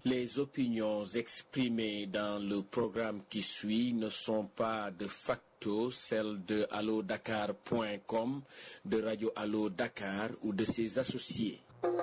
Les opinions exprimées dans le programme qui suit ne sont pas de facto celles de allodakar.com, de Radio Allo Dakar ou de ses associés.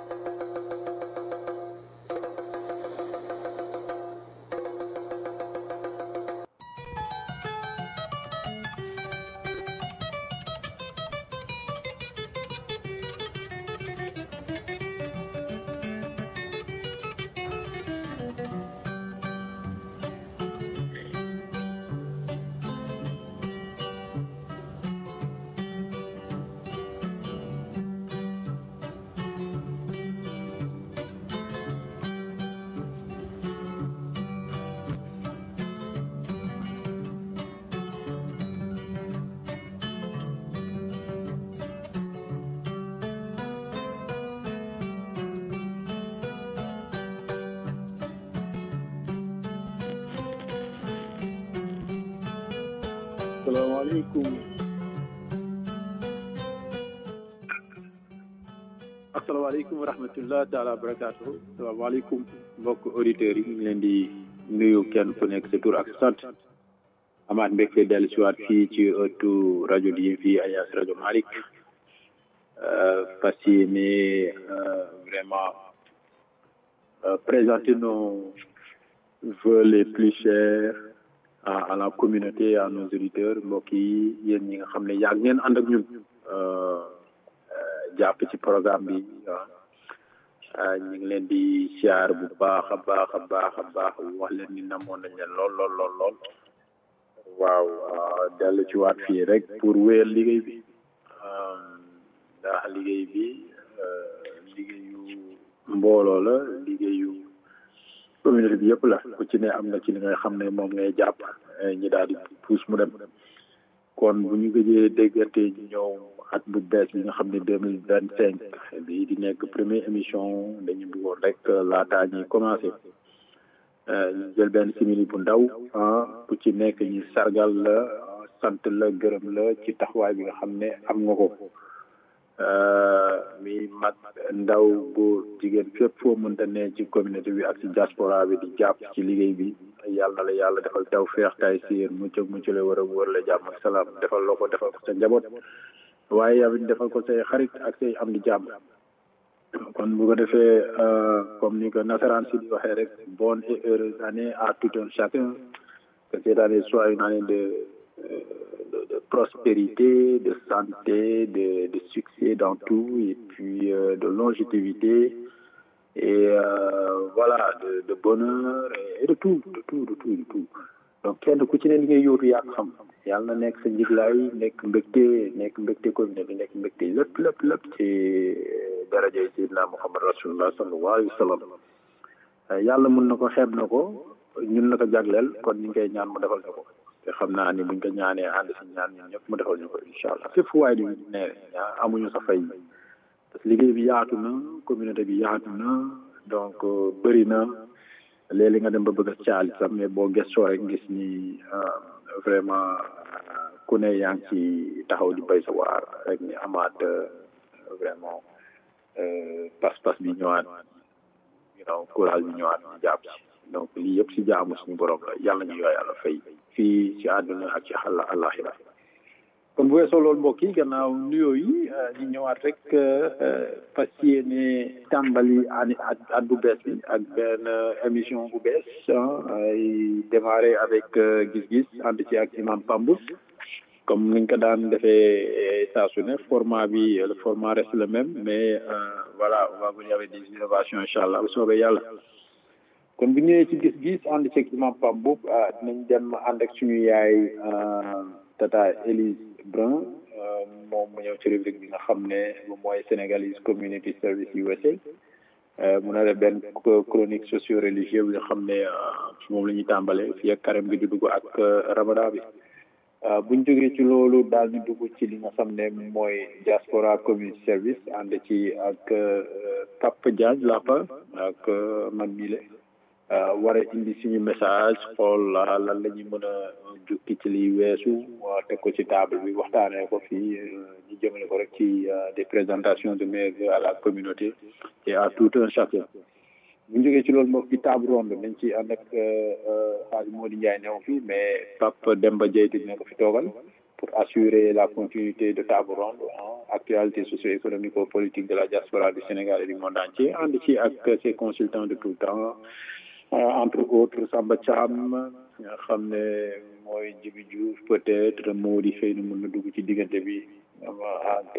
salaamaaleykum asalaamaaleykum wa rahmatullah taala wa barakaatu salaamaaleykum mbokk auditeurs yi ñu ngi leen di nuyu kenn ku nekk sa tur ak sant amaat mbégte dellu si waat fii ci ëttu rajo di fii Alliance rajo Malick fas yéene vraiment présenter nos vœux les plus chers à à la communauté à nos auditeurs mbokk yi yéen ñi nga xam ne yàgg ngeen ànd ak ñun jàpp ci programme bi waaw ñu ngi leen di siyaar bu baax a baax a baax a baax wax leen ni namoon nañ leen lool lool lool lool waaw dellu ci waat fii rek pour wéyal liggéey bi ndax liggéey bi liggéeyu mbooloo la liggéeyu communauté bi yëpp la ku ci ne am na ci li ngay xam ne moom ngay jàpp ñi daal di puus mu dem kon bu ñu gëjee déggante ñu ñëw at bu bees bi nga xam ne deux mille vingt cinq bi di nekk première émission dañu bëggoon rek laataa ñuy commencé ñu jël benn simili bu ndaw ah ku ci nekk ñu sargal la sant la gërëm la ci taxawaay bi nga xam ne am nga ko mi mag ndaw góor jigéen fépp foo mënta ne ci communauté bi ak ci diaspora bi di jàpp ci liggéey bi yàlla na la yàlla defal taw feex tay siir mucc ak mucc la war a wër la jàmm ak salaam defal loo ko defal ko sa njaboot waaye yow it defal ko say xarit ak say am di jàmm kon bu ko defee comme ni ko nasaraan si di waxee rek bonne et heureuse année à tout un chacun que cette année soit une année de de, de prospérité, de santé, de, de, succès dans tout, et puis euh, de longévité, et euh, voilà, de, de bonheur, et, et de tout, de tout, de tout, de tout. donc kenn ku ci ne li ngay yóotu yaa ko xam yàlla na nekk sa njiglaay nekk mbégte nekk mbégte commune bi nekk mbégte lépp lépp lépp ci daraja Seydina Muhammad rasulullah sallallahu alayhi wa sallam yàlla mun na ko xeeb na ko ñun la ko jagleel kon ñu ngi koy ñaan mu defal na ko te xam naa ni buñ ko ñaanee ànd si ñaan ñun ñëpp mu defal ñu ko incha allah fépp fu waay di ne amuñu sa fay parce que liggéey bi yaatu na communauté bi yaatu na donc bëri na léeg-léeg nga dem ba bëgg a caali sax mais boo gëstoo rek gis ni vraiment ku ne yaa ngi ci taxaw di bay sa waar rek ni amaat vraiment pas-pas bi ñëwaat you know courage bi ñëwaat di jàpp ci donc lii yëpp si jaamu suñu borom la yàlla ñu yàlla fay fii ci àdduna ak ci xàlla àllaaxira kon bu weesoo loolu mbokk yi gannaaw nuyoo yi ñu ñëwaat rek fas yéene tàmbali ani at bu bees bi ak benn émission bu bees ay démarré avec gis-gis ànd ci ak imam Pambou comme niñ ko daan defee saa su ne format bi le format reste le même mais voilà on va venir avec des innovations incha allah bu soobee yàlla kon bu ñëwee ci gis-gis ànd ceeg imam Pam boobu dinañ dem ànd ak suñu yaay tata Élise Brun moom mu ñëw ci rubrique bi nga xam ne moom mooy Sénégalese Community Service USA mun a def benn chronique socio religieux bi nga xam ne moom la ñuy tàmbale fii ak carême bi di dugg ak ramadan bi buñ jógee ci loolu daal ñu dugg ci li nga xam ne mooy diaspora community service ànd ci ak Papa Diagne Lapa ak man mile war a indi suñu message xool lan la ñuy mën a jukki ci liy weesu teg ko ci table bi waxtaanee ko fii ñu jëmale ko rek ci des présentations de mes à la communauté et à tout un chacun bu ñu jógee ci loolu mbokk ci table ronde nañ ci ànd ak xaalis Mody Ndiaye new fi mais Pape Demba Diaye dina ko fi toogal pour assurer la continuité de table ronde actualité socio-économico-politique de la diaspora du Sénégal et du monde entier ànd ci ak ses consultants de tout temps entre autres Samba Thiam nga xam ne mooy Djibi Diouf peut-être Mody xëy na mën na dugg ci diggante bi ak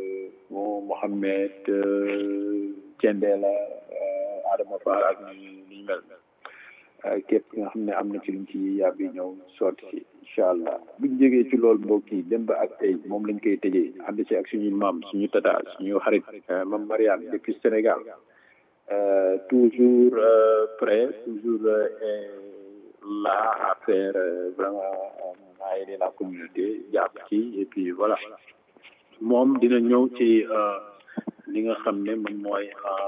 Mohamed Thiendella Adama Fall ak ni ñu mel képp nga xam ne am na ci luñ ci yàbbi ñëw sotti si incha allah buñ jógee ci loolu mbokk yi dem ba ak tey moom lañ koy tëjee ànd ci ak suñuy maam suñu tata suñu xarit mam Mariane depuis Sénégal toujours prêt toujours là à faire vraiment à aider la communauté jàpp ci et puis voilà moom dina ñëw ci li nga xam ne moom mooy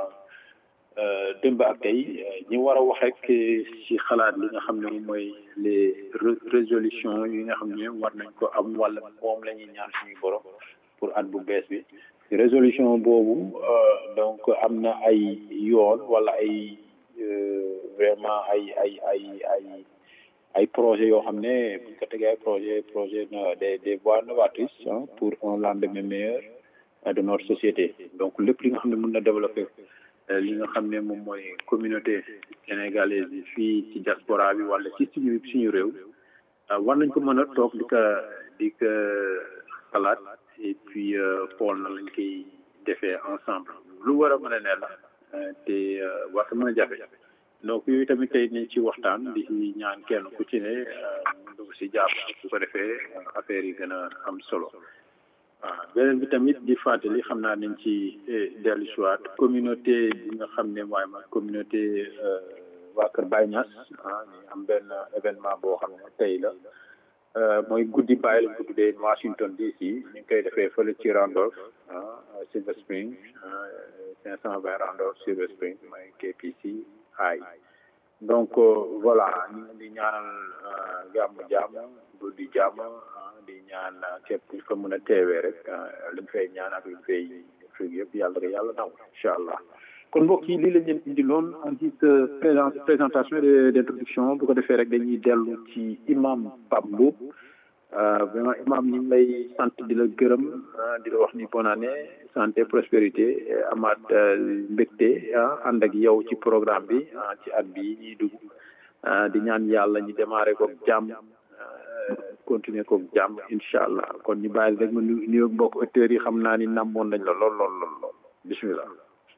démb ak tey ñi war a wax rek ci xalaat li nga xam ne moom mooy les résolutions yi nga xam ne war nañ ko am wala moom la ñuy ñaan suñu borom pour at bu bees bi résolution boobu donc am na ay yoon wala ay vraiment ay ay ay ay ay projet yoo xam ne buñ ko tegee ay projet projet des des voies novatrices pour un lendemain meilleur de notre société donc lépp li nga xam ne mën na développer li nga xam ne moom mooy communauté sénégalaise bi fii ci diaspora bi wala ci suñu suñu réew war nañ ko mën a toog di ko di ko xalaat et puis xool na lañ koy defee ensemble lu war a mën a ne la te war mën a jafe donc yooyu tamit tey nañ ci waxtaan di ñaan kenn ku ci ne mu dugg si jàpp su ko defee affaire yi gën a am solo waaw beneen bi tamit di fàttali xam naa nañ ci dellu si waat communauté bi nga xam ne mooy ma communauté waa Kër Baye Niass ah ñu am benn événement boo xam ne tey la mooy guddi Baye lañ ko tuddee Washington DC ñu ngi koy defee fële ci Randolph ah Silver Spring cinq cent vingt Randolph Silver Spring mooy KPC ay donc voilà ñu ngi di ñaanal jàmm jàmm guddi jàmm di ñaan képp ku fa mën a teewee rek liñ fay ñaan ak liñ fay fii yëpp yàlla rek yàlla naw incha allah kon mbokk yi lii lañ leen indi loon en guise de présentation et d'introduction bu ko defee rek dañuy dellu ci imam Pape Mboup vraiment imam ñu ngi lay sant di la gërëm di la wax ni bonne année santé prospérité amaat mbégte ànd ak yow ci programme bi ci at bi ñuy dugg di ñaan yàlla ñu démarré ko jàmm continuer ko jàmm incha allah kon ñu bàyyi rek ma nuyoog mbokk auditeurs yi xam naa ni namoon nañ la lool lool lool lool bismillah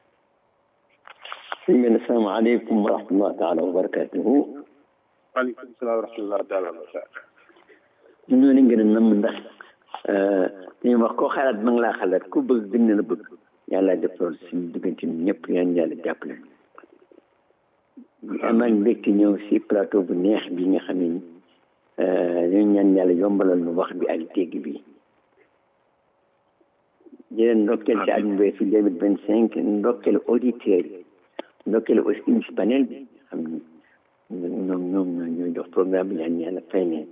sëñ bi asalaamaaleykum wa rahmatulah taala wa barakatuhu waaleykum salaam wa rahmatulah taala wa barakatuh ñoo leen gën a namm ndax dañuy wax koo xalaat ma ngi laa xalaat ku bëgg gën na la bëgg yàlla def loolu suñu diggante ñëpp yaan yàlla jàppale amaan mbégte ñëw si plateau bu neex bi nga xam ne ñu ñaan yàlla yombalal nu wax bi ak dégg bi di leen ndokkeel ci at mu bees deux mille vingt cinq ndokkeel auditeurs yi ndokkeel aussi ci panel bi xam ne ñoom ñoom ñooy jox programme bi ñaan yàlla fay leen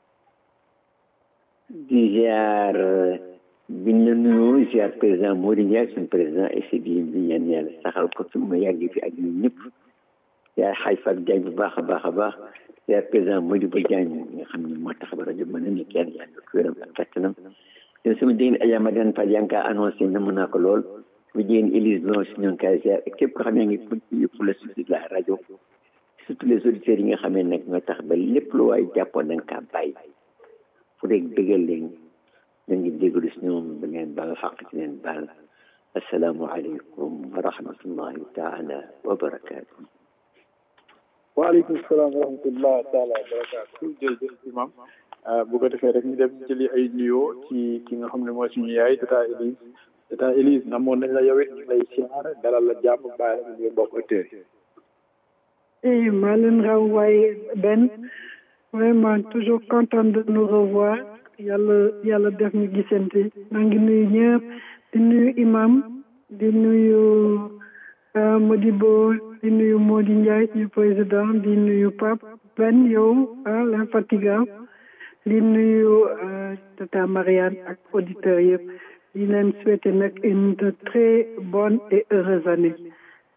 di ziar biñ la nuyoo ziar président Mody Ndiaye suñu président SDI bi ñaan yàlla saxal ko fi mu yàgg fi ak ñun ñëpp ziar xaaj Fat Diagne bu baax a baax a baax ziar président Modibo Diagne nga xam ne moo tax ba rajo mën na ne kenn yàlla ko wéram ak kattanam te sama dégg Adja Madane Fall yaa ngi kaa annoncé na mën naa ko lool bu jigéen Élise Blanche ñoo ngi koy ziar ak képp ko xam ne ngi yëpp la suite de la rajo surtout les auditeurs yi nga xamee nag ñoo tax ba lépp lu waay jàppoon da nga kaa bàyyi fu rek bëggal leen da ngi déglu si ñoom ba ngeen baal xaq ci leen baal asalaamualeykum wa rahmatullahi taala wa barakaatu. waaleykum salaam wa rahmatullah taala wa barakaatu jërëjëf imam bu ko defee rek ñu dem jëli ay nuyoo ci ki nga xam ne mooy suñu yaay tata Élise tata Élise namoon nañ la yow it ñu lay siyaar dalal la jàmm bàyyi la ñu bokk auditeurs yi. eh maa leen raw waaye benn vraiment toujours content de nous revoir yàlla yàlla def ñu gisante maa ngi nuyu ñëpp di nuyu imam di nuyu Modibo di nuyu Mody Ndiaye suñu président di nuyu Pape Ben yow ah l'infatigable di nuyu tata Marianne ak auditeurs yëpp di leen souhaiter nag une très bonne et heureuse année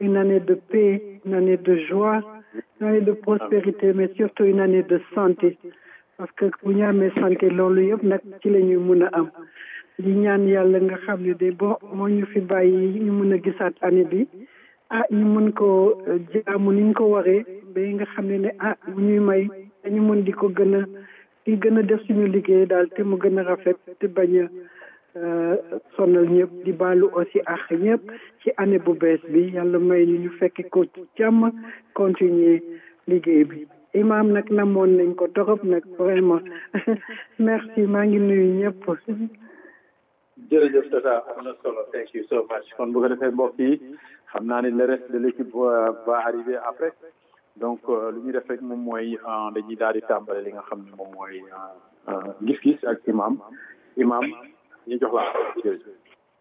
une année de paix une année de joie une année de prospérité mais surtout une année de santé parce que bu ñu amee santé loolu yëpp nag ci la ñuy mun a am di ñaan yàlla nga xam ne de bo moo ñu fi bàyyi ñu mun a gisaat année bi ah ñu mun ko jaamu ni ñu ko waree ba nga xam ne ne ah bu ñuy may dañu mun di ko gën a di gën a def suñu liggéey daal te mu gën a rafet te bañ a sonal ñëpp di baalu aussi ak ñëpp ci année bu bees bi yàlla may ñu ñu fekk ko ci jàmm continuer liggéey bi imam nag namoon nañ ko torop nag vraiment merci maa ngi nuyu ñëpp jërëjëf tata am na solo thank you so much kon bu ko defee mbokk yi xam naa ne le reste de l' équipe va arriver après donc lu ñuy def rek moom mooy dañuy daal di tàmbale li nga xam ne moom mooy gis-gis ak imam imam ñu jox la jërëjëf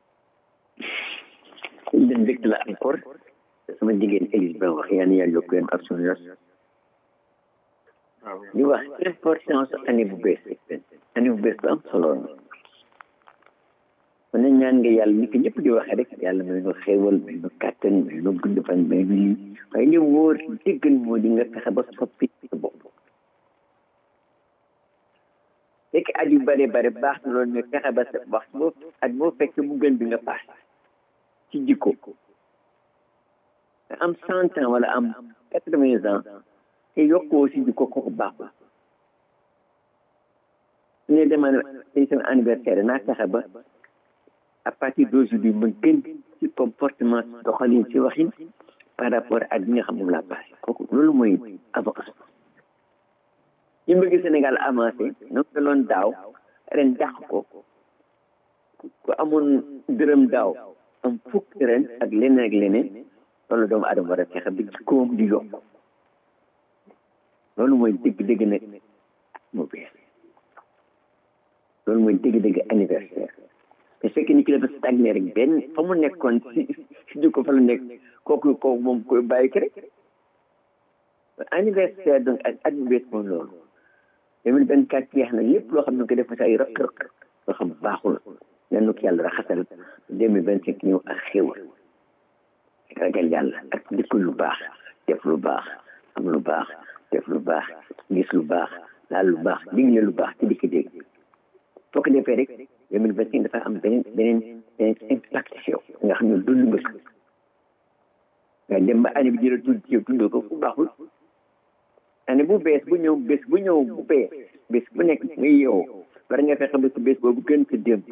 den dëkk la encore sama jigéen Élise ba wax yaa ni yàlla yokk leen ak suñu yos di wax importance année bu bees année bu bees bu am solo la kon nag ñaan nga yàlla ni ko ñëpp di waxee rek yàlla may nu xéewal may nu kàttan may nu gudd fan may nu lii waaye li wóor déggal moo di nga fexe ba soppi sa bopp fekk at yu bare bare baax na loolu mais fexe ba sa wax boo at boo fekk bu gën bi nga paas ci jikko nga am cent ans wala am quatre-vingts ans te yokkoo si jikko kooku baaxul su ne demaa tey sama anniversaire naa fexe ba à partir d'aujourd'hui ma gën ci comportement doxalin ci waxin par rapport ak bi nga xam moom laa passé kooku loolu mooy avancement ñu bëgg Sénégal avancé donc loon daaw ren dàq ko ku amoon dërëm daaw am fukk ren ak leneen ak leneen loolu doomu adama war a fexe ba jikkoom di yokk loolu mooy dëgg-dëgg nag mu bees loolu mooy dëgg-dëgg anniversaire te fekk ni ki dafa stagné rek benn fa mu nekkoon si si jikko fa la nekk kooku kooku moom koy bàyyi ki rek anniversaire donc ak at bu bees moom loolu deux mille vingt quatre yeex na lépp loo xam ne ko def si ay rëq-rëq loo xam baaxul yan ko yàlla raxasal deux mille vingt cinq ñëw ak xéwal ak ragal yàlla ak dikku lu baax def lu baax am lu baax def lu baax gis lu baax laal lu baax digle lu baax te di ko dégg foo ko defee rek deux mille vingt cinq dafa am beneen beneen beneen impact si yow nga xam ne dund bés nga dem ba année bi jëla tudd ci yow tuddoo ko fu baaxul année bu bees bu ñëw bés bu ñëw bu bees bés bu nekk nga yeewoo war nga fexe ba si bés boobu gën ko dem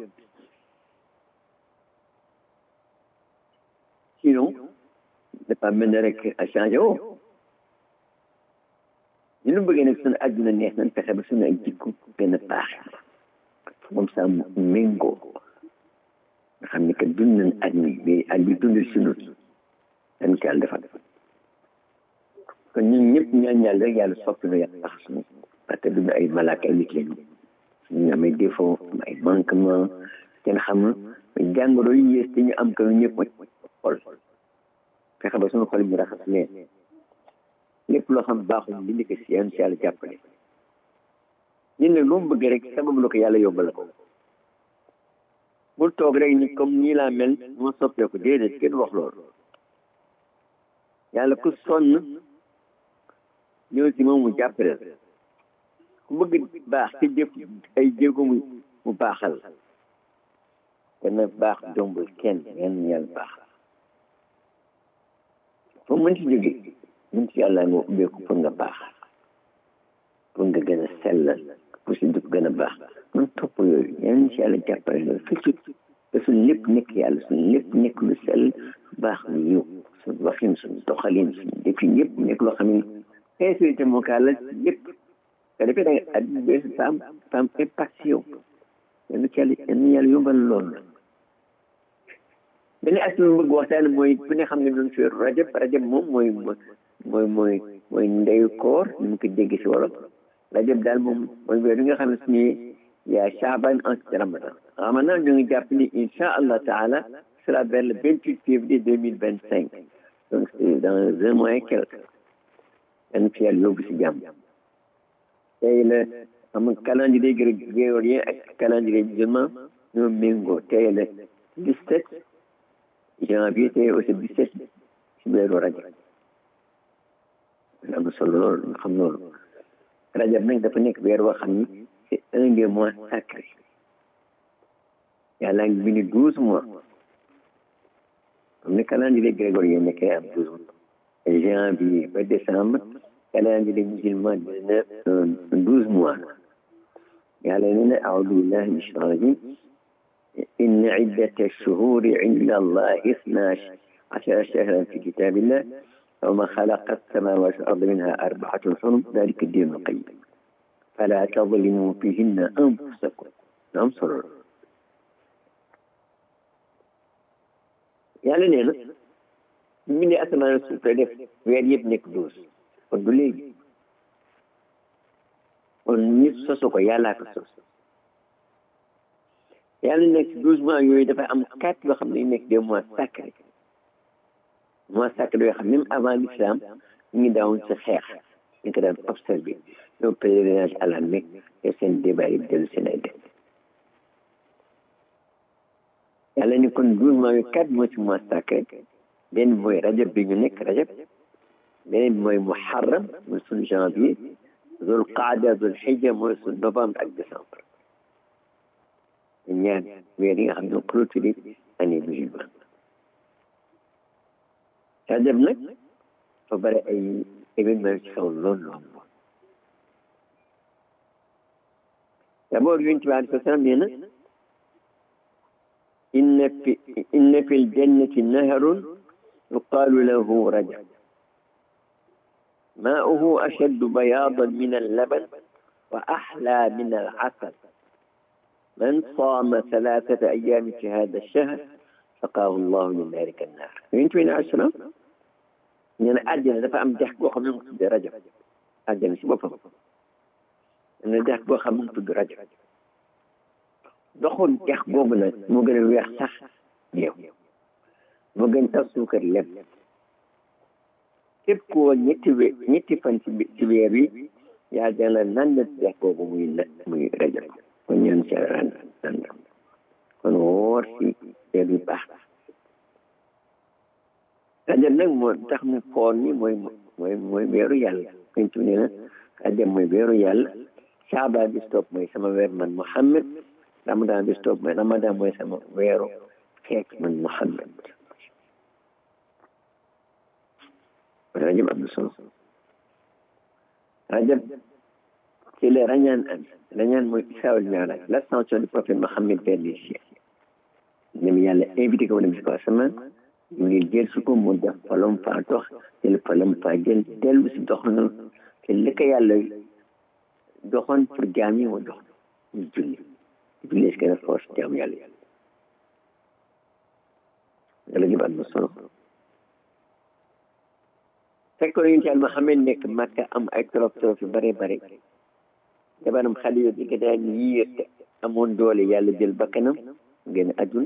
sinon dafa mel ne rek a changé woo ñu nu bëggee nag suñu àdduna neex nañ fexe ba suñu ay jikko gën a baax moom saa méngoo nga xam ne que dund nañ at mi mais at bi dundal suñu dañ ko yàlla defal kon ñun ñëpp ñaan yàlla rek yàlla soppi na yàlla tax suñu parce que duñu ay malaaka ay nit lañu ñu am ay défaut am ay manquement kenn xamul mais jàngoro yi yées te ñu am ko ñëpp mooy xol fexe ba suñu xol ñu raxas leen lépp loo xam baaxul li ni ko si yoon si yàlla jàppale ñun nag lu mu bëgg rek sababu la ko yàlla yombal ko bul toog rek ni comme nii laa mel moo soppeeku déedéet kenn wax loolu yàlla ku sonn ñëw si moom mu jàppale la ku bëgg baax te jëf ay jéego mu mu baaxal dana baax jombul kenn yan yàlla baax foo mën si jóge mën si yàlla nga ubbeeku pour nga baax pour nga gën a sellal pour si dugg gën a baax man topp yooyu yan si yàlla jàppale loolu fekk te suñ lépp nekk yàlla suñ lépp nekk lu sell baax lu yiw suñ waxin suñ doxalin suñ defin yëpp nekk loo xam ne sincérité moo kaa la lépp te defee da nga at bees fa am fa am impact si yow yan ci yàlla yan yàlla yombal loolu beneen aspect bu bëgg waxtaan mooy ku ne xam ne doon fi rajab rajab moom mooy mooy mooy mooy ndeyu koor ni mu ko dégg si wolof rajab daal moom mooy weer bi nga xam ne suñu yaa Chaaban ensuite ramadan ramadan ñu ngi jàpp ni incha allah taala sera vers le vingt huit février deux mille vingt cinq donc c'est dans un mois et quelque yan fi yàlla yóbbu si jàmm tey la am calendrier grégorien ak calendrier musulman ñoo méngoo tey la dix sept janvier tey aussi dix sept ci weeru rajab am na solo loolu ñu xam loolu rajab nag dafa nekk weer woo xam ni c'est un des mois sacrés yàlla ngi bind douze mois comme ni calendrier grégorien nekkee am douze mois janvier ba décembre calendrier musulman dina douze mois yàlla nee na aoudu billahi min shaitan rajim إن عدة الشهور عند الله اثنا عشر شهرا في كتاب الله وما خلق السماوات والأرض منها أربعة حرم ذلك الدين القيم فلا تظلموا فيهن أنفسكم انصر yàlla nee na ñu ne asamaan suuf la def weer yëpp nekk douze kon du léegi kon nit sosu ko yàllaa ko sos yàlla nekk douze mois yooyu dafa am quatre yoo xam ne nekk des mois sacrés mois sacrés yoo xam même avant l'islam ñu ngi daawoon si xeex ñu ko daan observé ñoo pèlerinage à la Mecque te seen débat yi dellu seen ay def yàlla ni kon douze mois yooyu quatre mois ci mois sacré benn mooy rajab bi ñu nekk rajab beneen bi mooy muharram mooy suñu janvier zul qaada zul xijja mooy suñu novembre ak décembre ñaar weer yi nga xam ne clôturé année musulman rajab nag fa bëri ay événement ci xew lool lool lool d'abord yonent bi alayhi salaam nee na inna fi inna fi ljannati naharun yuqaalu lahu rajab maa'uhu ashaddu bayaadan min allaban wa axlaa min alcasal من صام ثلاثة أيام في هذا الشهر سقاه الله من ذلك النار ينتو عليه السلام ñene àjjana dafa am dex goo xam ne mu tudd rajab àjjana si boppam ne dex goo xam ne mu tudd rajab doxoon dex googu nag moo gën a weex sax néew moo gën tax suukar lem képp koo ñetti we ñetti fan ci ci weer wi yaa dana nan na dex googu muy na muy rajab kon ñaan ci ran nan kon woor si weer wi baax rajab nag moo tax mu foon ni mooy mooy mooy weeru yàlla dañ tu ne na rajab mooy weeru yàlla saaba bi stop mooy sama weer man Muhammad ramadan bi stop mooy ramadan mooy sama weeru xeet man Muhammad rajab am na solo rajab ci la rañaan am rañaan mooy israa wal mi'raaj l'ascension du prophète Mohammed vers les cieux dem yàlla invité ko dem si kaw asamaan ñu ngi jël su ko mu def palom faa dox jël palom faa jël dellu si dox na te li ko yàlla doxoon pour jaam yi mu dox ñu julli julli si gën a force jaam yàlla yàlla yàlla jëb am na solo fekkoon yonent yàlla Muhammad nekk Makka am ay trop trop yu bare bare jabaram xale yo di ko daan yiir te amoon doole yàlla jël bakkanam génn àdduna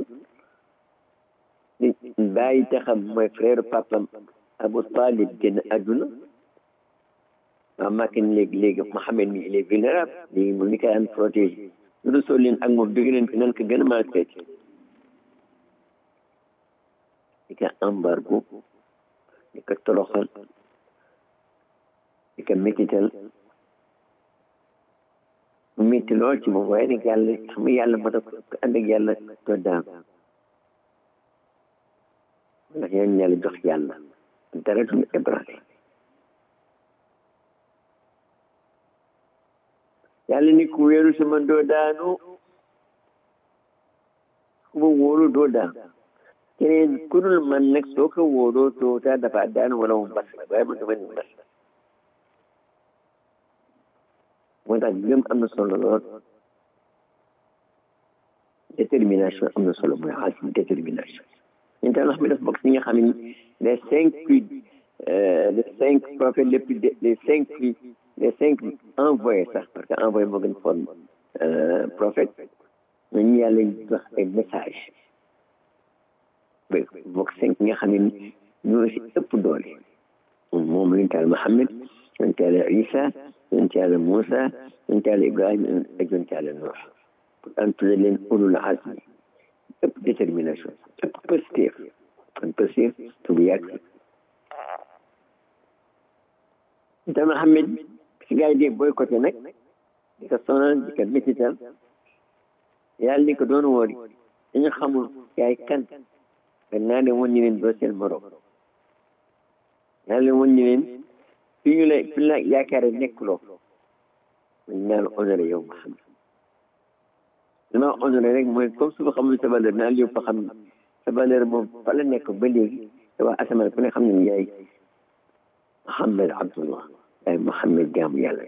bàyyi taxam mooy frère papam Abu Talib génn àdduna waa Makka ni léegi léegi Mohamed mi il est vulnérable léegi moom ni ko daan protégé lu dul soo leen ak moom dégg leen fi nan ko gën a maltraité di ko embargo di ko toroxal di ko métital mu métti lool ci moom waaye nag yàlla xam nga yàlla moo tax ko ànd ak yàlla doo daan ndax yéen yàlla jox yàlla dara du ébranlé yàlla ni ku wéeru sama doo daanu ku ma wóolu doo daanu keneen ku dul man nag soo ko wóoloo toota dafa daanu wala mu mbas la waaye man dama ni mbas moo tax gëm am na solo lool détermination am na solo mooy azm détermination ñu tax xam ne dafa bokk si nga xam ne les cinq plus les cinq prophètes les plus les cinq plus les cinq envoyés sax parce que envoyé moo gën forme prophète ñu yàlla jox ay message bokk cinq nga xam ne ñoo si ëpp doole moom yonent Yàlla Muhammad yonent Yàlla Isa yonent Yàlla Moussa yonent Yàlla Ibrahima ak yonent Yàlla Nuux pour an tudde leen ulul azmi ëpp détermination ëpp positif kon positif tu bu yàgg dama xam ne si gars yi di boycotté nag di ko sonal di ko métital yàlla ni ko doon woori dañu xamul yaay kan nga naa leen woon ñu leen doo seen morom naa leen woon ñu leen fi ñu la fi la yaakaare nekkuloo man naa la honoré yow ma xam dama honoré rek mooy comme su ma xamul sa valeur naa la yow fa xam ne sa valeur moom fa la nekk ba léegi te waa asamaan ku ne xam ne yaay Mohamed Abdullah yaay Mohamed jaamu yàlla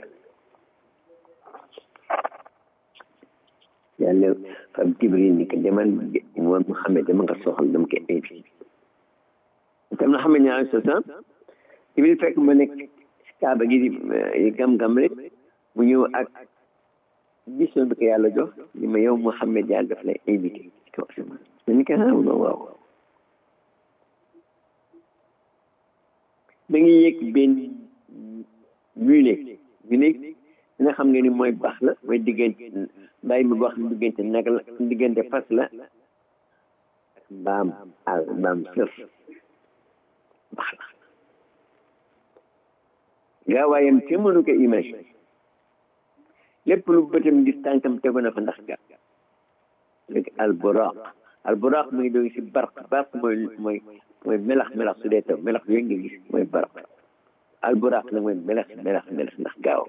yàlla fam Jibril ni ko demal moom Mohamed dama nga soxal dama ko invité tam na xam ne alayhi salaam Jibril fekk ma nekk si kaaba gi di gam-gam rek mu ñëw ak mission bi ko yàlla jox ni ma yow Mohamed yàlla daf lay invité ci kaw asamaan ma ni ko ah waaw da ngi yëg benn mule mule nga xam nga ni mooy baax la mooy diggante bàyyi mi wax diggante nag la diggante fas la ak mbaam àll mbaam sër baax la gaawaayam te mënu ko imagine lépp lu bëtam gis tànkam tegu na fa ndax ga léegi alburaq alburaq mu ngi doon si barq barq mooy mooy mooy melax melax su dee taw melax yooyu nga gis mooy baraq alburaq nag mooy melax melax melax ndax gaaw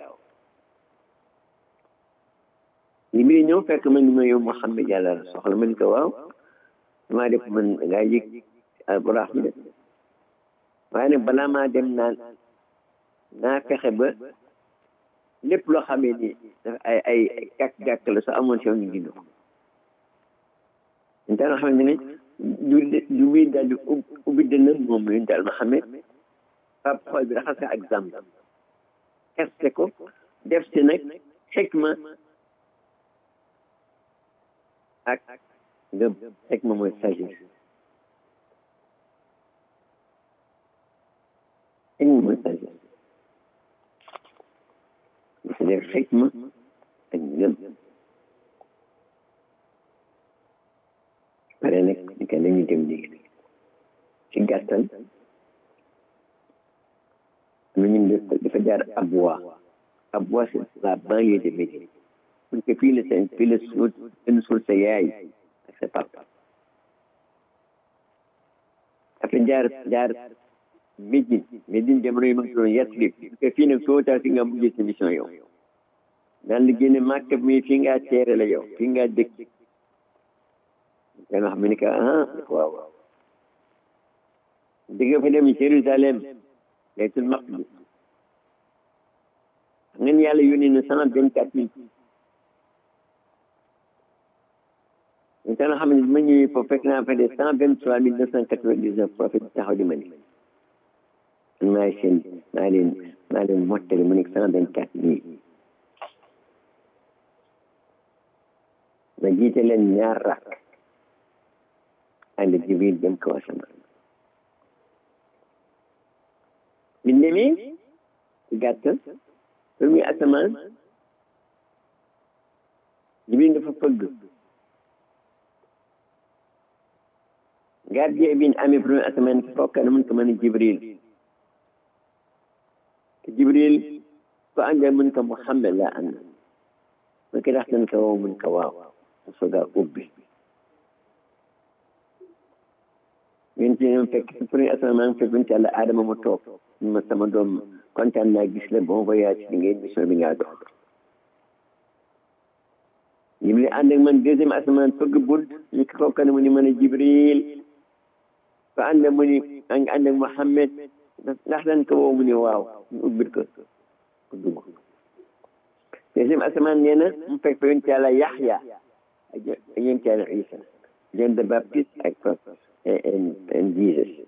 li muy ñëw fekk man ni ma yow Mouhamed yàlla la soxla man ko waaw damaa def man ngaa yëg alburaq bi de waaye nag balaa maa dem naan naa fexe ba lépp loo xamee ni ay ay gàkk-gàkk la soo amoon si yow ñu dindi ko ñu daal xam ne du du muy daal di ubbi dënn moom ñu daal ma xamee pap xool bi raxas ak zam xeste ko def si nag xikma ak ngëm xikma mooy sagesse xikma mooy sagesse dafa def xikma ak ngëm pare nag ni ka nañu dem léegi ci gàttal am na ñu dafa jaar Abwa Abwa c'est la banlieue de Médine mun ko fii la seen fii la suul seen suul sa yaay ak sa papa dafa jaar jaar Médine Médine jamono yi ma ngi doon Yasrib ko fii nag soo taa fi nga mujjee sa mission yow daan la génne Màkka mi fii ngaa teere la yow fii ngaa dëkk danga xam ne que ah waaw waaw di nga fa dem Jérusalem baytul maqdis xam ngeen yàlla yónni na cent vingt quatre mille ñu tax xam ne ma ñëwee foofu fekk naa fa de cent vingt trois mille neuf cent quatre vingt dix neuf prophète taxaw di ma ni man maay seen maa leen maa leen mottali mu nekk cent vingt quatre mille ma jiite leen ñaar rakk ànd jibril dem kaw asamaan bi demee ci gàttal premier asamaan jibril dafa fëgg gardien bi amee premier asamaan ki fokka na mun ko mën a jibril te jibril ko àndee mun ko muhammad laa ànd mun ko ndax dañ ko woo mun ko waaw mu soga ubbi yéen ci ñoom fekk ci premier asamaan fekk ñu yàlla aadama mu toog ma sama doom kontaan naa gis la bon voyage bi ngeen mission bi ngaa dox jibril ànd ak man deuxième asamaan fëgg bunt ñu ko kooka ne mu ni mën a jibril fa ànd mu ni ànd ak Muhammad ndax dañ ko woo mu ni waaw ñu ubbil ko ku dugg deuxième asamaan nee na mu fekk fa yonent yàlla Yaxya ak yonent yàlla Isa John the Baptist ak and and Jesus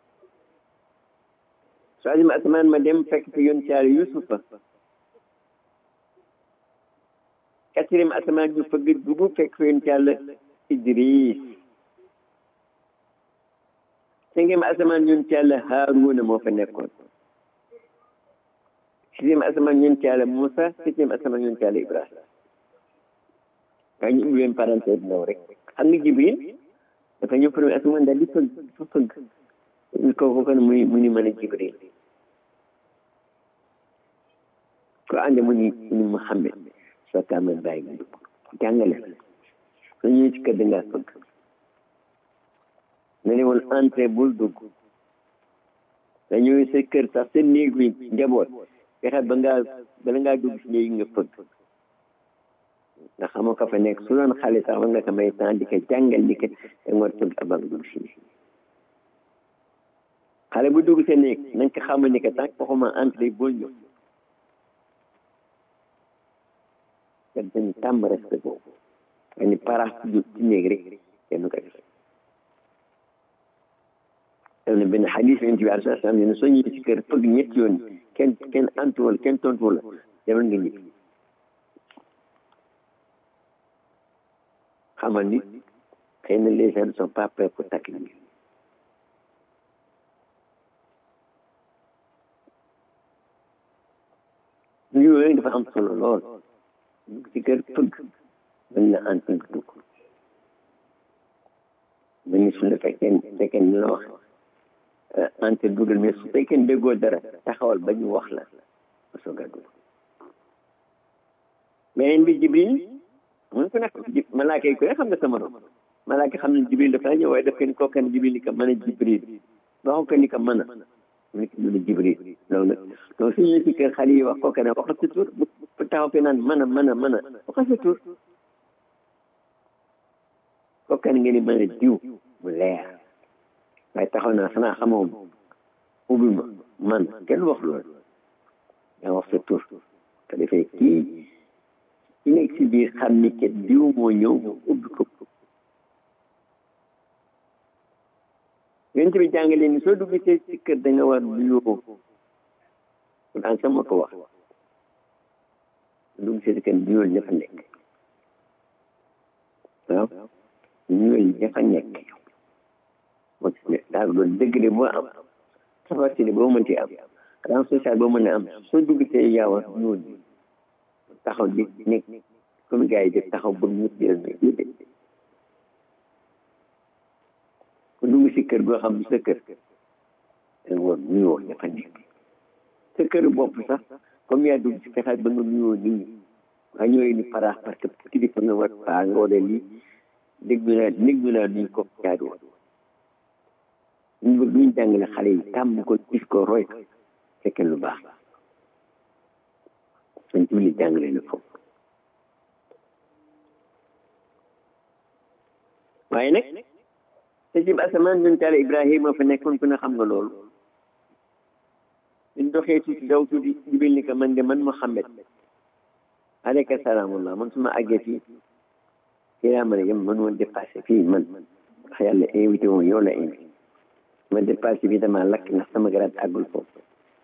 troisième asamaan ma dem fekk fi yonent yàlla Yusufa quatrième asamaan ñu fëgg dugg fekk fi yonent yàlla Idris cinquième asamaan yonent yàlla Haaruna moo fa nekkoon sixième asamaan yonent yàlla Moussa septième asamaan yonent yàlla Ibrahima waaye ñu ubbi leen parenthèse ndaw rek xam nga Jibril dafa ñëw premier asamaan daal di fëgg dafa fëgg ñu ko ko mu mu ni mën a Jibril ko ànd mu ni ni Muhammad soo ko amee bàyyi nga dugg jàngale soo ñëwee ci kër da ngaa fëgg nga ne woon entrée bul dugg nga ñëwee sa kër sax sa néeg bi njaboot fexe ba ngaa bala ngaa dugg si néeg nga fëgg nga xamoo ko fa nekk su doon xale sax war nga ko may temps di ko jàngal ni ko da nga war fëgg avant dugg si néeg xale bu dugg sa néeg na nga ko xamal ni ko tant waxuma entrée bul ñëw te dañu tàmm respect boobu nga ni parax ci ci néeg rek kenn ko def am na benn xadis yonent bi alai salaam ne soo ñëwee ci kër fëgg ñetti yoon kenn kenn antuwal kenn tontuwal la demal nga ñibbi xamal ni xëy na les gens ne sont pas prêts pour takk ñi yooyu dafa am solo lool ci kër fëgg mën na antu nga dugg ma ni su la fekkee fekkee ni la wax ante dugal mais su fekkee déggoo dara taxawal ba ñu wax la ba soog a dugg beneen bi jibril mun ko nekk malaaka yi ko ne xam nga sama rom malaaka xam ne jibril dafa ñëw waaye daf ko ni kooku ne jibril ni ko mën a jibril waxu ko ni ko mën a mu ne ko mën a jibril loolu nag donc su ñu si kër xale yi wax kooku ne waxal sa tur bu taxaw fi naan mën a mën a mën a waxal sa tur kooku ne ngeen di mën a diw mu leer waaye taxaw naa xanaa xamoo ubbi ma man kenn wax loolu yaa wax sa tur te defee kii ki nekk si biir xam ni kat diw moo ñëw mu ubbi ko yonent bi jàngale ni soo dugg see si kër da nga war nuyoo kon an sama ko wax dugg see si kër nuyoo ña fa nekk waaw nuyoo ña fa nekk moo tax ne daal loolu dëgg de boo am capacité boo mënti am ran social boo mën a am soo dugg see yaa war nuyoo taxaw di nekk comme gars yi def taxaw bëgg ñëpp di leen ku dugg si kër goo xam ne sa kër da nga war nuyoo ña fa nekk sa kër bopp sax comme yaa dugg si fexeel ba nga nuyoo nit ñi waa ñooy ni paraax parce que kilifa nga war paa nga war a lii déglu naa déglu naa nuñ ko jaadu woon ñu bëgg ñu jàngale xale yi tàmm ko gis ko roy ko fekkee lu baax dañ ci li jàngale na foofu waaye nag te ci asamaan ñun taal Ibrahima fa nekkoon ku ne xam nga loolu ñu doxee tuuti daw tuuti jibil ni ko man de man Muhammad aleyka salaamullah man su ma àggee fii fii laa mën a yem man woon dépassé fii man wax yàlla invité woon yow la invité ma dépassé bi dama lakk ndax sama garaat àggul foofu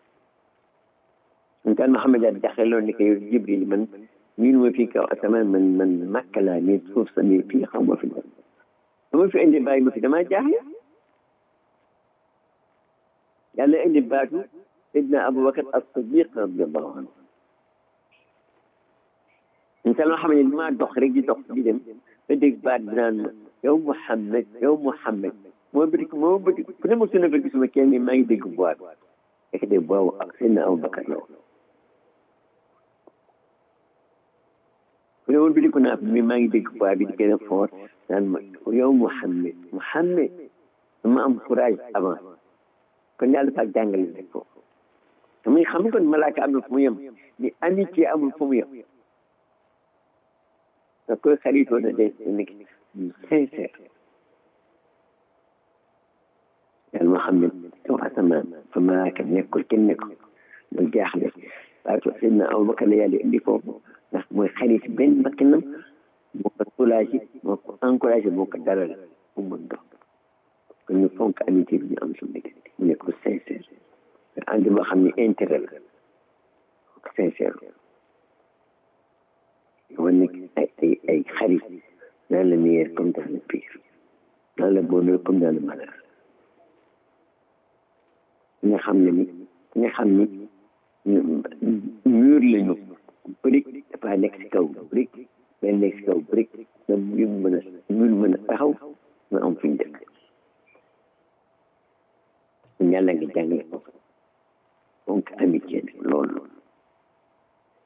ñun taal Muhammad daal jaxle loolu ni ko yow Jibril man miinu ma fii kaw asamaan man man màkk laa nii suuf sa nii fii xaw ma fi ba ma fi indi bàyyi ma fi damaa jaaxle yàlla indi baatu Seydina Aboubacar as-Siddiq radiallahu anhu insan loo xam ne damaa dox rek di dox di dem ba dégg baat bi naan ma yow Mouhamed yow Mouhamed moo bëri moo bëri ku ne ma su nekk gisuma kenn maa ngi dégg bois bi fekk de boobu ak Seydina Aboubacar la woon ku ne woon bi di ko naa mi maa ngi dégg bois bi di gën a fort naan ma yow Mouhamed Mouhamed dama am courage avant kon yàlla dafa jàngale rek foofu muy xam kon malaaka am na fu mu yem ni amitié amul fu mu yem da koy xaritoo na day nekk sincère yàlla moo xam ne kaw asamaan fa malaaka nekkul kenn nekkul loolu jaaxle waaye to sëñ na Abubakar la yàlla indi foofu ndax mooy xarit benn bakkanam moo ko soulagé moo ko encouragé moo ko dalal mu mën dox kon ñu fonk amitié bi ñu am suñu diggante mu nekk sincère ànd boo xam ne intérêt la sincère yow nekk ay ay ay xarit dans le meilleur comme dans le pire dans le bonheur comme dans le malheur nga xam ne ni nga xam ni mur lañu brique dafa nekk si kaw brique benn nekk si kaw brique na mur mën a mur mën a taxaw nga am fi ñu dëkk yàlla nga jàngale ko donc amitié bi loolu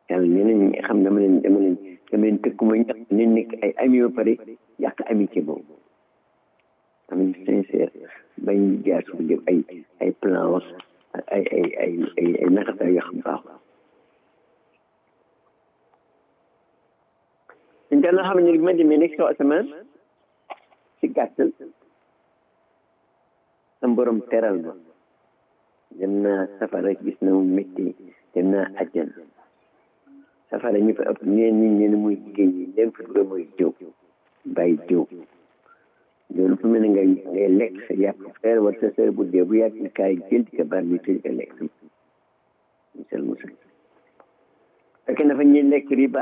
yàlla ñeneen ñi xam dama leen dama leen dama leen tëkku ma ñàkk leen nekk ay ami ba pare yàq amitié boobu am sincère bañ jaar suuf def ay ay plan wax ay ay ay ay ay naxasaay yoo xam baaxul ñu daan xam ne ma demee nekk soo asamaan si gàttal sam borom teral ma dem naa safara gis na mu métti dem naa àjjana safara ñu fa ëpp ñeen ñi ñeen muy jigéen ñi leen fa dugal mooy jëw bàyyi jëw loolu fu mel ne ngay ngay lekk sa yàpp frère wala sa sœur bu dee bu yàgg ni kaay jël di ko bar ñu tëj ko lekk musal musal fekk na fa ñuy lekk riba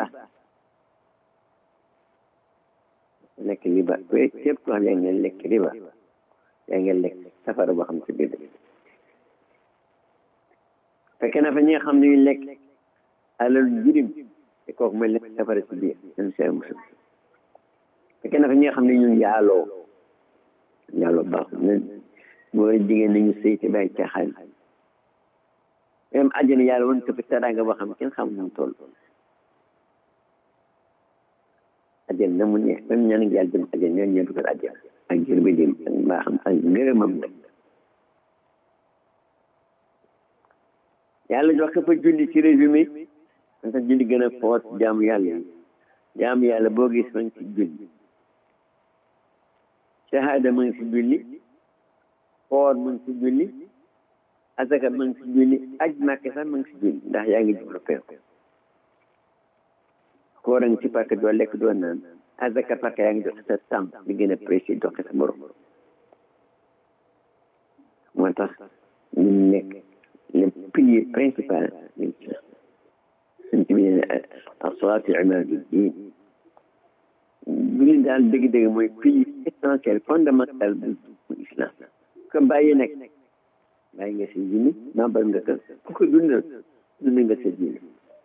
lekk riba ku képp ko xam yaa ngi lekk riba yaa ngi lekk safara boo xam si biir fekk na fa ñi nga xam ne ñu lekk alal jirim te kooku mooy lekk safara si biir ñun seen musal fekk na fa ñi nga xam ne ñun yaaloo yaaloo baaxul ne mooy jigéen nañu sëy te bàyyi caaxaan même àjjana yàlla woon ko fi teraanga boo xam kenn xam nu mu toll àjjana na mu neex même ñaan ngi yàlla dem àjjana ñoom ñoo dugal àjjana ak jër bi dem ak mbaaxam ak ngërëmam nag yàlla jox ko fa julli ci résumé man tax julli gën a foot jaamu yàlla yi jaamu yàlla boo gis ma ngi ci julli shahada ma ngi ci julli koor ma ngi ci julli asaka ma ngi ci julli aj màkke sax ma ngi ci julli ndax yaa ngi jublu penku koor a ngi ci parce que doo lekk doo naan asaka parce que yaa ngi joxe sa temps li gën a précis joxe sa borom moo tax ñu nekk le pilier principal de l'islam suñ ci biir asalaatu imaadu diin julli daal dëgg-dëgg mooy pilier essentiel fondamental bu bu islam ko bàyyi nag bàyyi nga sa julli membre nga ko ku ko dundal dund nga sa julli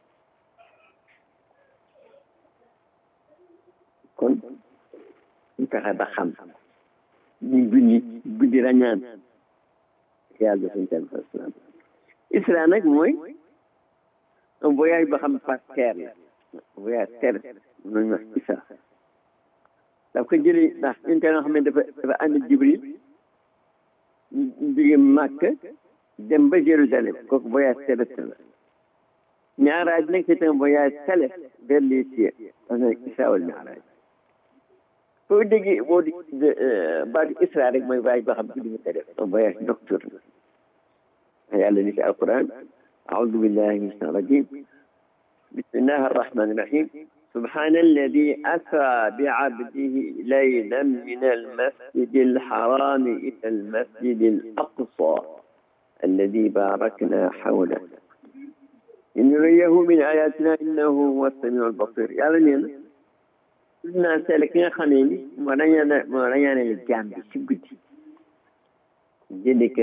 kon ñu fexe ba xam ñu julli guddi rañaan yàlla suñ tel islam isra nag mooy un voyage ba xam par terre la voyage terrestre noonu wax isra daf ko jëlee ndax ñun tey nga xam ne dafa dafa ànd jibril ñu jóge màkk dem ba jérusalem kooku voyage terrestre la ñaaraaj nag c'est un voyage céleste vers les cieux on isra wal mi'raj foo déggee boo di baatu isra rek mooy voyage boo xam ne nga ko def un voyage nocturne yàlla ni ci alquran أعوذ بالله من الشيطان الرجيم بسم الله الرحمن الرحيم سبحان الذي أسرى بعبده ليلا من المسجد الحرام إلى المسجد الأقصى الذي باركنا حوله لنريه من آياتنا إنه هو السميع البصير يعني لنا naa seetlu ki nga xamee ni moo rañaane moo rañaane jaam bi si guddi jëndi ko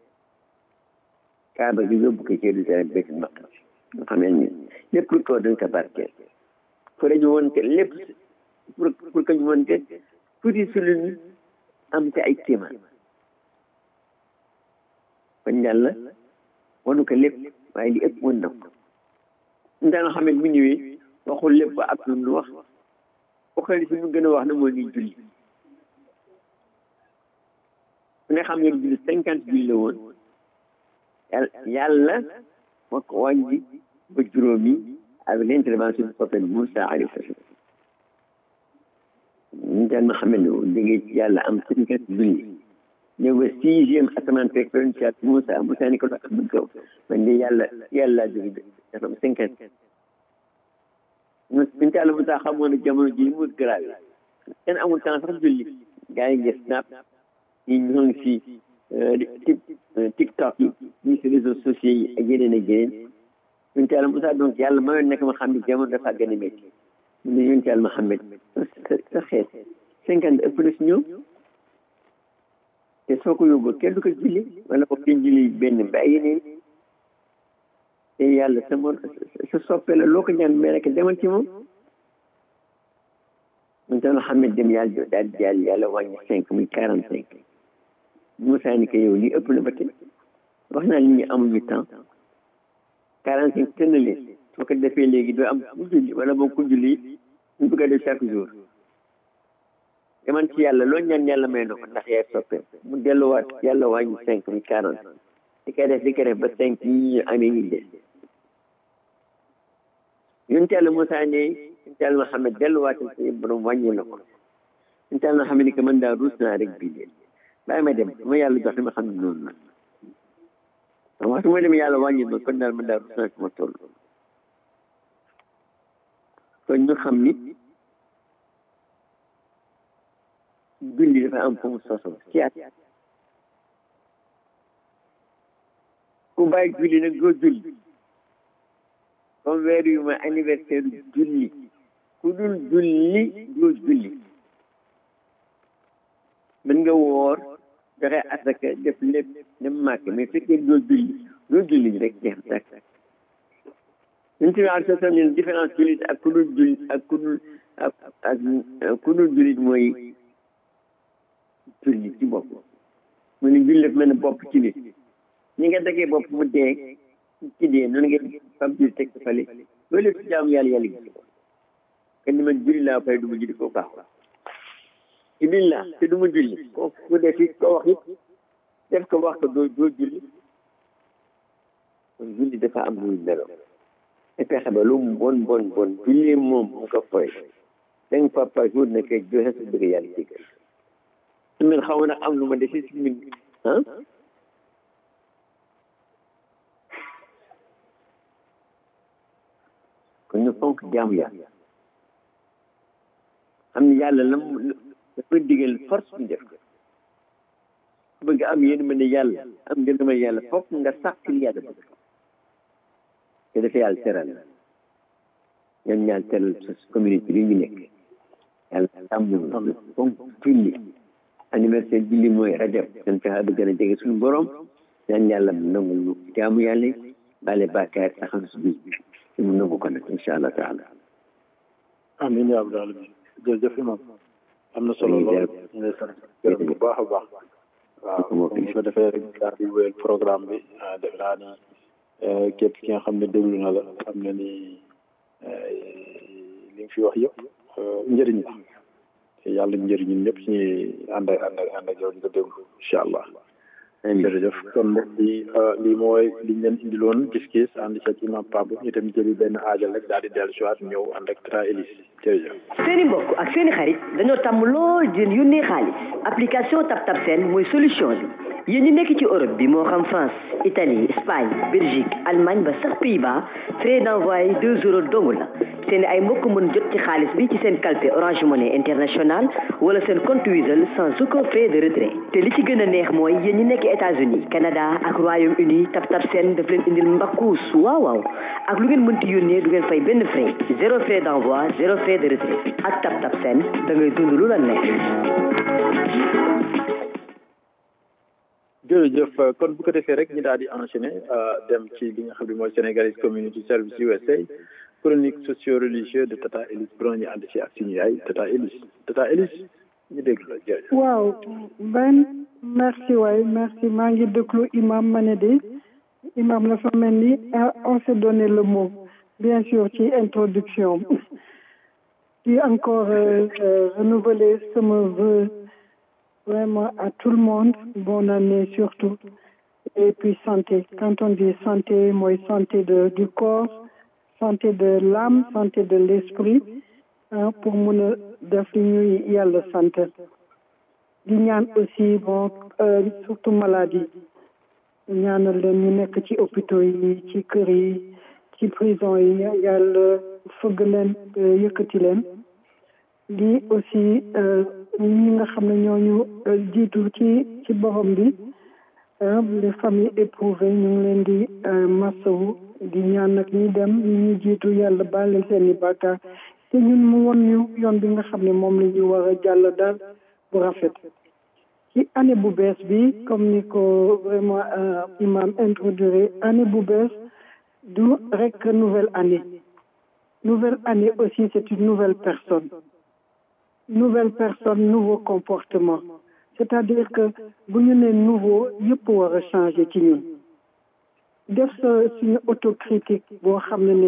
kaaba gi yóbbu ko ci Jérusalem Baytul Maqdis nga xamee ni lépp lu ko dañ ko barkeel pour ñu woon que lépp pour pour que ñu woon que tuuti si lu am te ay kéemaan kon yàlla wanu ko lépp waaye li ëpp woon na ko nda nga xam ne bu ñëwee waxul lépp ba ab lu wax waxal si mu gën a wax na moo ngi julli ku ne xam ngeen julli cinquante julli la woon yàlla moo ko wàññi ba juróomi avec l'intervention du prophète Moussa alayhi salam ñu daan ma xam ne déggee ci yàlla am cinquante julli ñëw ba sixième asamaan fekk fa ci at Moussa Moussa ni ko doon am kaw man de yàlla yàlla jóge dafa am cinquante ñun yàlla Moussa xamoon ne jamono ji mu grave kenn amul temps sax julli gars yi ngi snap ñi ñoo ngi si TikTok yi ñi si réseaux sociaux yi ak yeneen ak yeneen ñun yàlla Moussa donc yàlla mayoon nekk ma xam ne jamono dafa gën a métti mu ne ñun yàlla Mohamed sa xeet cinquante ëpp na si ñoom te soo ko yóbboo kenn du ko julli wala ko kenn julli benn mbay yeneen te yàlla sa mo sa soppe la loo ko ñaan mais rek demal ci moom mun tax Mohamed dem yàlla daal di jàll yàlla wàññi cinq muy quarante cinq Moussa ni ko yow lii ëpp na ba tey wax naa nit ñi amuñu temps quarante cinq tën na leen soo ko defee léegi doo am ku julli wala boo ku julli ñu bëgg a def chaque jour deman ci yàlla loo ñaan yàlla may na ko ndax yaay soppee mu delluwaat yàlla wàññi cinq mi quarante di koy def di koy def ba cinq yi ñu amee yi des yonent yàlla Moussa ne yonent yàlla Muhammad delluwaatal sa borom wàññi na ko yonent yàlla Muhammad ni que man daal ruus naa rek bii leen bàyyi ma dem ma yàlla jox li ma xam ne noonu la waaw waxtu ma dem yàlla wàññi ma kon daal man daal ruus naa fi ma toll kon ñu xam ni julli dafa am fu mu sosoo ci at ku bàyyi julli nag doo julli comme weer yu ma anniversaire julli ku dul julli doo julli mën nga woor joxe asaka def lépp dem màkk mais fekkee doo julli doo julli rek jeex tak ñun ci ak sa ne différence jullit ak ku dul jullit ak ku dul ak ak ku dul jullit mooy julli ci bopp mu ne julli dafa mel ne bopp ci nit ñi nga dagee bopp mu dee ci dee noonu ngeen fam julli teg ko fale loolu lépp ci jaamu yàlla yàlla gis ko kon ni man julli laa fay du ma julli koo baax ci biir laa te du ma julli ko ku def it ko wax it def ko wax ko doo doo julli kon julli dafa am muy melo te fexe ba lu mu bon bon bon julli moom mu ko foy cinq fois par jour na koy joxe su bëgg yàlla jégal su min xaw ma nag am lu ma desi si min ah kon ñu fonk jaamu yàlla xam ne yàlla lam dafa digal force ñu def ko bëgg am yéen ma ne yàlla am ngeen ma yàlla fokk nga sax ci yàlla bëgg te dafa yàlla teral ñoom ñaar teral sa communauté bi ñu nekk yàlla tàmm fonk julli anniversaire julli mooy rajab dañ fexe ba gën a jege suñu borom ñaan yàlla mu nangu ñu jaamu yàlla bale bàkkaar taxaw si bis bi te mu nangu ko nag incha allah taala amin yaa rabbal alamin jërëjëf imam am na solo lool ñu lay sant gërëm bu baax a baax waaw comme ko defee rek daal di wéyal programme bi def naa ni képp ki nga xam ne déglu na la xam na ni li nga fi wax yëpp njëriñ la te yàlla njëriñ ñun ñëpp suñuy ànd ak ànd ak ànd ak yow di ko déglu incha allah jërëjëf kon mbokk yi lii mooy liñ leen indiloon gis-gis ànd ci ak imam Pape ñu dem jëli benn aajal rek daal di dellu si waat ñëw ànd ak Tra Elise jërëjëf seeni mbokk ak seeni xarit dañoo tàmm lool di leen yónnee xaalis application TapTap Send mooy solution bi yéen ñi nekk ci Europe bi moo xam France Italie Espagne Belgique Allemagne ba sax Pays-Bas frais d'envoi deux euros dong la seen ay mbokk mën jot ci xaalis bi ci seen calpe Orange Money International wala seen compte Wizall sans aucun frais de retrait te li ci gën a neex mooy yéen ñi nekk États-Unis Canada ak Royaume-Uni TapTap Send daf leen indil mbakkuus waaw waaw ak lu ngeen mënti yónnee du ngeen fay benn frais zéro frais d'envoi zéro frais de retrait ak TapTap Send da ngay dund lu la neex jërëjëf kon bu ko defee rek ñu daal di enchaîner dem ci li nga xam ne mooy Sénégalese Community Service USA chronique socio-religieux de Tata Elise Bron ñu ànd ci ak suñu yaay Tata Elise Tata Elise ñu déglu la jërëjëf. waaw Ben merci waay merci maa ngi déglu imam Manede imam la fa mel ni on s'est donné le mot bien sûr ci introduction di encore renouveler sama vœu vraiment à tout le monde bonne année surtout et puis santé quand on dit santé mooy santé de du corps santé de l'âme santé de l'esprit ah pour mun a def li ñuy yàlla sant di ñaan aussi bon surtout maladie ñaanal leen ñu nekk ci hôpitaux yi ci kër yi ci prison yi yàlla fëgg leen yëkkati leen di aussi ñi nga xam ne ñooñu jiitu ci ci borom bi les familles éprouvées ñu ngi leen di masawu di ñaan nag ñi dem ñi ñu jiitu yàlla baal leen seen i bàkkaar te ñun mu won ñu yoon bi nga xam ne moom la ñu war a jàll daal bu rafet ci année bu bees bi comme ni ko vraiment imam introduire année bu bees du rek nouvelle année nouvelle année aussi c'est une nouvelle personne nouvelle personne nouveau comportement c'est-à-dire que bu ñu nee nouveau yëpp war a changer ci ñun def sa suñu autocritique boo xam ne ne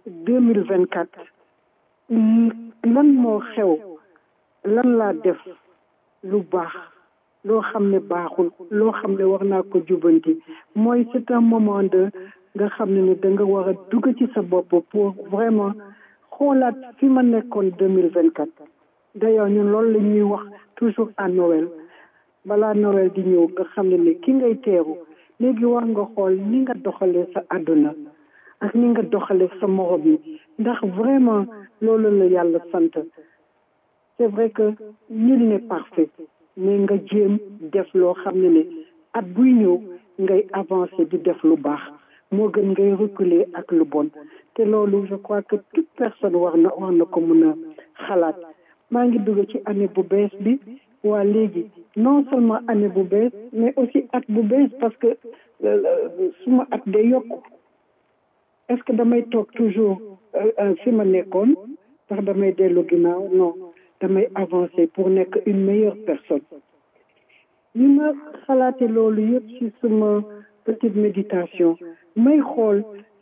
deux mille vingt quatre lan moo xew lan laa def lu baax loo xam ne baaxul loo xam ne war naa ko jubanti mooy c'est un moment de nga xam ne ne da nga war a dugg ci sa bopp pour vraiment xoolaat fi ma nekkoon deux mille vingt quatre d'ailleurs ñun loolu la ñuy wax toujours à Noël balaa Noël di ñëw nga xam ne ne ki ngay teeru léegi war nga xool ni nga doxalee sa àdduna ak ni nga doxalee sa morom yi ndax vraiment loolu la yàlla sant c'est vrai que nul n'est parfait mais nga jéem def loo xam ne ne at buy ñëw ngay avancer di def lu baax moo gën ngay reculer ak lu bon te loolu je crois que toute personne war na war na ko mun a xalaat maa ngi dugg ci année bu bees bi waa léegi non seulement année bu bees mais aussi at bu bees parce que suma at day yokku est-ce que damay toog toujours fi ma nekkoon ndax damay dellu ginnaaw non damay avancer pour nekk une meilleure personne li ma xalaate loolu yëpp ci suma petite méditation may xool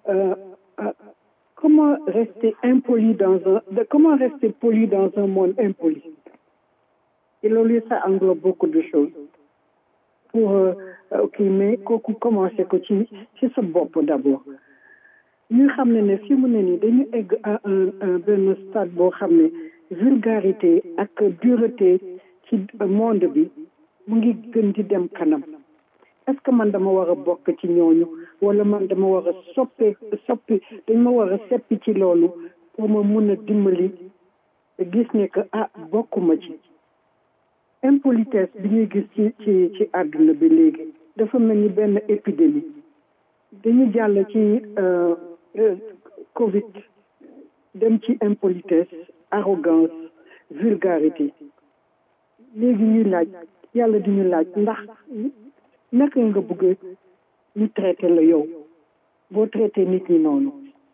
comment rester impoli dans un comment rester poli dans un monde impoli et loolu ça englobe beaucoup de choses pour ok mais kooku commencé ko ci ci sa bopp d'abord ñu xam ne ne fi mu ne nii dañu egg à un benn stade boo xam ne vulgarité ak dureté ci monde bi mu ngi gën di dem kanam est-ce que man dama war a bokk ci ñooñu wala man dama war a soppe soppi dañ ma war a seppi ci loolu pour ma mun a dimbali gis ne que ah bokkuma ci impolitesse bi ñuy gis ci ci ci àdduna bi léegi dafa mel ni benn épidémie dañu jàll ci Covid dem ci impolitesse arrogance vulgarité léegi ñuy laaj yàlla di ñu laaj ndax naka nga bëgg ñu traité la yow boo traité nit ñi noonu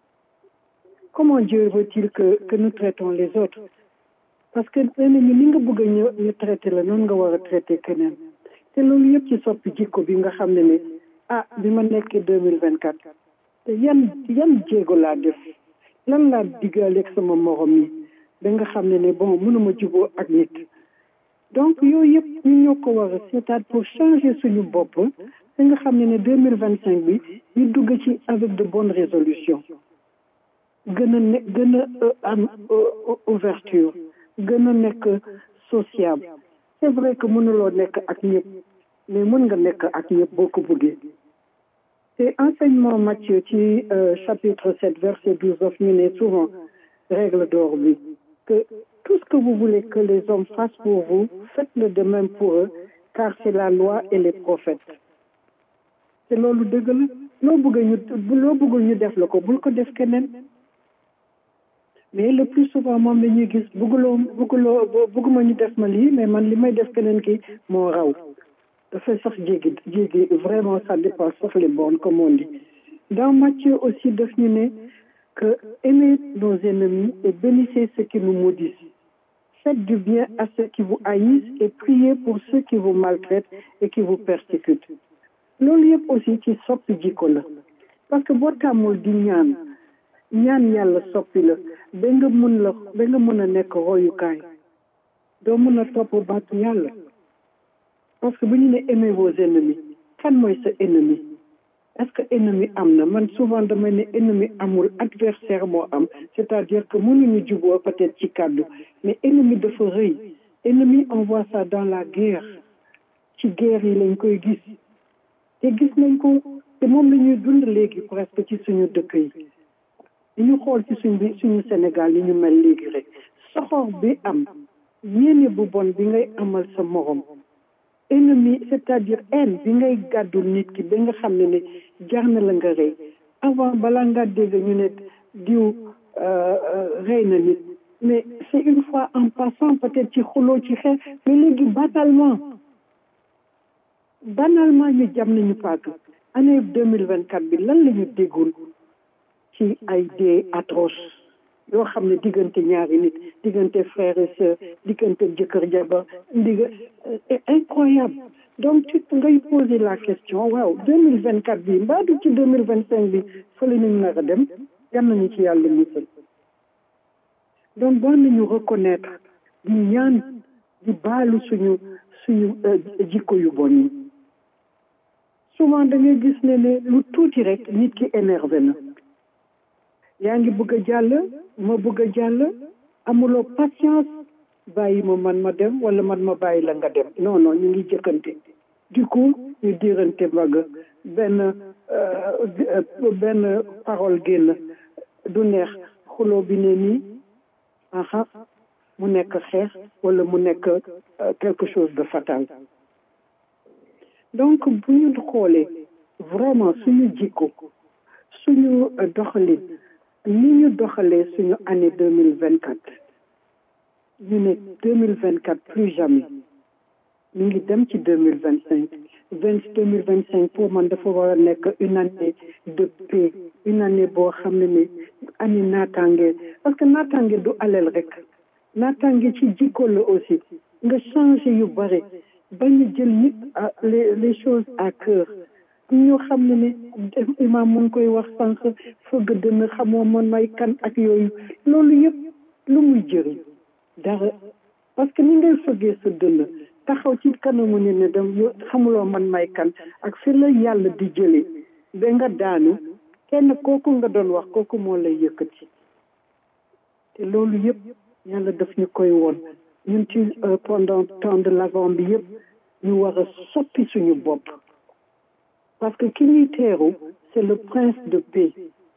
comment Dieu veut-il que que nous traitons les autres parce que ennemi ni nga bëgg ñu ñu traité la noonu nga war a traité keneen te loolu yëpp ci soppi jikko bi nga xam ne ne ah bi ma nekkee deux mille vingt quatre te yan yan jéego laa def lan laa diggaaleeg sama morom yi da nga xam ne ne bon mënuma juboo ak nit donc yooyu yëpp ñu ñoo ko war a seetaat pour changer suñu bopp da nga xam ne ne deux mille vingt cinq bi ñu dugg ci avec de bonnes résolutions gën a ne gën a am ouverture gën a nekk sociable c'est vrai que mënuloo nekk ak ñëpp mais mën nga nekk ak ñëpp boo ko bëggee te enseignement Matthieu ci chapitre sept verset douze daf ñu ne souvent règle d'or bi que tout ce que vous voulez que les hommes fassent pour vous faites-le de même pour eux car c'est la loi et les prophètes te loolu dëgg la loo bëgg ñu loo bëggul ñu def la ko bul ko def keneen mais le plus souvent moom la ñuy gis bëgguloo bëgguloo bëgguma ñu def ma lii mais man li may def keneen ki moo raw dafay sax jéggi jéggi vraiment ça dépasse sax les bornes comme on dit dans Matthieu aussi daf ñu ne que aimez nos ennemis et bénissez ceux qui nous maudissent faites du bien à ceux qui vous haïssent et priez pour ceux qui vous maltraitent et qui vous persécutent loolu yëpp aussi ci soppi jikko la parce que boo tàmmul di ñaan ñaan yàlla soppi la ba nga mun la ba nga mën a nekk royukaay doo mun a topp baatu yàlla parce que bu ñu ne aimez vos ennemis kan mooy sa ennemi est-ce que ennemi am na man souvent damay ne ennemi amul adversaire moo am c'est-à-dire que mënuñu juboo peut-être ci kàddu mais ennemi dafa rëy ennemi on voit ça dans la guerre ci guerre yi lañ koy gis te gis nañ ko te moom la ñuy dund léegi presque ci suñu dëkk yi ñu xool ci suñ bi suñu Sénégal yi ñu mel léegi rek soxor bi am yéene bu bon bi ngay amal sa morom ennemi c'est-à-dire haine bi ngay gàddul nit ki ba nga xam ne ne jar na la nga rey avant balaa nga dégg ñu ne diw rey na nit mais c'est une fois en passant peut-être ci xuloo ci xeex mais léegi banalement banalement ñu jam nañu paak année deux mille vingt quatre bi lan la ñu déggoon ci ay dee atroce yoo xam ne diggante ñaari nit diggante frère et sœur diggante jëkkër jabar digg incroyable donc tu ngay poser la question waaw deux mille vingt quatre bi mbaa du ci deux mille vingt cinq bi fële nañu nar a dem yal nañu ci yàlla musal donc war nañu reconnaître di ñaan di baalu suñu suñu jikko yu bon yi souvent da ngay gis ne ne lu tuuti rek nit ki énervé na yaa ngi bëgg a jàll ma bëgg a jàll amuloo patience bàyyi ma man ma dem wala man ma bàyyi la nga dem non non ñu ngi jëkkante du coup ñu diirante mbagg benn benn parole génn du neex xuloo bi ne nii aha mu nekk xeex wala mu nekk quelque chose de fatal donc bu ñu xoolee vraiment suñu jikko suñu doxalin ni ñu doxalee suñu année deux mille vingt quatre ñu ne deux mille vingt quatre plus jamais ñu ngi dem ci deux mille vingt cinq vingt deux mille vingt cinq pour man dafa war a nekk une année de paix une année boo xam ne ni année naataange parce que naataange du alal rek naataange ci jikko la aussi nga changé yu bare bañ a jël nit les les choses à cœur ñu xam ne ne imaam mu ngi koy wax sànq fëgg dënn xamoo man may kan ak yooyu loolu yëpp lu muy jëriñ dara parce que ni ngay fëggee sa dënn taxaw ci kanamu ne ne dem xamuloo man may kan ak fi la yàlla di jëlee ba nga daanu kenn kooku nga doon wax kooku moo lay yëkkati te loolu yëpp yàlla daf ñu koy woon ñun ci pendant temps de l'avant bi yëpp ñu war a soppi suñu bopp parce que ki ñuy teeru c'est le prince de paix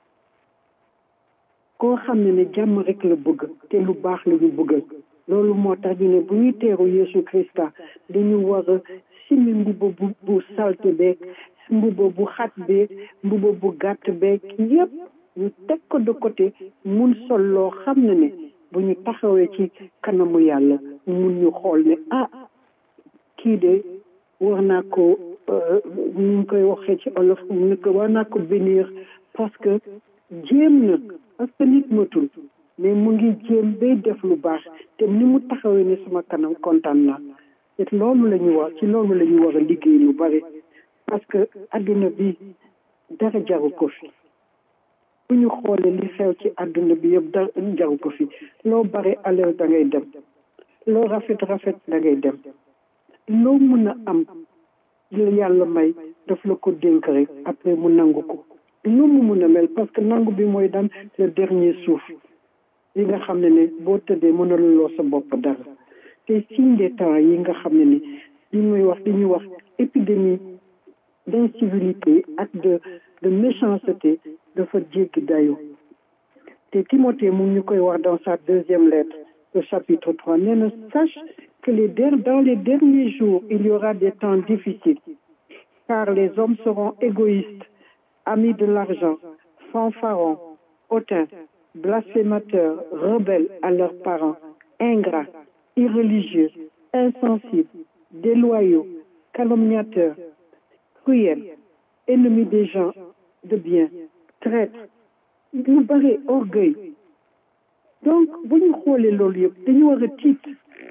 koo xam ne ne jàmm rek la bëgg te lu baax la ñu bëggal loolu moo tax ñu ne bu ñuy teeru Yeesu Krista dañu war a simi mbuba bu bu salte beeg mbuba bu xat beeg mbuba bu gàtt beeg yépp ñu teg ko de côté mun sol loo xam ne ne bu ñu taxawee ci kanamu yàlla mun ñu xool ne ah kii de war naa ko ñu ngi koy waxee ci olof ne ko war naa ko bénir parce que jéem na parce que nit matul mais mu ngi jéem bay def lu baax te ni mu taxawee ne sama kanam kontaan naa te loolu la ñu war ci loolu la ñu war a liggéey lu bari parce que adduna bi dara jaru ko fi bu ñu xoolee li xew ci adduna bi yëpp dara jaru ko fi loo bari alal da ngay dem loo rafet rafet da ngay dem loo mën a am la yàlla may daf la ko dénk rek après mu nangu ko lu mu mun a mel parce que nangu bi mooy daan le dernier suuf yi nga xam ne ne boo tëddee mënaluloo sa bopp dara te signe des temps yi nga xam ne ni li muy wax li ñuy wax épidémie d'incivilité ak de de méchanceté dafa jéggi dayo te Timothée mu ngi ñu koy wax dans sa deuxième lettre le chapitre trois nee na sache que les dans les derniers jours il y aura des temps difficiles car les hommes seront égoïstes amis de l'argent fanfarons hautains blasphémateurs rebelles à leurs parents ingrats irreligieux insensibles déloyaux calomniateurs cruels ennemis des gens de bien traîtres lu bare orgueil donc bu ñu xoolee loolu yëpp dañu war a tiit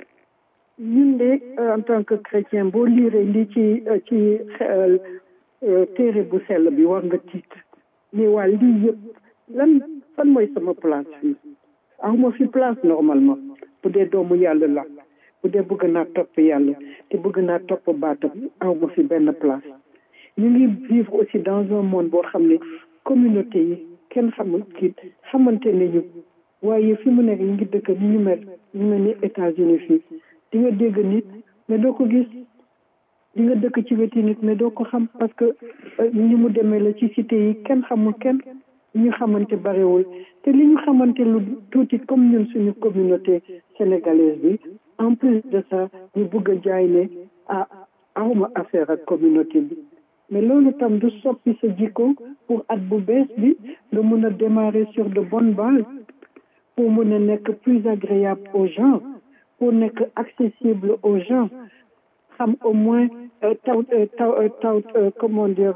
ñun de en tant que chrétien boo liiree lii ci ci téere bu sell bi war nga tiit mais waa lii yëpp lan fan mooy sama place fii awma fi place normalement bu dee doomu yàlla la bu dee bëgg naa topp yàlla te bëgg naa topp baatam awma fi benn place ñu ngi vivre aussi dans un monde boo xam ne communauté yi kenn xamul kii xamante nañu waaye fi mu nekk ñu ngi dëkk ni ñu mel ñu mel ni États-Unis fii di nga dégg nit mais doo ko gis di nga dëkk ci weti nit mais doo ko xam parce que ni mu demee la ci cité yi kenn xamul kenn ñu xamante barewul te li ñu xamante lu tuuti comme ñun suñu communauté sénégalaise bi en plus de ça ñu bëgg a jaay ne ah awma affaire ak communauté bi mais loolu tam du soppi sa jikko pour at bu bees bi nga mun a démarrer sur de bonnes bases pour mun a nekk plus agréable aux gens pour nekk accessible aux gens xam au moins taw taw taw comment dire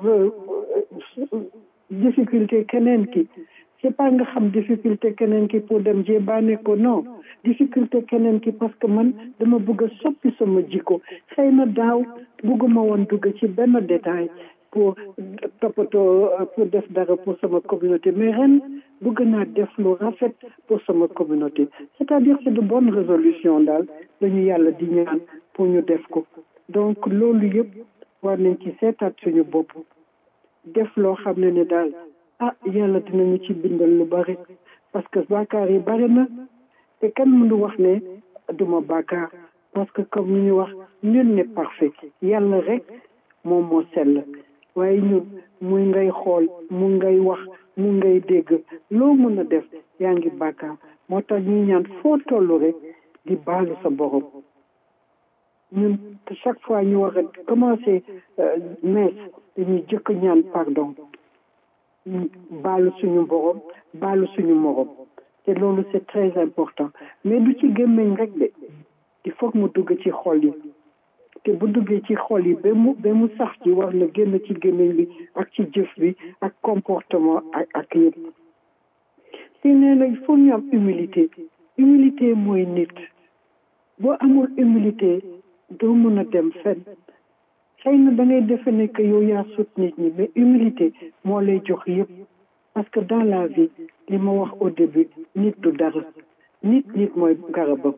difficulté keneen ki c'est pas nga xam difficulté keneen ki pour dem jébaane ko non difficulté keneen ki parce que man dama bëgg a soppi sama jikko xëy na daaw bëgguma woon dugg ci benn détail pour toppatoo pour def dara pour sama communauté mais ren bëgg naa def lu rafet pour sama communauté c'est-à-dire c'est de bonnes résolutions daal dañu yàlla di ñaan pour ñu def ko donc loolu yëpp war nañ ci seetaat suñu bopp def loo xam ne ne daal ah yàlla dinañu ci bindal lu bari parce que bàkkaar yi bari na te kan mënu wax ne duma bàkkaar parce que comme ni ñu wax nul n'est parfait yàlla rek moom moo sell waaye ñun muy ngay xool mu ngay wax mu ngay dégg loo mën a def yaa ngi bàkkaar moo tax ñuy ñaan foo tollu rek di baalu sa borom ñun chaque fois ñu war a commencer messe dañuy jëkk ñaan pardon baalu suñu borom baalu suñu morom te loolu c'est très important mais du ci gémmiñ rek de il faut que mu dugg ci xol yi te bu duggee ci xol yi ba mu ba mu sax ci war na génn ci gémmiñ bi ak ci jëf bi ak comportement ak ak yëpp te nee na il faut ñu am humilité humilité mooy nit boo amul humilité doo mën a dem fenn xëy na da ngay defe ne que yow yaa sut nit ñi mais humilité moo lay jox yëpp parce que dans la vie li ma wax au début nit du dara nit nit mooy garabam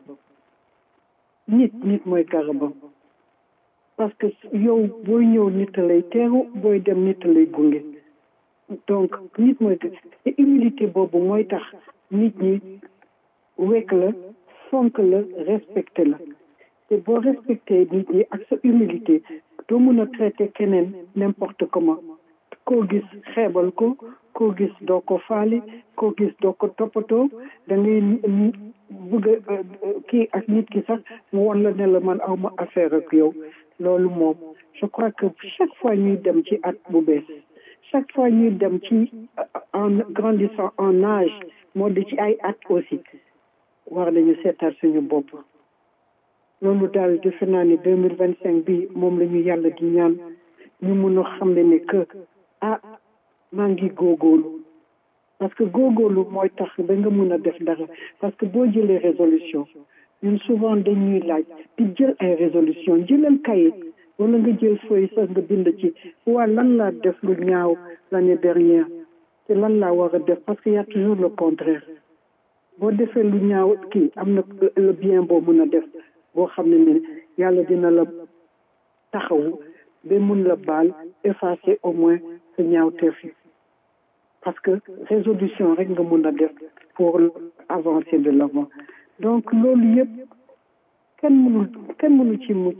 nit nit mooy garabam parce que yow booy ñëw nit a lay teeru booy dem nit a lay gunge donc nit mooy te humilité boobu mooy tax nit ñi wekk la fonk la respecté la te boo respecté nit ñi ak sa humilité doo mën a traité keneen n'importe comment koo gis xeebal ko koo gis doo ko faale koo gis doo ko toppatoo da ngay bëgg a kii ak nit ki sax mu won la ne la man aw ma affaire ak yow loolu moom je crois que chaque fois ñuy dem ci at bu bees chaque fois ñuy dem ci en grandissant en âge moo di ci ay at aussi war nañu seetaat suñu bopp loolu daal defe naa ne deux mille vingt cinq bi moom la ñu yàlla di ñaan ñu mun a xam ne ne que ah maa ngi góogóorlu parce que góogóorlu mooy tax ba nga mun a def dara parce que boo jëlee résolution ñun souvent dañuy laaj di jël ay résolution jëlal kayit wala nga jël feuille sax nga bind ci waa lan laa def lu ñaaw l'année dernière te lan laa war a def parce que y a toujours le contraire boo defee lu ñaaw kii am na le bien boo mun a def boo xam ne ne yàlla dina la taxawu ba mun la baal effacer au moins sa ñaawteef yi parce que résolution rek nga mun a def pour avancer de l'avant donc loolu yëpp kenn mënul kenn mënu ci mucc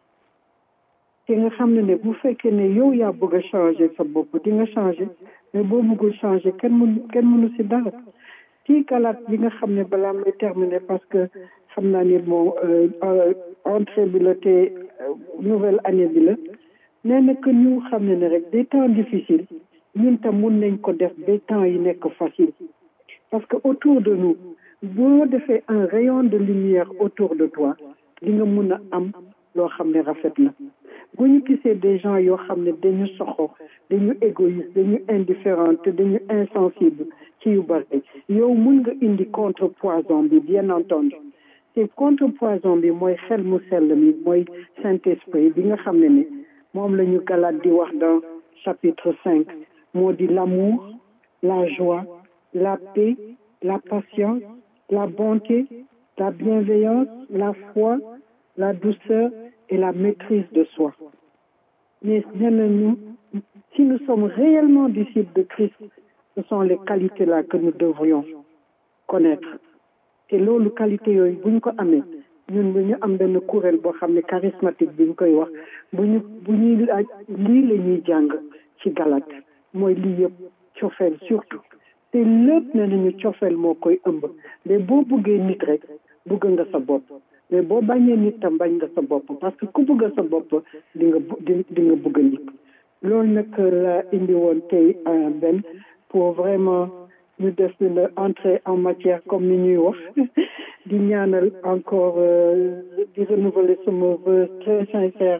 te nga xam ne ne bu fekkee ne yow yaa bëgg a changer sa bopp di nga changer mais boo bëggul changer kenn mënu kenn mënu si dara ci kalaat bi nga xam ne balaa may terminer parce que xam naa ni bon entrée bi la te nouvelle année bi la nee na que ñu xam ne ne rek des temps difficiles ñun tam mun nañ ko def des temps yi nekk facile parce que autour de nous boo defee un rayon de lumière autour de toi di nga mun a am loo xam ne rafet na bu ñu gisee des gens yoo xam ne dañu soxo dañu égoïste dañu indifférent te dañu insensible ci yu bari yow mun nga indi contrepoison bi bien entendu te contrepoison bi mooy xel mu sell mi mooy Saint-Esprit bi nga xam ne ne moom la ñu galaat di wax dans chapitre cinq moo di l'amour la joie la paix la patience la bonté la bienveillance la foi la douceur et la maîtrise de soi mais nee nañu si nous sommes réellement disciples de Christ ce sont les qualités là que nous devrions connaître te loolu qualité yooyu bu ñu ko amee ñun bu ñu am benn kuréel boo xam ne charismatique bi ñu koy wax bu ñu bu ñuy laaj lii la ñuy jàng ci galat mooy lii yëpp cofeel surtout te lépp ne nañu cofeel moo koy ëmb mais boo bëggee nit rek bëgg nga sa bopp mais boo bañee nit tam bañ nga sa bopp parce que ku bëgg sa bopp di nga di di nga bëgg nit loolu nag la indi woon tey benn pour vraiment ñu def une entrée en matière comme ni ñuy wax di ñaanal encore di renouveler sama vœu très sincère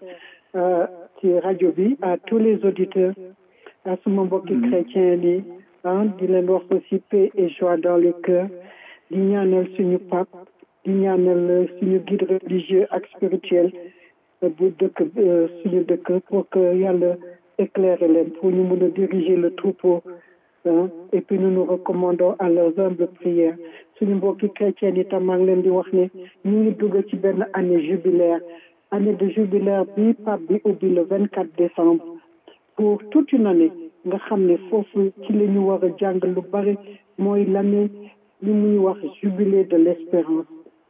ci rajo bi à tous les auditeurs à suma mbokki chrétien yi ah di leen wax aussi paix et joie dans les cœurs di ñaanal suñu pape di ñaanal suñu guide religieux ak spirituel bu dëkk suñu dëkk pour que yàlla éclairer leen pour ñu mën a diriger le troupeau et puis nous nous recommandons à leurs humbles prières suñu mbokki chrétiens itam maa ngi leen di wax ne ñu ngi dugg ci benn année jubilaire année de jubilaire bi pape bi ubbi le vingt quatre décembre pour toute une année nga xam ne foofu ci la ñu war a jàng lu bari mooy l'année li muy wax jubilé de l'espérance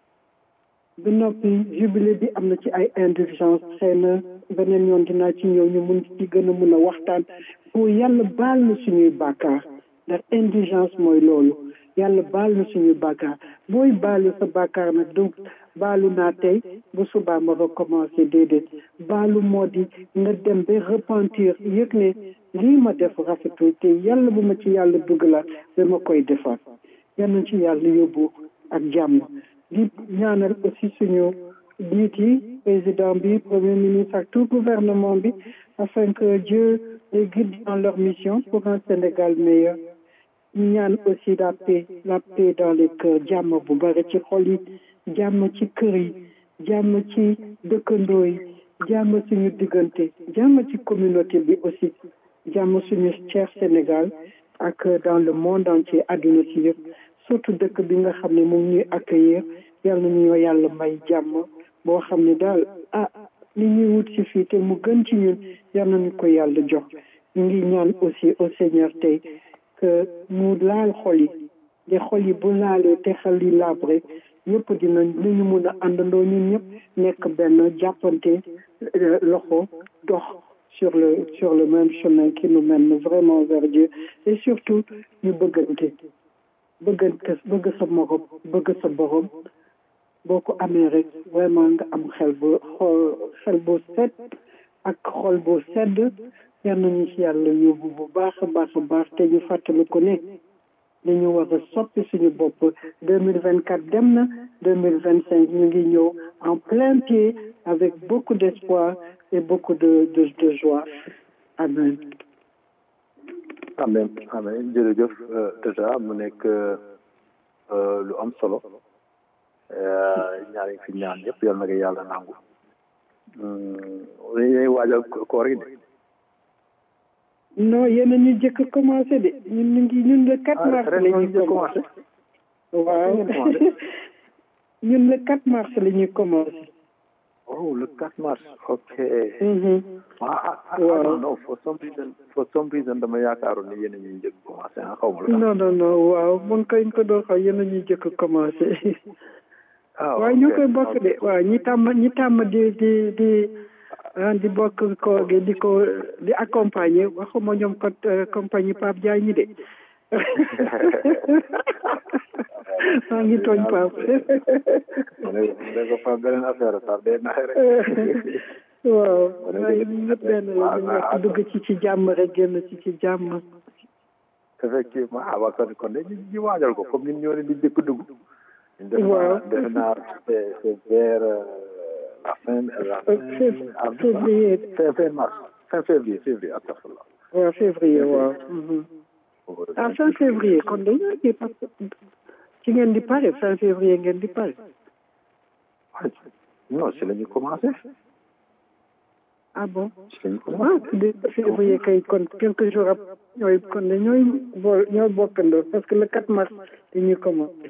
bi noppi jubilé bi am na ci ay indulgence xëy na beneen yoon dinaa ci ñëw ñu mun ci gën a mun a waxtaan pour yàlla baal na suñuy bàkkaar ndax indulgence mooy loolu yàlla baal na suñuy bàkkaar booy baalu sa bàkkaar nag donc baalu naa tey bu subaa ma recommencer déedéet baalu moo di nga dem ba repentir yëg ne lii ma def rafetul te yàlla bu ma ci yàlla dugalaat ba ma koy defaat yal na ci yàlla yóbbu ak jàmm di ñaanal aussi suñu njiit yi président bi premier ministre ak tout gouvernement bi afin que Dieu les guide dans leur mission pour un Sénégal meilleur ñu ñaan aussi la paix la paix dans les cœurs jàmm bu bari ci xol yi jàmm ci kër yi jàmm ci dëkkandoo yi jàmm suñu diggante jàmm ci communauté bi aussi jàmm suñu cher Sénégal ak dans le monde entier àdduna si yëpp surtout dëkk bi nga xam ne moom ñuy accueillir yal na ñu yàlla may jàmm boo xam ne daal ah li ñuy wut ci fii te mu gën ci ñun yal nañu ko yàlla jox ñu ngi ñaan aussi au Seigneur tey que mu laal xol yi te xol yi bu laalee te xel yi labre ñëpp dinañ li ñu mun a àndandoo ñun ñëpp nekk benn jàppante loxo dox sur le sur le même chemin qui nous mène vraiment vers Dieu et surtout ñu bëggante bëggante bëgg sa morom bëgg sa borom boo ko amee rek vraiment nga am xel bu xol xel bu set ak xol bu sedd yal nañu ci yàlla yóbbu bu baax a baax a baax te ñu fàttali ko ne dañu war a soppi suñu bopp deux mille vingt quatre dem na deux mille vingt cinq ñu ngi ñëw en plein pied avec beaucoup d'espoir et beaucoup de de de joie amen amen amen jërëjëf déjà mu nekk lu am solo ñaari fi ñaan yëpp yal na ko yàlla nangu dañuy waajal koor gi de non yéen a ñu jëkk commencé de ñun ñu ngi ñun le 4 mars la ñuy commencé waaw ñun le 4 mars la ñuy commencé oh le 4 mars ok ah ah non non for some reason for some reason dama yaakaaroon ne yéen a ñuy jëkk commencé ah xaw ma la non non non waaw mun koy ko doon xaw yéen a ñuy jëkk commencé waaw ñu koy bokk de waaw ñi tàmm ñi tàmm di di di di bokk ko gi di ko di accompagner waxuma ñoom ko compagnie Pape Diagne de maa ngi tooñ Pape ne ko Pape beneen affaire Pape day naxe rek waaw waaye ñëpp benn la ñu nekk dugg ci ci jàmm rek génn ci ci jàmm effectivement ah waa kon kon de ñu waajal ko comme ñun ñoo leen di jëkk dugg waaw defe naa c'est c'est vers la fin la fin février fin fin mars fin février février astafurlah waaw février waaw ah fin février kon dañoo kii parce que ci ngeen di pare fin février ngeen di pare non si la ñu commencé ah bon si la ñu ah commencé de février kay kon quelques jours ab ñooy kon de ñooy bool ñooy bokkandoo parce que le 4 mars dañuy commencé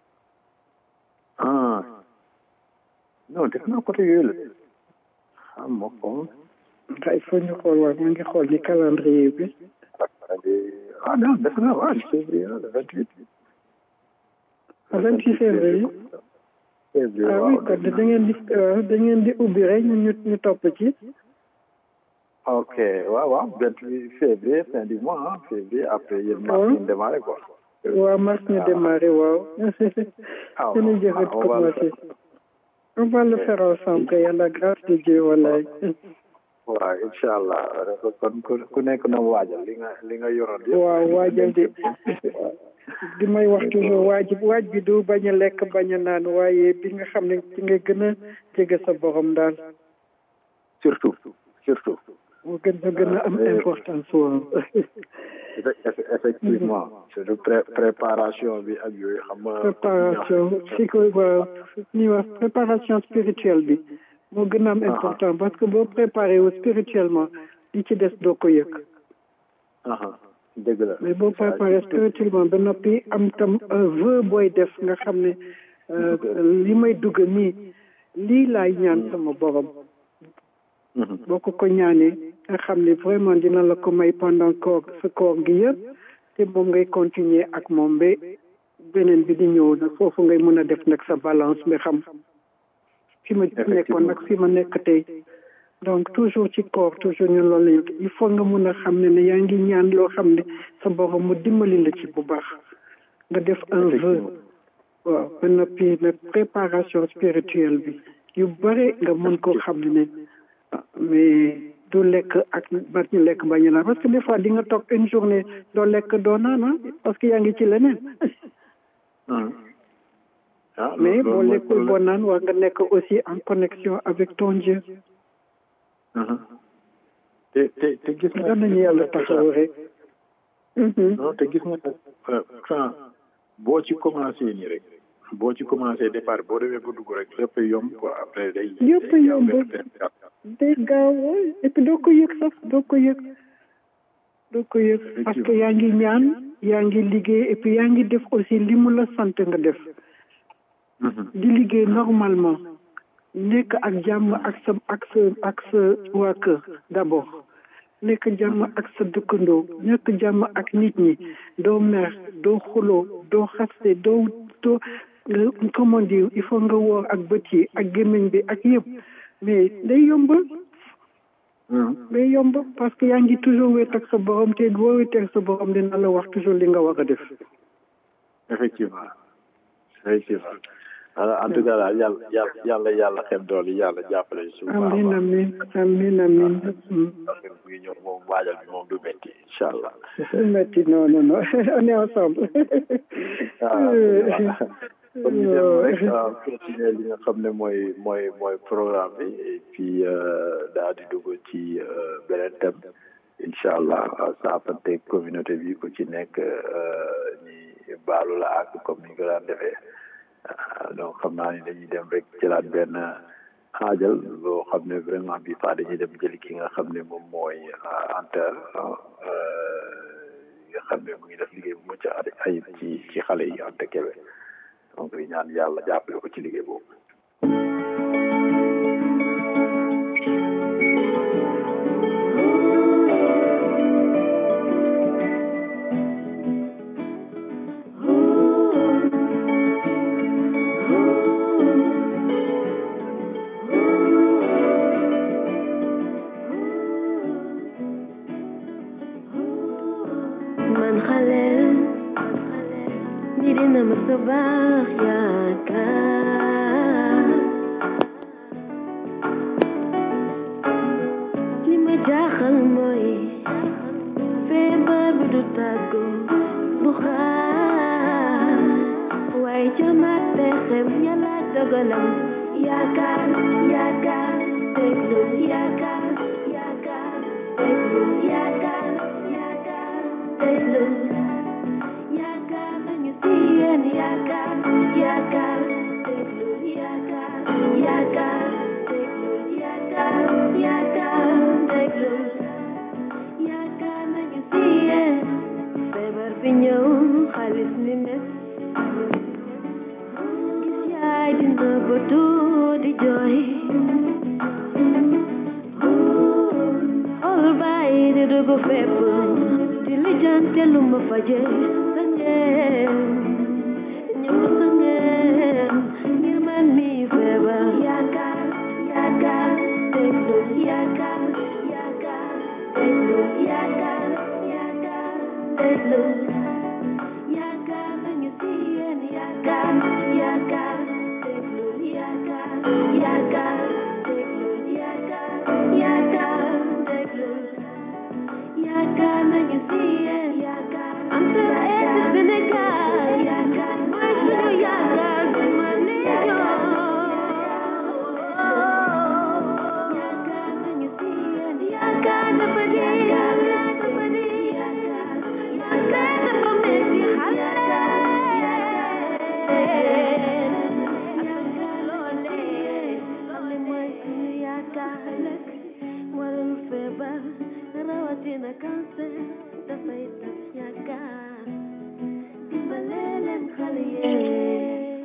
ah non def naa côté yooyu la xam ma ko ah il faut ñu xool waaw maa ngi xool ni calendrier bi ah non def naa waaw février le vingt huit ah 28 février février ah oui waaw kon da ngeen di waaw da ngeen di ubbi rek ñu ñu ñu topp ci ok waaw waaw vingt huit février fin du mois ah février après yéen mars Ouais. ngeen démarré quoi waaw mars ñu démarré waaw ah dinañ waaw, jëfat on va le commencé on va le faire ensemble et à la grâce de Dieu wallaay waaw incha allah kon ku ku nekk na waajal li nga li nga yoroon yëpp waaw waajal de di may wax toujours waaj waaj bi du bañ a lekk bañ a naan waaye bi nga xam ne ci nga gën a jege sa borom daal surtout surtout mu gën a gën a am Ah, importance waaw Effe- effe- effectivement surtout pré préparation bi ak yooyu xam nga préparation psycho waaw ñuy wax préparation spirituelle bi moo gën a am important parce que boo préparé wu spirituellement li ci des doo ko yëg aha dëgg la mais boo préparé spirituellement ba noppi am tam un vœu booy def nga xam ne li may dugg nii lii laay ñaan sama borom boo ko ko ñaanee nga xam ne vraiment dina la ko may pendant koor sa koor gi yëpp te moom ngay continuer ak moom ba beneen bi di ñëw nag foofu ngay mën a def nag sa balance nga xam fi ma nekkoon nag fi ma nekk tey donc toujours ci koor toujours ñu loolu lañu il faut nga mun a xam ne ne yaa ngi ñaan loo xam ne sa borom mu dimbali la ci bu baax nga def un vœu waaw ba noppi nag préparation spirituelle bi yu bare nga mun koo xam ne ne mais du lekk ak ba ñu lekk ba ñu naan parce que des fois di nga toog une journée doo lekk doo naan parce que yaa ngi ci leneen mais boo lekkul boo naan war nga nekk aussi en connexion avec ton Dieu te te te gis nga nañu yàlla taxaw rek non te gis nga nag boo ci commencé nii rek boo ci commencé départ boo demee ba dugg rek lépp yomb quoi après day yëpp yomb day gaaw et puis doo ko yëg sax doo ko yëg doo ko yëg parce que yaa ngi ñaan yaa ngi liggéey et puis yaa ngi def aussi li mu la sant nga def di liggéey normalement nekk ak jàmm ak sa ak sa ak sa waa kër d'abord nekk jàmm ak sa dëkkandoo nekk jàmm ak nit ñi doo mer doo xuloo doo xaste doo doo comment dire il faut nga woor ak bët yi ak gémmiñ bi ak yëpp mais day yomb day yomb parce que yaa ngi toujours wéet ak sa borom te boo wéetee ak sa borom dina la wax toujours li nga war a def effectivement effectivement alors en tout cas daal yàlla yàlla yàlla yàlla xel dool yi yàlla jàppale suñu baax amin amin amin amin bu ngi ñëw moom waajal bi moom du métti incha allah du métti non non non on est ensemble comme ñu dem rek continuer li nga xam ne mooy mooy mooy programme bi et puis daal di dugg ci beneen thème incha allah saafante communauté bi ku ci nekk ñi baalu la ak comme ni ñu ko daan defee donc xam naa ni dañuy dem rek jëlaat benn xaajal loo xam ne vraiment bi fa dañuy dem jëli ki nga xam ne moom mooy Anta nga xam ne mu ngi def liggéey bu mucc ayib ci ci xale yi Anta Kébé donc di ñaan yàlla jàppale ko ci liggéey boobu. man xale ñi dina ma sa baax yaakaar li ma jaaxal mooy feebar bi du tàggu du xaar waaye jamaat pexem yàlla dogalam yaakaar yaakaar déglu yaakaar yaakaar déglu yaakaar yaakaar déglu yaakaar nañu si yéen yaakaar yaakaar déglu yaakaar yaakaar déglu yaakaar yaakaar déglu yaakaar nañu si yéen feebar bi ñëw xaalis ni mes gis yaay dina bëtu di jooy xool bàyyi di dugg fépp di lijjante lu ma faje sa ngeen ñëw sa ngeen ngir man mi feebar yaakaar yaakaar déglu yaakaar yaakaar déglu yaakaar yaakaar déglu yaakaar nañu si yéen yaakaar yaakaar déglu yaakaar yaakaar déglu yaakaar yaakaar déglu yaakaar nañu si yéen yaakaar am sa eeti Sénégal yaakaar mooy suñu yaakaar du ma yaakaar nañu si yéen yaakaar dafa di yaakaar dafa di yaakaar yaakaar dafa metti xale yaakaar loolee loole mooy suñu yaakaar ëllëg warul feebar rawatina cancer dafay tas yaakaar dimbale leen xale yee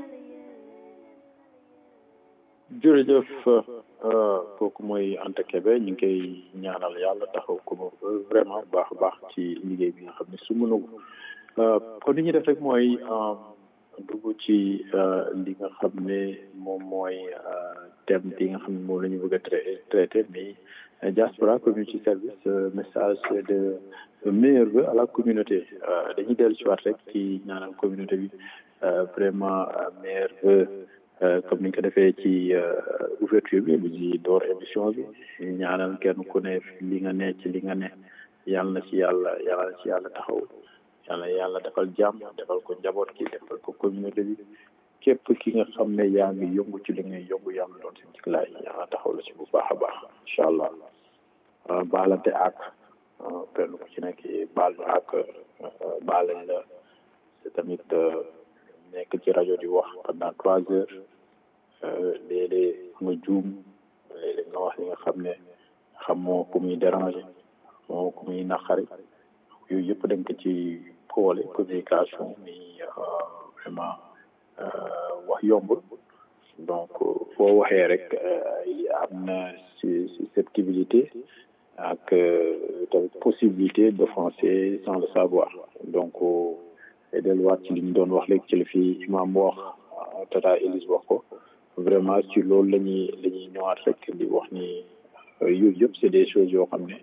jërëjëf kooku mooy Anta Kébé ñu ngi koy ñaanal yàlla taxaw ko vraiment baax a baax ci liggéey bi nga xam ne su mënu kon li ñuy def rek mooy dugg ci li nga xam ne moom mooy thème bi nga xam ne moom la ñu bëgg a traité mais diaspora community service message de meilleur vœu à la communauté dañuy dellu si waat rek ci ñaanal communauté bi vraiment meilleur vœu comme ni ñu ko defee ci ouverture bi bu ci door émission bi ñaanal kenn ku ne li nga ne ci li nga ne yàlla na ci yàlla yàlla na ci yàlla taxaw yàlla yàlla defal jàmm defal ko njaboot ki defal ko communauté bi képp ki nga xam ne yaa ngi yëngu ci li ngay yëngu yàlla doon si jiglaay yàlla taxaw la ci bu baax a baax incha allah baalante ak kenn ku ci nekk baal ñu ak baalañ la c'est tamit nekk ci rajo di wax pendant trois heures léeg-léeg nga juum léeg-léeg nga wax li nga xam ne xamoo ku muy déranger xamoo ku muy naqari yooyu yëpp dañ ko ci boole communication ni vraiment wax yombul donc foo waxee rek am na susceptibilité ak tamit possibilité d'offenser sans le savoir donc delluwaat ci li ñu doon wax léegi ci la fi imam wax tata Elise wax ko vraiment ci loolu la ñuy la ñuy ñëwaat rek di wax ni yooyu yëpp c'est des choses yoo xam ne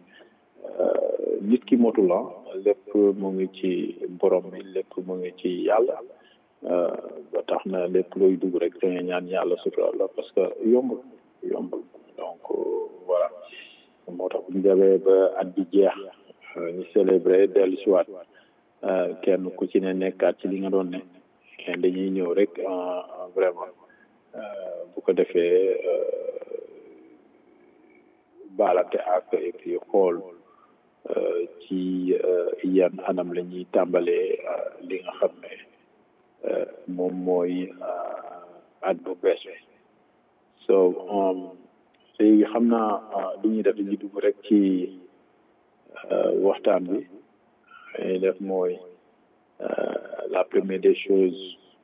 nit ki motu la lépp mu ngi ci borom bi lépp mu ngi ci yàlla ba tax na lépp looy dugg rek da nga ñaan yàlla sutura la parce que yombul yombul donc voilà moo tax bu ñu demee ba at bi jeex ñu célébrer dellu si waat kenn ku ci ne nekkaat ci li nga doon ne dañuy ñëw rek vraiment bu ko defee baalante ak et puis xool ci yan anam la ñuy tàmbalee li nga xam ne moom mooy at bu bees bi so léegi xam naa li ñuy def dañuy dugg rek ci waxtaan bi li def mooy la première des choses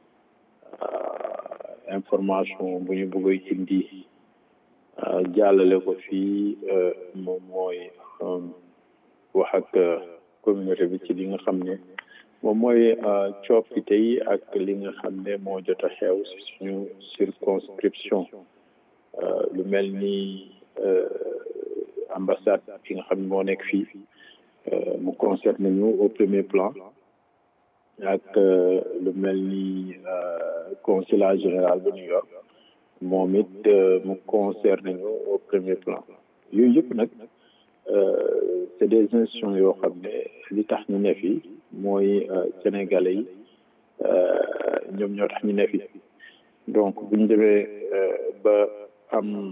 information bu ñu bëgg indi jàllale ko fii moom mooy wax ak communauté bi ci li nga xam ne moom mooy coppite yi ak li nga xam ne moo jot a xew si suñu circonscription lu mel ni ambassade bi nga xam ne moo nekk fii mu concerne ñu au premier plan ak lu mel ni consulat général bu New York moom it mu concerne ñu au premier plan yooyu yëpp nag c'est des institutions yoo xam ne li tax ñu ne fi mooy sénégalais yi ñoom ñoo tax ñu ne fi donc bu ñu demee ba am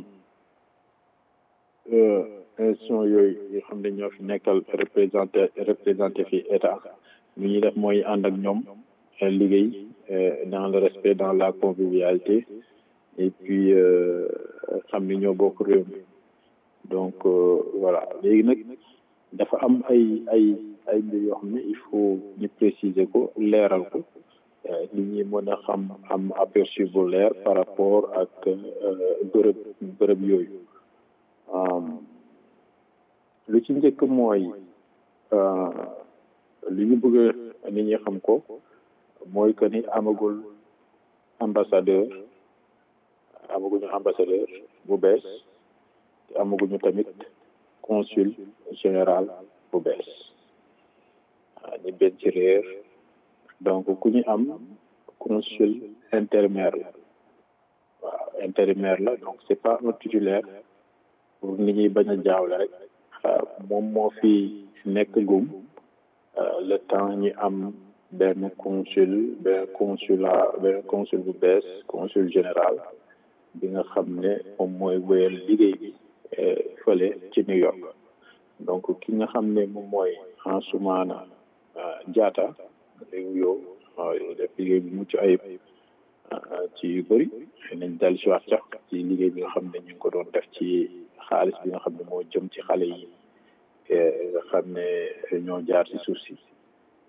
institution yooyu yoo xam ne ñoo fi nekkal représenté représenté fi état lu ñuy def mooy ànd ak ñoom liggéey dans le respect dans la convivialité et puis xam ni ñoo bokk réew mi donc voilà léegi nag dafa am ay ay ay mbir yoo xam ne il faut ñu préciser ko leeral ko nit ñi mën a xam am aperçu bu leer par rapport ak bërëb bërëb yooyu lu ci njëkk mooy li ñu bëgg nit ñi xam ko mooy que ni amagul ambassadeur amaguñu ambassadeur bu bees te amaguñu tamit consul général bu bees ñu benn ci réer donc ku ñu am consul intérimaire la waaw intérimaire la donc c'est pas un titulaire pour nit ñi bañ a jaawle rek moom moo fi nekk gum le temps ñu am benn consul benn consulat benn consul bu bees consul général bi nga xam ne moom mooy wéyal liggéey bi fële ci New York donc ki nga xam ne moom mooy Ansoumana Diatta léegi yow def liggéey bi mucc ayib ci yu bëri nañ dal si waat sax ci liggéey bi nga xam ne ñu ngi ko doon def ci xaalis bi nga xam ne moo jëm ci xale yi nga xam ne ñoo jaar ci suuf si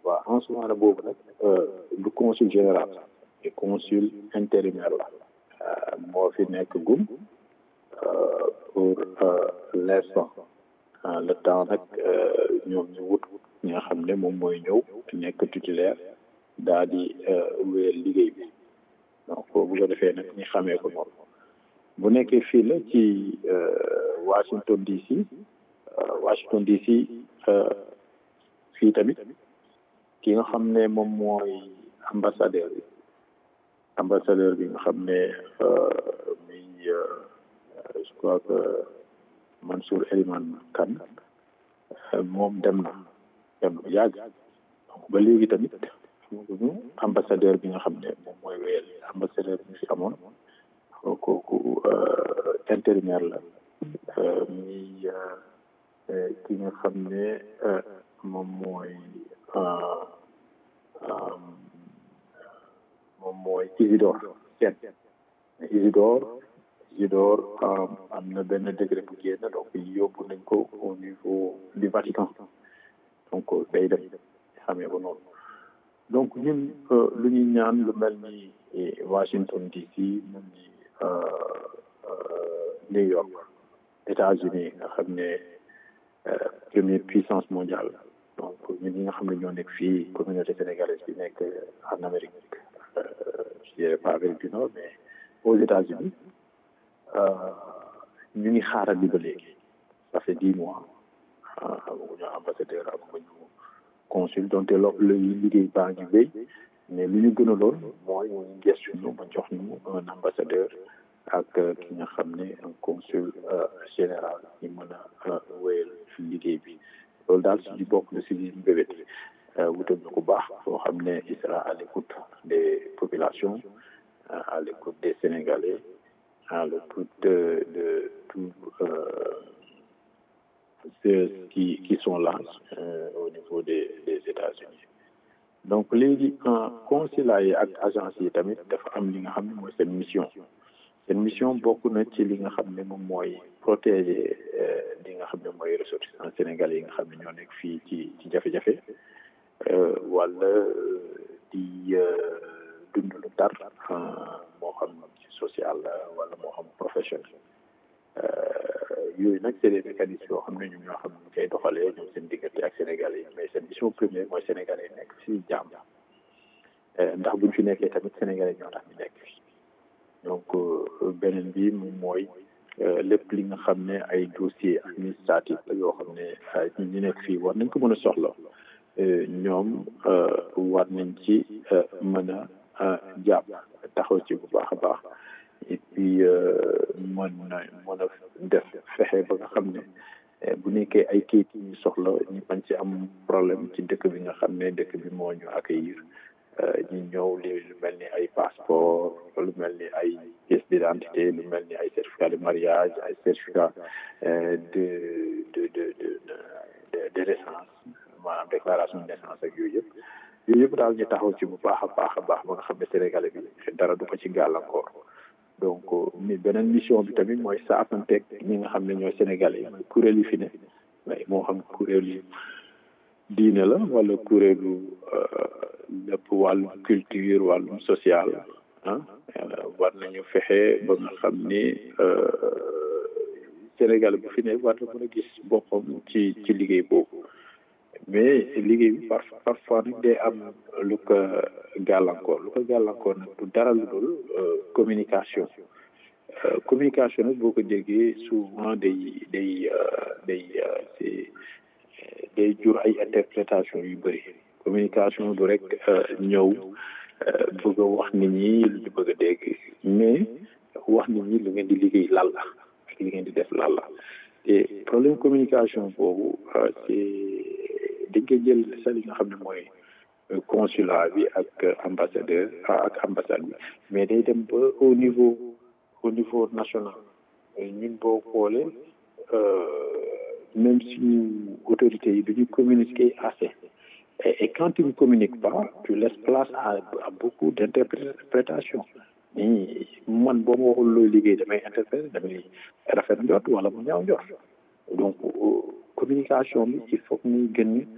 waaw Ansoumana boobu nag du consul général et consul intérimaire la moo fi nekk gum pour l'instant le temps nag ñoom ñu wut ñi nga xam ne moom mooy ñëw nekk titulaire daal di wéyal liggéey bi donc bu ko defee nag ñu xamee ko noonu bu nekkee fii la ci Washington DC Washington DC fii tamit ki nga xam ne moom mooy ambassadeur bi ambassadeur bi nga xam ne muy je crois que Mansour Eliman Kane moom dem na dem na yàgg donc ba léegi tamit amaguñu ambassadeur bi nga xam ne moom mooy wéyal ambassadeur bi fi amoon kooku intérimaire la muy ki nga xam ne moom mooy moom mooy Isidore Sène Isidore Isidore am na benn décret bu génn donc yóbbu nañ ko au niveau du Vatican donc day dem xamee ko noonu donc ñun lu ñuy ñaan lu mel ni Washington DC mel ni New York États-Unis nga xam ne première puissance mondiale donc ñun ñi nga xam ne ñoo nekk fii communauté sénégalaise bi nekk en Amérique je dirais pas Amérique du Nord mais aux États-Unis ñu ngi xaaral bi ba léegi ça fait dix mois amaguñu ambassadeur amaguñu consul donte loolu la liggéey baa ngi wéy mais li ñu gën a lool mooy ñu gestu ñu ba jox ñu un ambassadeur ak ki nga xam ne un consul général ñu mën a wéyal liggéey bi loolu daal si di bokk na si li mbébét wutal ñu ko baax soo xam ne il sera à l'écoute des populations à l'écoute des Sénégalais à l'écoute de, de tous ceux qui, qui sont là euh, au niveau des, des États-Unis donc léegi consulat yi ak agence yi tamit dafa am li nga xam ne mooy seen mission seen mission bokk na ci li nga xam ne moom mooy protéger li nga xam ne mooy ressortissants sénégalais yi nga xam ne ñoo nekk fii ci ci jafe-jafe wala di dund lu tar moo xam ci social wala moo xam professionnel yooyu nag c'est des mécanismes yoo xam ne ñoom ñoo xam ne ñu koy doxalee ñoom seen diggante ak sénégalais yi mais seen mission première mooy sénégalais yi nekk si jàmm ndax buñ fi nekkee tamit sénégalais ñoo tax ñu nekk fi donc beneen bi moom mooy lépp li nga xam ne ay dossier administratif la yoo xam ne ñi ñu nekk fii war nañ ko mën a soxla ñoom war nañ ci mën a jàpp taxaw ci bu baax a baax et puis mën na mën a def fexe ba nga xam ne bu nekkee ay kayit yi ñu soxla ñu bañ ci am problème ci dëkk bi nga xam ne dëkk bi moo ñu accueillir ñu ñëw li lu mel ni ay passeport lu mel ni ay pièce d'identité lu mel ni ay certificat de mariage ay certificat de de de de de naissance maanaam déclaration de naissance ak yooyu yëpp yooyu yëpp daal ñu taxaw ci bu baax a baax a baax ba nga xam ne sénégalais bi dara du ko ci gàllankoor donc mi beneen mission bi tamit mooy saafanteeg ñi nga xam ne ñooy sénégalais yi mooy kuréel yi fi ne mais moo xam kuréel yi diine la wala kuréelu lépp wàllum culture wàllum social ah war nañu fexe ba nga xam ni Sénégal bu fi ne war na mën a gis boppam ci ci liggéey boobu mais liggéey bi par parfois nag day am lu ko gàllankoor lu ko gàllankoor nag du dara lu dul communication communication nag boo ko déggee souvent day day day c'est day jur ay interprétation yu bëri communication du rek ñëw bëgg a wax nit ñi lu ñu bëgg a dégg mais wax nit ñi lu ngeen di liggéey lan la ak li ngeen di def lan la te problème communication boobu c'est dañ koy jël sa li nga xam ne mooy consulat bi ak ambassadeur ak ambassade bi mais day dem ba au niveau au niveau national ñun boo xoolee même suñu autorités yi duñu communiquer assez et, et quand tu ne communiques pas tu laisses place à, à beaucoup d'interprétations ni man boo ma waxul looy liggéey damay interpréter damay rafet njot wala mu ñaaw njot donc communication bi il faut que ñuy gën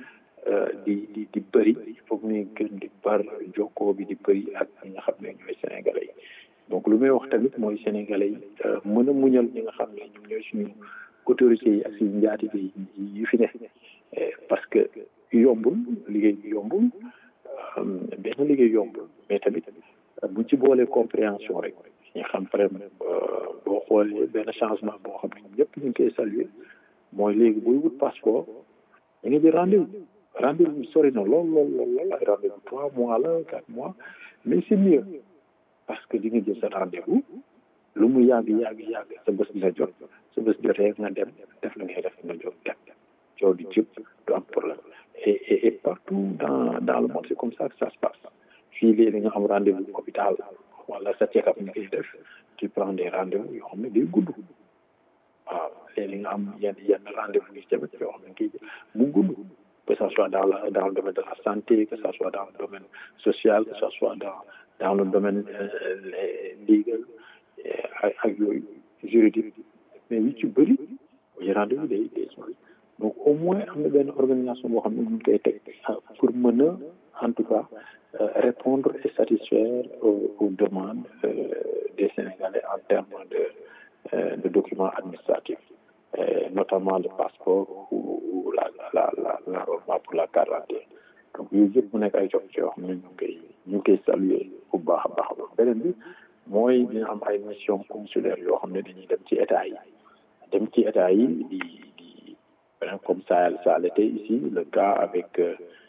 di di di bëri il faut que ñuy gën di bar jokkoo bi di bëri ak ñi nga xam ne ñooy sénégalais yi donc lu may wax tamit mooy sénégalais yi mën a muñal ñi nga xam ne ñoom ñooy suñu autorités yi ak suñu njaatige yi yu fi ne parce que yombul liggéey bi yombul benn liggéey yombul mais tamit buñ ci boolee compréhension rek ñu xam vraiment boo xoolee benn changement boo xam ne ñëpp ñu ngi koy saluer mooy léegi booy wut passeport da nga jël rendez-vous rendez-vous bi sori na lool lool lool lool ay rendez-vous trois mois la quatre mois mais c'est mieux parce que di nga jël sa rendez-vous lu mu yàgg yàgg yàgg sa bés dina jot sa bés jotee nga dem def la ngay def nga jot dem coow di jëpp du am problème et et et partout dans dans le monde c'est comme ça que ça se passe fii léegi nga am rendez-vous hôpital wala sa check-up nga koy def tu prends des rendez-vous yoo xam ne day gudd waaw léegi nga am yenn yenn rendez-vous yi tamit yoo xam ne kii mu gudd que ça soit dans la dans le domaine de la santé que ça soit dans le domaine social que ça soit dans dans le domaine légal ak ak yooyu juridique mais yu ci bëri yi rendez-vous day day sori donc au moins am na benn organisation boo xam ne ñu koy teg pour mën a en tout cas répondre et satisfaire aux, aux demandes euh, des Sénégalais en termes de, euh, de documents administratifs, euh, notamment le passeport ou, ou la, la, la, la roadmap pour la quarantaine. Donc, yooyu yëpp mu nekk ay jox yoo xam ne ñu ngi koy ñu ngi koy saluer bu baax a baax a baax beneen bi mooy dina am ay mission consulaire yoo xam ne dañuy dem ci état yi dem ci état yi di di comme ça ça a été ici le cas avec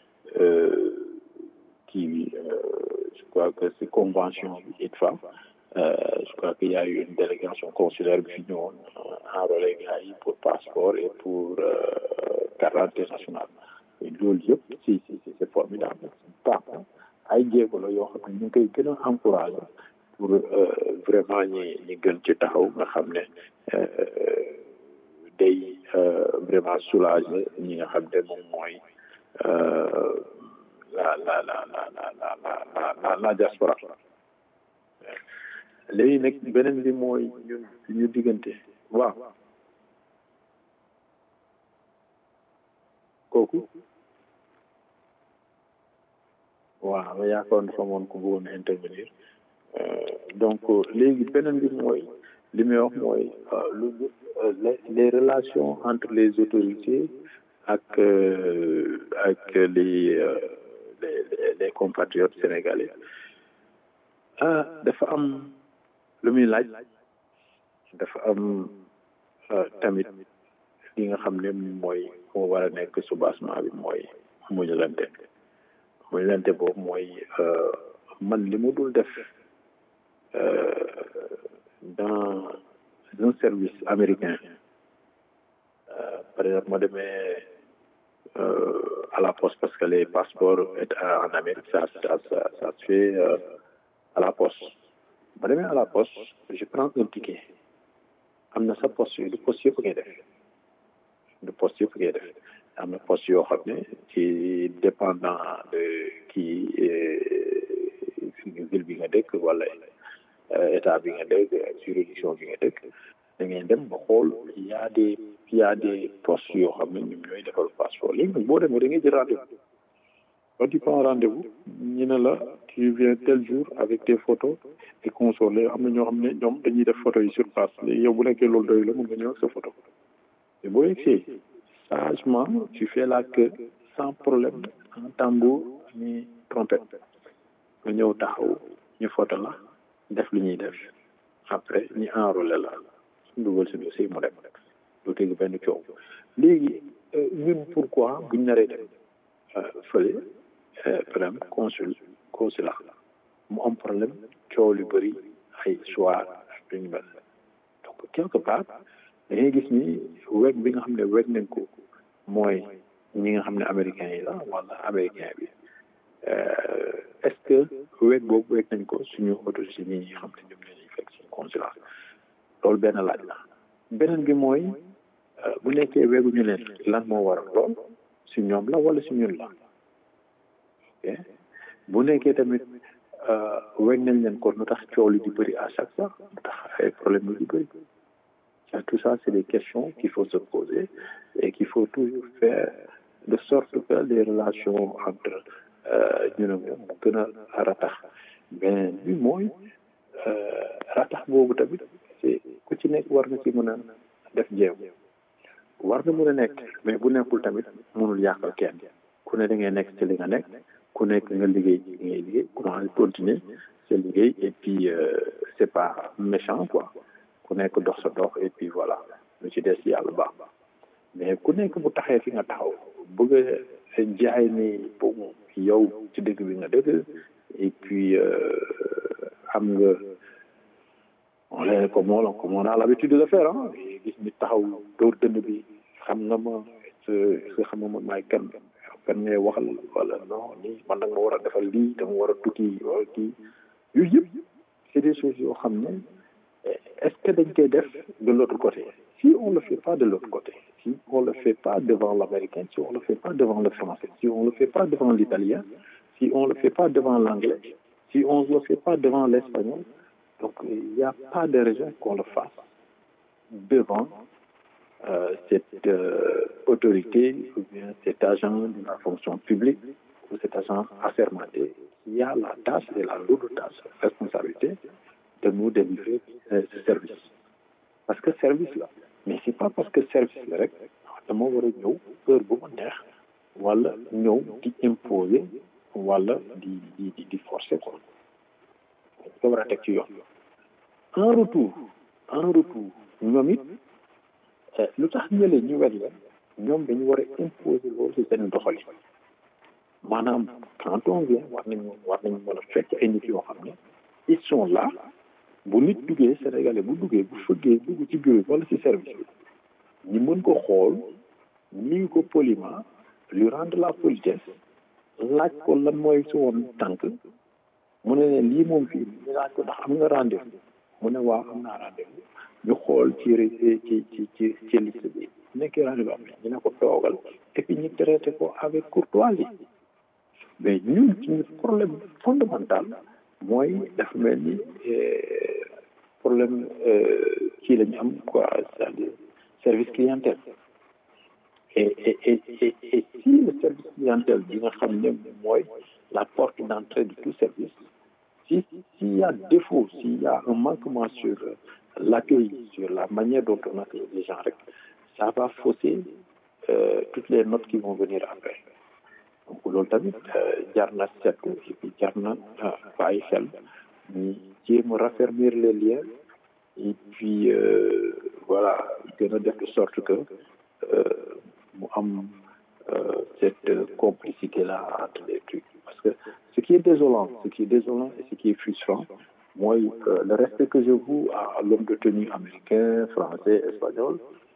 qui je crois que c'est convention bi ITFA je crois qu'il y a eu une délégation consulaire bi fi ñëwoon enrôlé gars yi pour passeport et pour carte nationale loolu yëpp si si si c'est formidable baax na ay jéego la yoo xam ne ñu ngi koy gën a encouragé pour vraiment ñi ñi gën ci taxaw nga xam ne day vraiment soulager ñi nga xam ne moom mooy la la la la la la la la la diaspora léegi nag beneen bi mooy ñun ñu diggante waaw kooku waaw ma yaakaar dafa moon ku bëggoon a intervenir donc léegi beneen bi mooy li may wax mooy lu les relations entre les autorités ak ak les les les compatriotes sénégalais ah dafa am lu muy laaj dafa am tamit li nga xam ne mooy moo war a nekk soubassement bi mooy muñalante muñalante boobu mooy man li mu dul def dans un service américain par exemple ma demee à la poste parce que les passeports en Amérique ça ça ça, ça se fait euh, à la poste ma demee à la poste je prends un ticket am na sa poste yooyu du poste yëpp ngay def du poste yëpp ngay def am na poste yoo xam ne ci dépendant de kii ville bi nga dëkk wala état bi nga dëkk juridiction bi nga dëkk da ngay dem ba xool y a des y a des postes yoo xam ne ñoom ñooy defal passeport léegi nag boo demee da ngay jël rendez-vous quand tu prends rendez-vous ñu ne la tu viens tel jour avec tes photos et consorts léegi am na ñoo xam ne ñoom dañuy def photo yi sur place léegi yow bu nekkee loolu doy la mën nga ñëw ak sa photo te boo yegsee sagement tu fais la queue sans problème en tambour ni trompette nga ñëw taxaw ñu photo la def li ñuy def après ñu enrôlé la dugal si dossier mu dem du tegu benn coow léegi ñun pourquoi buñ naree dem fële par exemple consul consulat mu am problème coow lu bëri ay soir ak lu ñu mel donc quelque part da ngay gis ni weg bi nga xam ne weg nañ ko mooy ñi nga xam ne américains yi la wala américain bi est-ce que weg boobu weg nañ ko suñu autorité ñi nga xam ne ñoom lañuy fekk suñu consulat loolu benn laaj la beneen bi mooy bu nekkee weguñu leen lan moo waral lool si ñoom la wala si ñun la ok bu nekkee tamit weg nañ leen kon lu tax coow li di bëri à chaque fois lu tax ay problème yi di bëri tout ça c'est des questions qu'il faut se poser et qu'il faut toujours faire de sorte que les relations entre ñu ne moom mu gën a ratax mais bi mooy ratax boobu tamit c'est ku ci nekk war nga ci mën a def jéem war nga mën a nekk mais bu nekkul tamit mënul yàqal kenn ku ne da ngay nekk ci li nga nekk ku nekk nga liggéey ci li ngay liggéey ku ne continuer sa liggéey et puis c'est pas méchant quoi ku nekk dox sa dox et puis voilà lu ci des yàlla baax mais ku nekk bu taxee fi nga taxaw bëgg a jaay ni boobu yow ci dëgg bi nga dëgg et puis am nga on est comme on comme on a l'habitude de le faire ah gis nit taxaw dóor dënd bi xam nga ma est-ce que xam nga man maay kan kan ngay waxal wala non nii man nag ma war a defal lii dama war a tukki wala kii yooyu yëpp c'est des choses yoo xam ne est-ce que dañ koy def de l'autre côté si on le fait pas de l'autre côté si on le fait pas devant l'américain si on le fait pas devant le français si on le fait pas devant l'italien si on le fait pas devant l'anglais si on le fait pas devant l'espagnol donc il n'y a pas de raison qu'on le fasse devant euh, cette euh, autorité ou bien cet agent de la fonction publique ou cet agent assermenté qui a la tâche et la lourde tâche, responsabilité de nous délivrer euh, ce service. Parce que service là, mais c'est pas parce que service la rek dama war a ñëw heure bu ma neex wala ñëw di imposer wala di di di forcer quoi. ko war a teg ci yoon. en retour en retour ñoom it lu tax ñële ñu wet la ñoom dañu war a imposer loolu ci seen doxali maanaam quand on vient war nañu war nañu mën a fekk ay nit yoo xam ne ils sont là bu nit duggee sénégalais bu duggee bu fëggee dugg ci bureau wala ci service bi ñu mën ko xool nuyu ko poliment lui rendre la politesse laaj ko lan mooy si woon tànk mu ne leen lii moom fii ñu laaj ko ndax am nga rendez-vous mu ne waaw am naa rendez-vous ñu xool ci ci ci ci ci liste bi nekkee rendez-vous am ñu ne ko toogal et puis ñu traité ko avec courtoisie mais ñun suñu problème fondamental mooy dafa mel ni problème kii la ñu am quoi c'est-à-dire service clientèle et et et et et si le service clientèle bi nga xam ne mooy la porte d'entrée de tout service si s'il y a défaut s'il y a un manquement sur l'accueil sur la manière dont on accueille les gens rek ça va fausser euh, toutes les notes qui vont venir après donc loolu tamit jar na seetlu et puis jar na bàyyi xel ñu jéem a raffermir les liens et puis euh, voilà gën a def de sorte que mu am cette complicité là entre les trucs parce que ce qui est désolant ce qui est désolant et ce qui est frustrant mooy le respect que je voue à l'homme de tenue américain français espagnol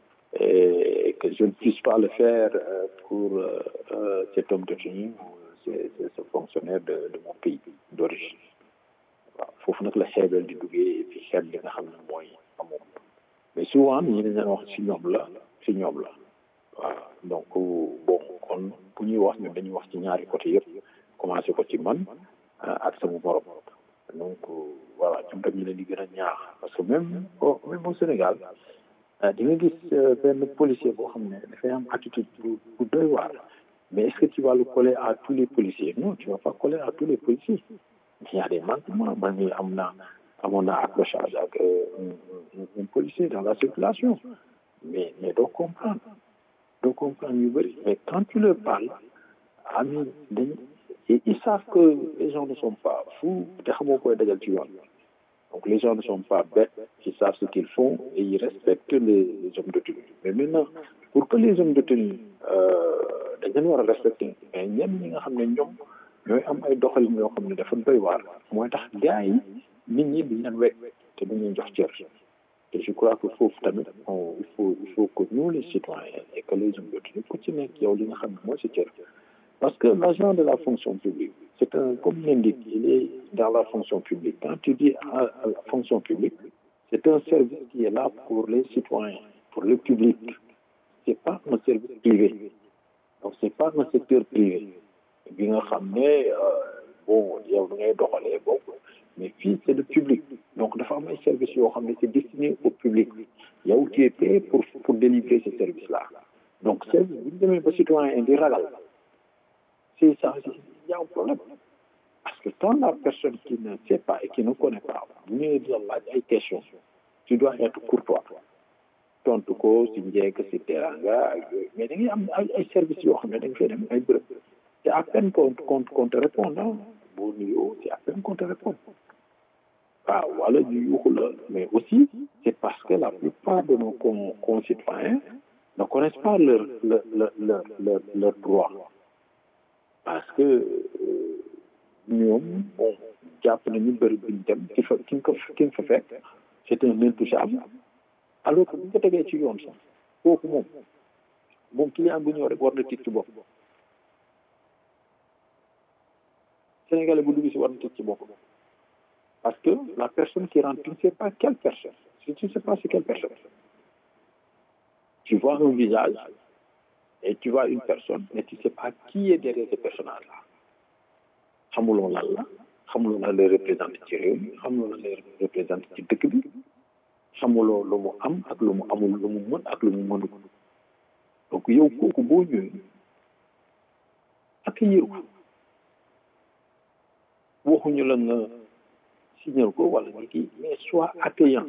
et que je ne puisse pas le faire pour cet homme de tenue ou ce fonctionnaire de de mon pays d'origine waaw foofu nag la xeebel di duggee et puis xeeb li nga xam ne mooy amoon mais souvent ñi dañ leen wax ci ñoom la ci ñoom la waaw donc bon kon bu ñuy wax ñun dañuy wax ci ñaari côté yëpp commencé ko ci man ak sama morom donc voilà ñoom tam ñu leen di gën a ñaax parce que même au même au Sénégal di nga gis benn policier boo xam ne dafay am attitude bu bu doy waar mais est-ce que tu vas le coller à tous les policiers non tu vas pas coller à tous les policiers il y a des manquements man mii am naa amoon naa accrochage ak un policier dans la circulation mais mais doo comprendre doo comprendre yu bëri mais quand tu leur parles ami dañ ils savent que les gens ne sont pas fous te xamoo koy dajal ci yoon donc les gens ne sont pas bêtes ils savent ce qu'ils font et ils respectent les, les hommes de tenue mais maintenant pour que les hommes de tenue dañ leen war a respecter mais ñenn ñi nga xam ne ñoom ñooy am ay doxalin yoo xam ne dafa doy waar mooy tax gars yi nit ñi duñ leen wekk te duñ leen jox cër et je crois que foofu tamit il faut il faut que nous les citoyens et que les hommes de tenue ku ci nekk yow li nga xam ne mooy sa cër parce que l'agent de la fonction publique c'est un comme l'indique il est dans la fonction publique quand tu dis à, à la fonction publique c'est un service qui est là pour les citoyens pour le public c'est pas un service privé donc c'est pas un secteur privé bi nga xam ne bon yow da ngay doxalee bokk mais fii c'est le public donc dafa am ay services yoo xam ne c'est destiné au public yow tu es payé pour pour délivrer ce service là donc service bu ñu demee ba citoyen di ragal c'est ça il y a un problème parce que quand la personne qui ne sait pas et qui ne connaît pas bu ñëwee di la laaj ay questions tu dois être courtois tontu ko si njëkk si teranga ak yooyu mais da ngay am ay ay services yoo xam ne da nga fay dem ay bërëb c'est à peine qu'on qu'on qu'on te réponde ah boo nuyoo c'est à peine qu'on te réponde waaw wala ñu yuuxu la mais aussi c'est parce que la plupart de nos con concitoyens ne connaissent pas leur leur leur leur leur leur droit parce que ñoom bon jàpp nañu bëri buñ dem ki fa ki nga ko ki nga fa fekk c'est un intouchable alors que bu ñu ko tegee ci yoon sax kooku moom moom client bu ñëw rek war na tiit ci bopp Sénégalais bu dugg si war na tiit ci bopp parce que la personne qui rentre tu ne sais pas quelle personne si tu ne sais pas c'est quelle personne tu vois un visage et tu vois une personne mais tu ne sais pas qui est derrière ce personnage là xamuloo lan la xamuloo lan lay représenté ci réew mi xamuloo lan lay représenté ci dëkk bi xamuloo lu mu am ak lu mu amul lu mu mën ak lu mu mënul donc yow kooku boo ñëwee accueillir ko waxuñu la nga signal ko wala nga kii mais soit accueillant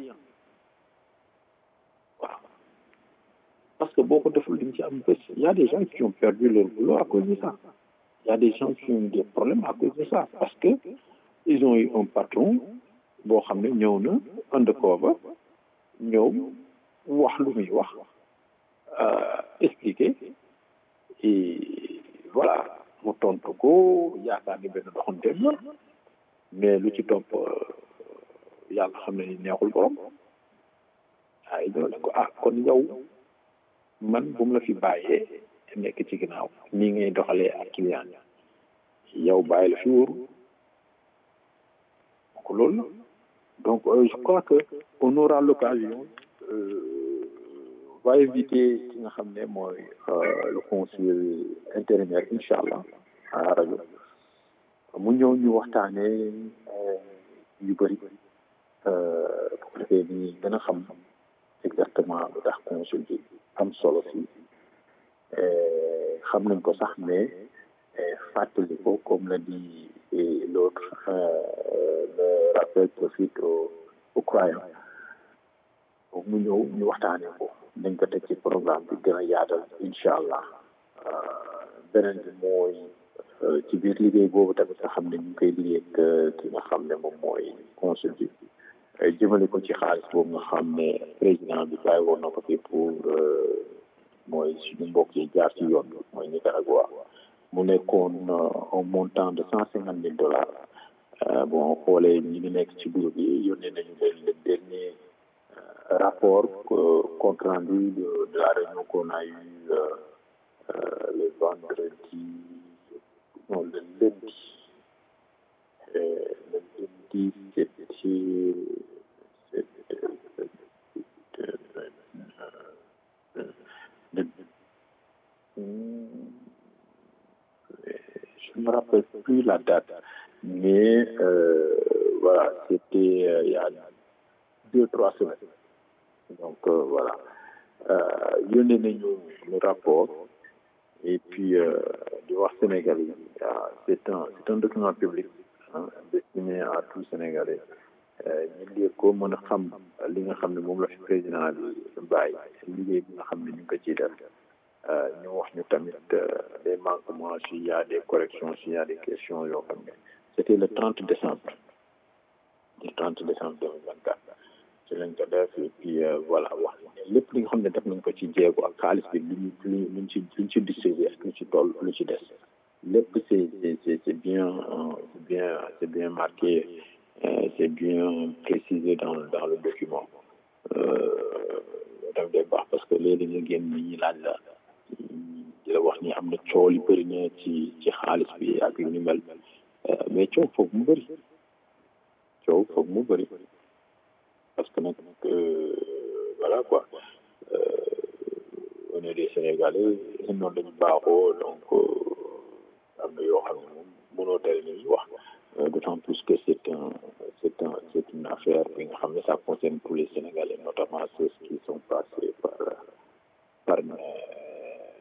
waaw parce que boo ko deful di nga ci am bés y a des gens qui ont perdu leur boulot à cause de ça y a des gens qui ont des problèmes à cause de ça parce que ils ont eu un patron boo xam ne ñëw na undercover ñëw wax lu muy wax expliquer et voilà mu tontu ko yaakaar ni benn doxanteem la mais lu ci topp yàlla xam ne ni neexul borom waaye ñoo ne ko ah kon yow man bu mu la fi bàyyee nekk ci ginnaaw nii ngay doxalee ak client yow bàyyi la fi wóoru donc loolu la donc je crois que on aura l'occasion va inviter ki nga xam ne mooy le conseiller intérimaire incha allah à rajo mu ñëw ñu waxtaanee yu bëri bu ko defee ni gën a xam exactement lu tax consul bi am solo fii xam nañ ko sax mais fàttali ko comme l'a dit l'autre le rappel profite aux aux croyants donc mu ñëw ñu waxtaanee ko nañ ko teg ci programme bi gën a yaatal incha allah beneen bi mooy ci biir liggéey boobu tamit nga xam ne ñu ngi koy liggéey ak ki nga xam ne moom mooy consul bi jëmale ko ci xaalis boobu nga xam ne président bi bàyyi woon na ko fi pour mooy suñu mbokk yi jaar ci yoon bi mooy Nicaragua mu nekkoon un montant de cent cinquante mille dollars bon xoolee ñi ngi nekk ci groupe yi yónnee nañu leen le dernier rapport compte rendu de, de la réunion qu'on a eu le vendredi non le lundi le lundi c'était je ne me rappelle plus la date, mais euh, voilà, c'était euh, il y a deux, trois semaines. Donc euh, voilà. Euh, yónnee nañu le rapport et puis di wax Sénégalais yi c'est un c'est un document public hein, destiné à tout Sénégalais ñu lire ko mën a xam li nga xam ne moom la fi président bi bàyyi liggéey bi nga xam ne ñu ngi ko ciy def ñu wax ñu tamit des manquements s'il y a des corrections s'il y a des questions yoo xam ne c'était le 30 décembre le 30 décembre 2024 ci lañ ko def et puis voilà wax lépp li nga xam ne def nañ ko ci jéego ak xaalis bi lu ñu lu luñ ci luñ ci distribué ak lu ci toll lu ci des lépp c'est c'est c'est bien c'est bien c'est bien marqué c'est bien précisé dans dans le document daf day baax parce que léegi nga génn ñi ñi laaj la di la wax ni am na coow li bëri na ci ci xaalis bi ak yu ni mel mais coow foog mu bëri coow foog mu bëri parce que nag voilà quoi on est des Sénégalais noonu lañu baaxoo donc am na yoo xam ne moom mënoo tere ni ñu wax d'autant plus que c'est un c'est un c'est une affaire bi nga xam ne ça concerne tous les Sénégalais notamment ceux qui sont passés par par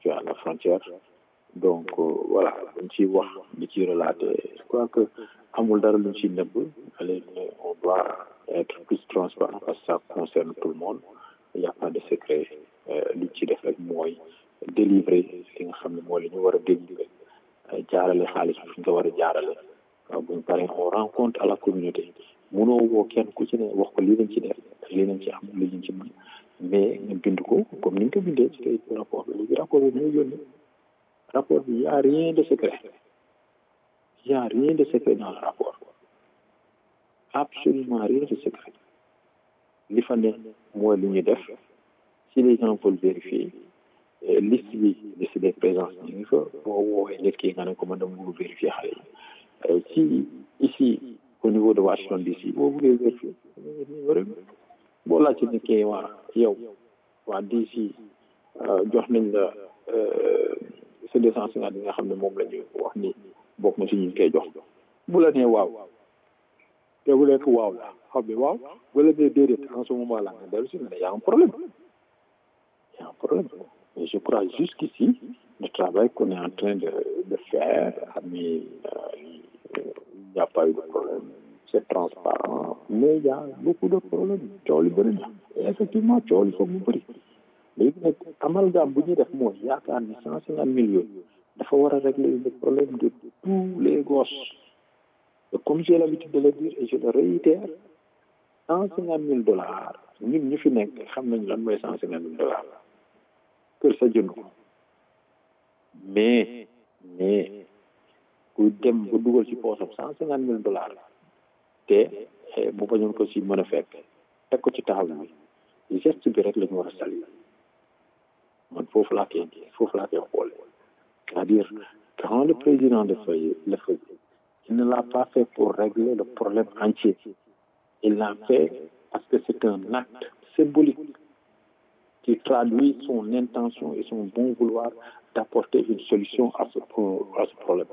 tu es à la frontière donc voilà buñ ciy wax di ci relater je crois que amul dara luñ ciy nëbb allez on doit être plus transparent parce que ça concerne tout le monde il y a pas de secret luñ ci def rek mooy délivrer li nga xam ne mooy li ñu war a délivrer jaarale xaalis bi fi ñu ko war a jaarale waaw buñ paree on rencontre à la communauté mënoo woo kenn ku ci ne wax ko lii lañ ci def lii lañ ci am lii lañ ci mën mais nga bind ko comme ni nga ko bindee ci kay rapport bi léegi rapport bi ñooy yónni rapport bi y a rien de secret y a rien de secret dans le rapport absolument rien de secret li fa ne mooy li ñu def si les gens veulent vérifier liste bi liste des présences ñu ngi fa boo woowee nit ki nga ne ko man dama bëgg vérifier xale yi si ici au niveau de Washington DC boo bëggee vérifier boo laajte nit ki waa yow waa DC jox nañ la sa deux cent cinquante yi nga xam ne moom la ñu wax ni bokk na si ñu koy jox bu la nee waaw te bu nekk waaw la xam ne waaw bu la nee déedéet en ce moment là nga dellu si nga ne y a un problème y a un problème mais je crois jusqu'ici le travail qu'on est en train de de faire ami il n'y a pas eu de problème c'est transparent mais il y a beaucoup de problèmes coow li bëri na et effectivement coow li foog mu bëri léegi nag amalgame bu ñuy def mooy yaakaar ni cent cinquante millions dafa war a régler le problème de tous les gosses et comme j'ai l'habitude de le dire et je le réitère cent cinquante mille dollars ñun ñu fi nekk xam nañ lan mooy cent cinquante mille dollars kër sa jënd ko mais mais ku dem ba dugal ci poosam cent cinquante mille dollars te bu bañoon ko si mën a fekk teg ko ci taxaw bi geste bi rek la ñu war a saluer man foofu laa koy foofu laa koy xoole c'est-à-dire quand le président de feuille le faisait il ne l'a pas fait pour régler le problème entier il l'a fait parce que c'est un acte symbolique qui traduit son intention et son bon vouloir d'apporter une solution à ce, à ce problème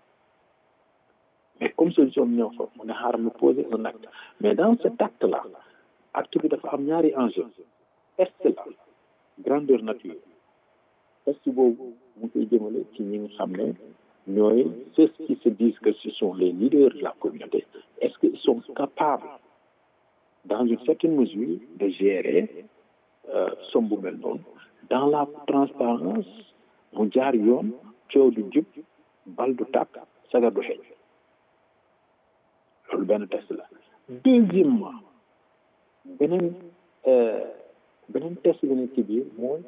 mais comme solution bi ñëw fa mu ne xaaral mu poser un acte mais dans cet acte là acte bi dafa am ñaari enjeu test la grandeur nature test boobu mu koy jëmale ci ñi nga xam ne ñooy ceux qui se disent que ce sont les leaders de la communauté est-ce qu'ils sont capables dans une certaine mesure de gérer somme bu mel noonu dans la transparence mu jaar yoon coow du jub bal du tàkk sagar du xeeñ loolu benn test la deuxièmement beneen beneen test bi nekk ci biir mooy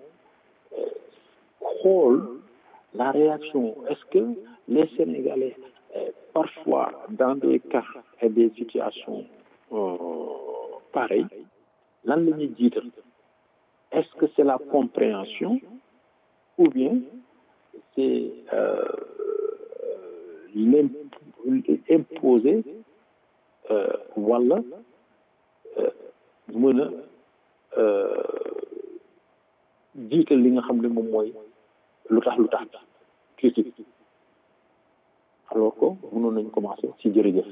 xool la réaction est-ce que les Sénégalais parfois dans des cas et des situations pareilles lan la ñuy jiital est-ce que c'est la compréhension ou bien c'est euh, l'imposer euh, wala mën a jiital li nga xam ne moom mooy lu tax lu tax critique alors que mënoon nañ commencer ci jërëjëf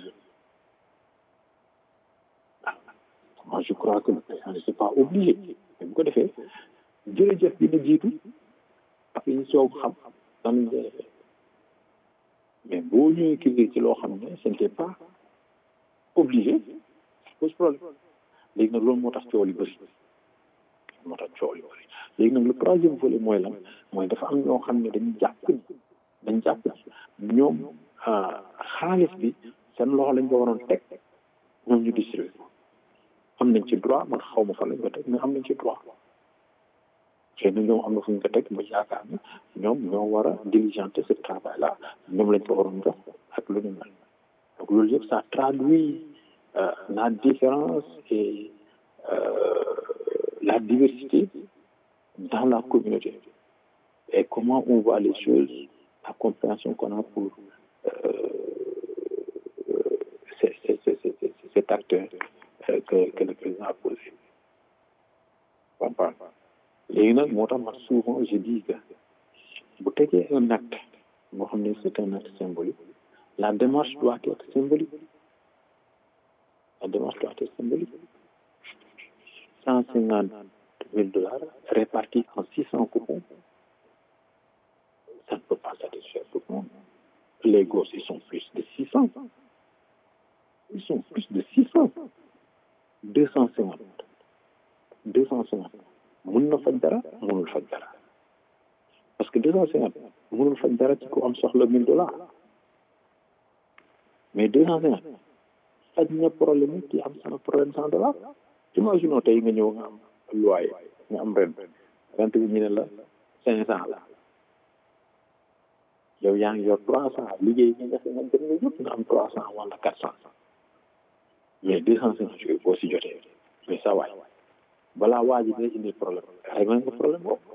moi je crois que le président ne c'est pas obligé mais bu ko defee jërëjëf dina jiitu après ñu soog xam nan lañ koy defee mais boo ñëwee kii ci loo xam ne ce n'était pas obligé ça pose problème léegi nag loolu moo tax coow li bëri moo tax coow li bëri léegi nag le troisième volet mooy lan mooy dafa am ñoo xam ne dañu jàpp ni dañ jàpp ni ñoom xaalis bi seen loxo lañ ko waroon teg ñoom ñu distribué ko am nañ ci droit man xaw ma fa lañ ko teg mais am nañ ci droit xëy na ñoom am na fu ñu ko teg ba yaakaar ne ñoom ñoo war a diligenter ce travail là ñoom lañ ko waroon jox ak lu ñu mel donc loolu yëpp ça traduit euh, la différence et euh, la diversité dans la communauté et comment on voit les choses la compréhension qu'on a pour euh, c'est, c'est, c'est, c'est, cet acte que, que le président a posé. léegi nag moo tax man souvent je dis que bu tegee un acte boo xam ne c'est un acte symbolique la démarche doit être symbolique la démarche doit être symbolique cent cinquante mille dollars répartis en six cents coupons les gosses ils sont plus de six cents ils sont plus de six cents deux cent cinquante deux cent cinquante mun na faj dara munul faj dara parce que deux cent cinquante munul faj dara ci ko am soxla mille dollars mais deux cent cinquante faj na problème yi ki am sama problème cent dollars imaginons tey nga ñëw nga am loyer nga am rent rent bi ñu ne la cinq cent la yow yaa ngi yor trois cent liggéey nga def nga dem nga yëpp nga am trois cent wala quatre cent mais deux cent cinquante yooyu boo si jotee mais ça waay balaa waa ji day indi problème réglé nga problème boobu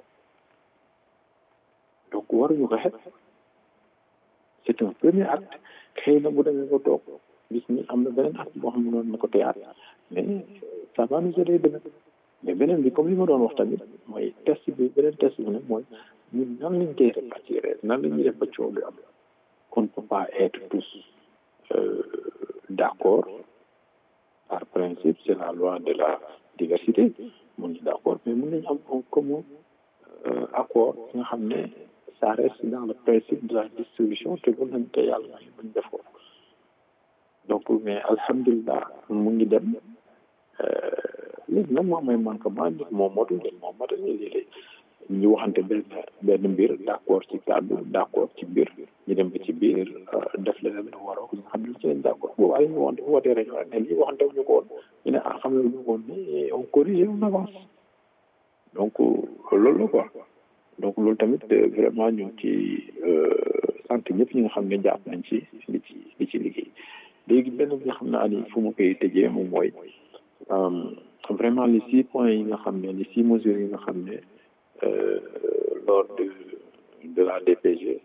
donc waruñu ko xet c'est un premier acte xëy na bu demee ko toog gis ni am na beneen acte boo xam ne noonu na ko teyaat mais ça va nous aider demain mais beneen bi comme li ma doon wax tamit mooy test bi beneen test bi nag mooy ñun nan lañ koy répartir nan la ñuy def ba coow lu am qu'on ne peut pas être tous euh, d'accord par principe c'est la loi de la diversité mun ñu d'accord mais mun nañu am un commun euh, accord nga xam ne ça reste dans le principe de la distribution te loolu nañ ko yàlla may buñ def ko donc mais alhamdulilah mu ngi dem léegi nag moom mooy manquement nit moom motul nit moom motul léeg-léeg ñu waxante benn benn mbir d'accord ci kàddu d'accord ci mbir ñu dem ba ci biir def leneen lu waroo ñu xam ne ci lañ d'accord boobu ay ñu wonte wootee rek ne lii waxante ñu ko woon ñu ne ah xam ne ñu ko woon ni on corrige on avance donc loolu la quoi donc loolu tamit vraiment ñu ngi ci sant ñëpp ñi nga xam ne jàpp nañ ci li ci li ci liggéey léegi benn bi nga xam ne ani fu ma koy tëjee moom mooy vraiment les six points yi nga xam ne les six mesures yi nga xam ne lors de de la DPG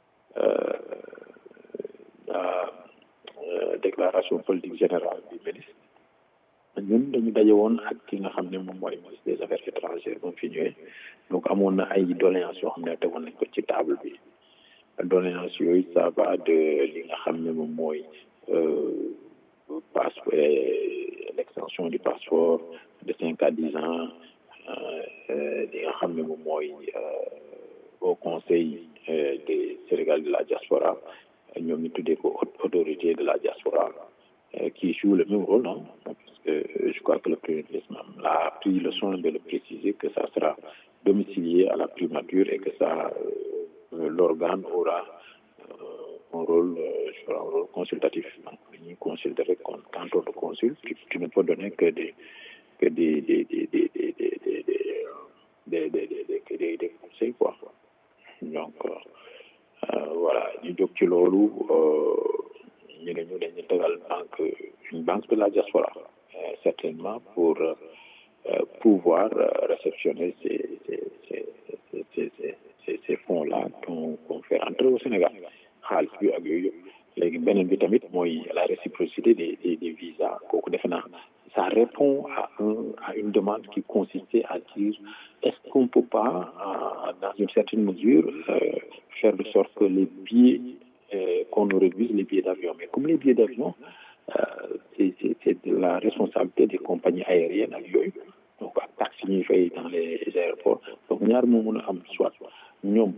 la déclaration politique générale du ministre ñun dañu daje woon ak ki nga xam ne moom mooy ministre des affaires étrangères moom fi ñëwee donc amoon na ay doléances yoo xam ne tegoon nañ ko ci table bi doléances yooyu ça va de li nga xam ne moom mooy passeport l'extension du passeport de cinq à dix ans li nga xam ne moom mooy au conseil des Sénégal de la diaspora ñoom ñu tuddee ko autorité de la diaspora qui joue le même rôle non parce que je crois que le premier ministre a pris le soin de le préciser que ça sera domicilié à la primature et que ça l'organe aura un rôle un rôle consultatif donc dañuy consulter rek quand on te consulte tu ne peux donner que des que des des des des des des des des des des des des conseils quoi donc voilà ñu jóg ci loolu ñu ne ñu dañu tegal banque une banque de la diaspora certainement pour pouvoir réceptionner ces ces ces ces ces ces fonds là qu'on qu'on fait rentrer au Sénégal xaalis bi ak yooyu léegi beneen bi tamit mooy la réciprocité des des des visas kooku defe naa ça répond à un à une demande qui consistait à dire est-ce qu'on peut pas dans une certaine mesure faire de sorte que les billets qu'on nous réduise les billets d'avion mais comme les billets d'avion c'est c'est c'est de la responsabilité des compagnies aériennes ak yooyu donc ak taxes yi ñuy fay dans les aéroports donc ñaar moo mën a am soit ñoom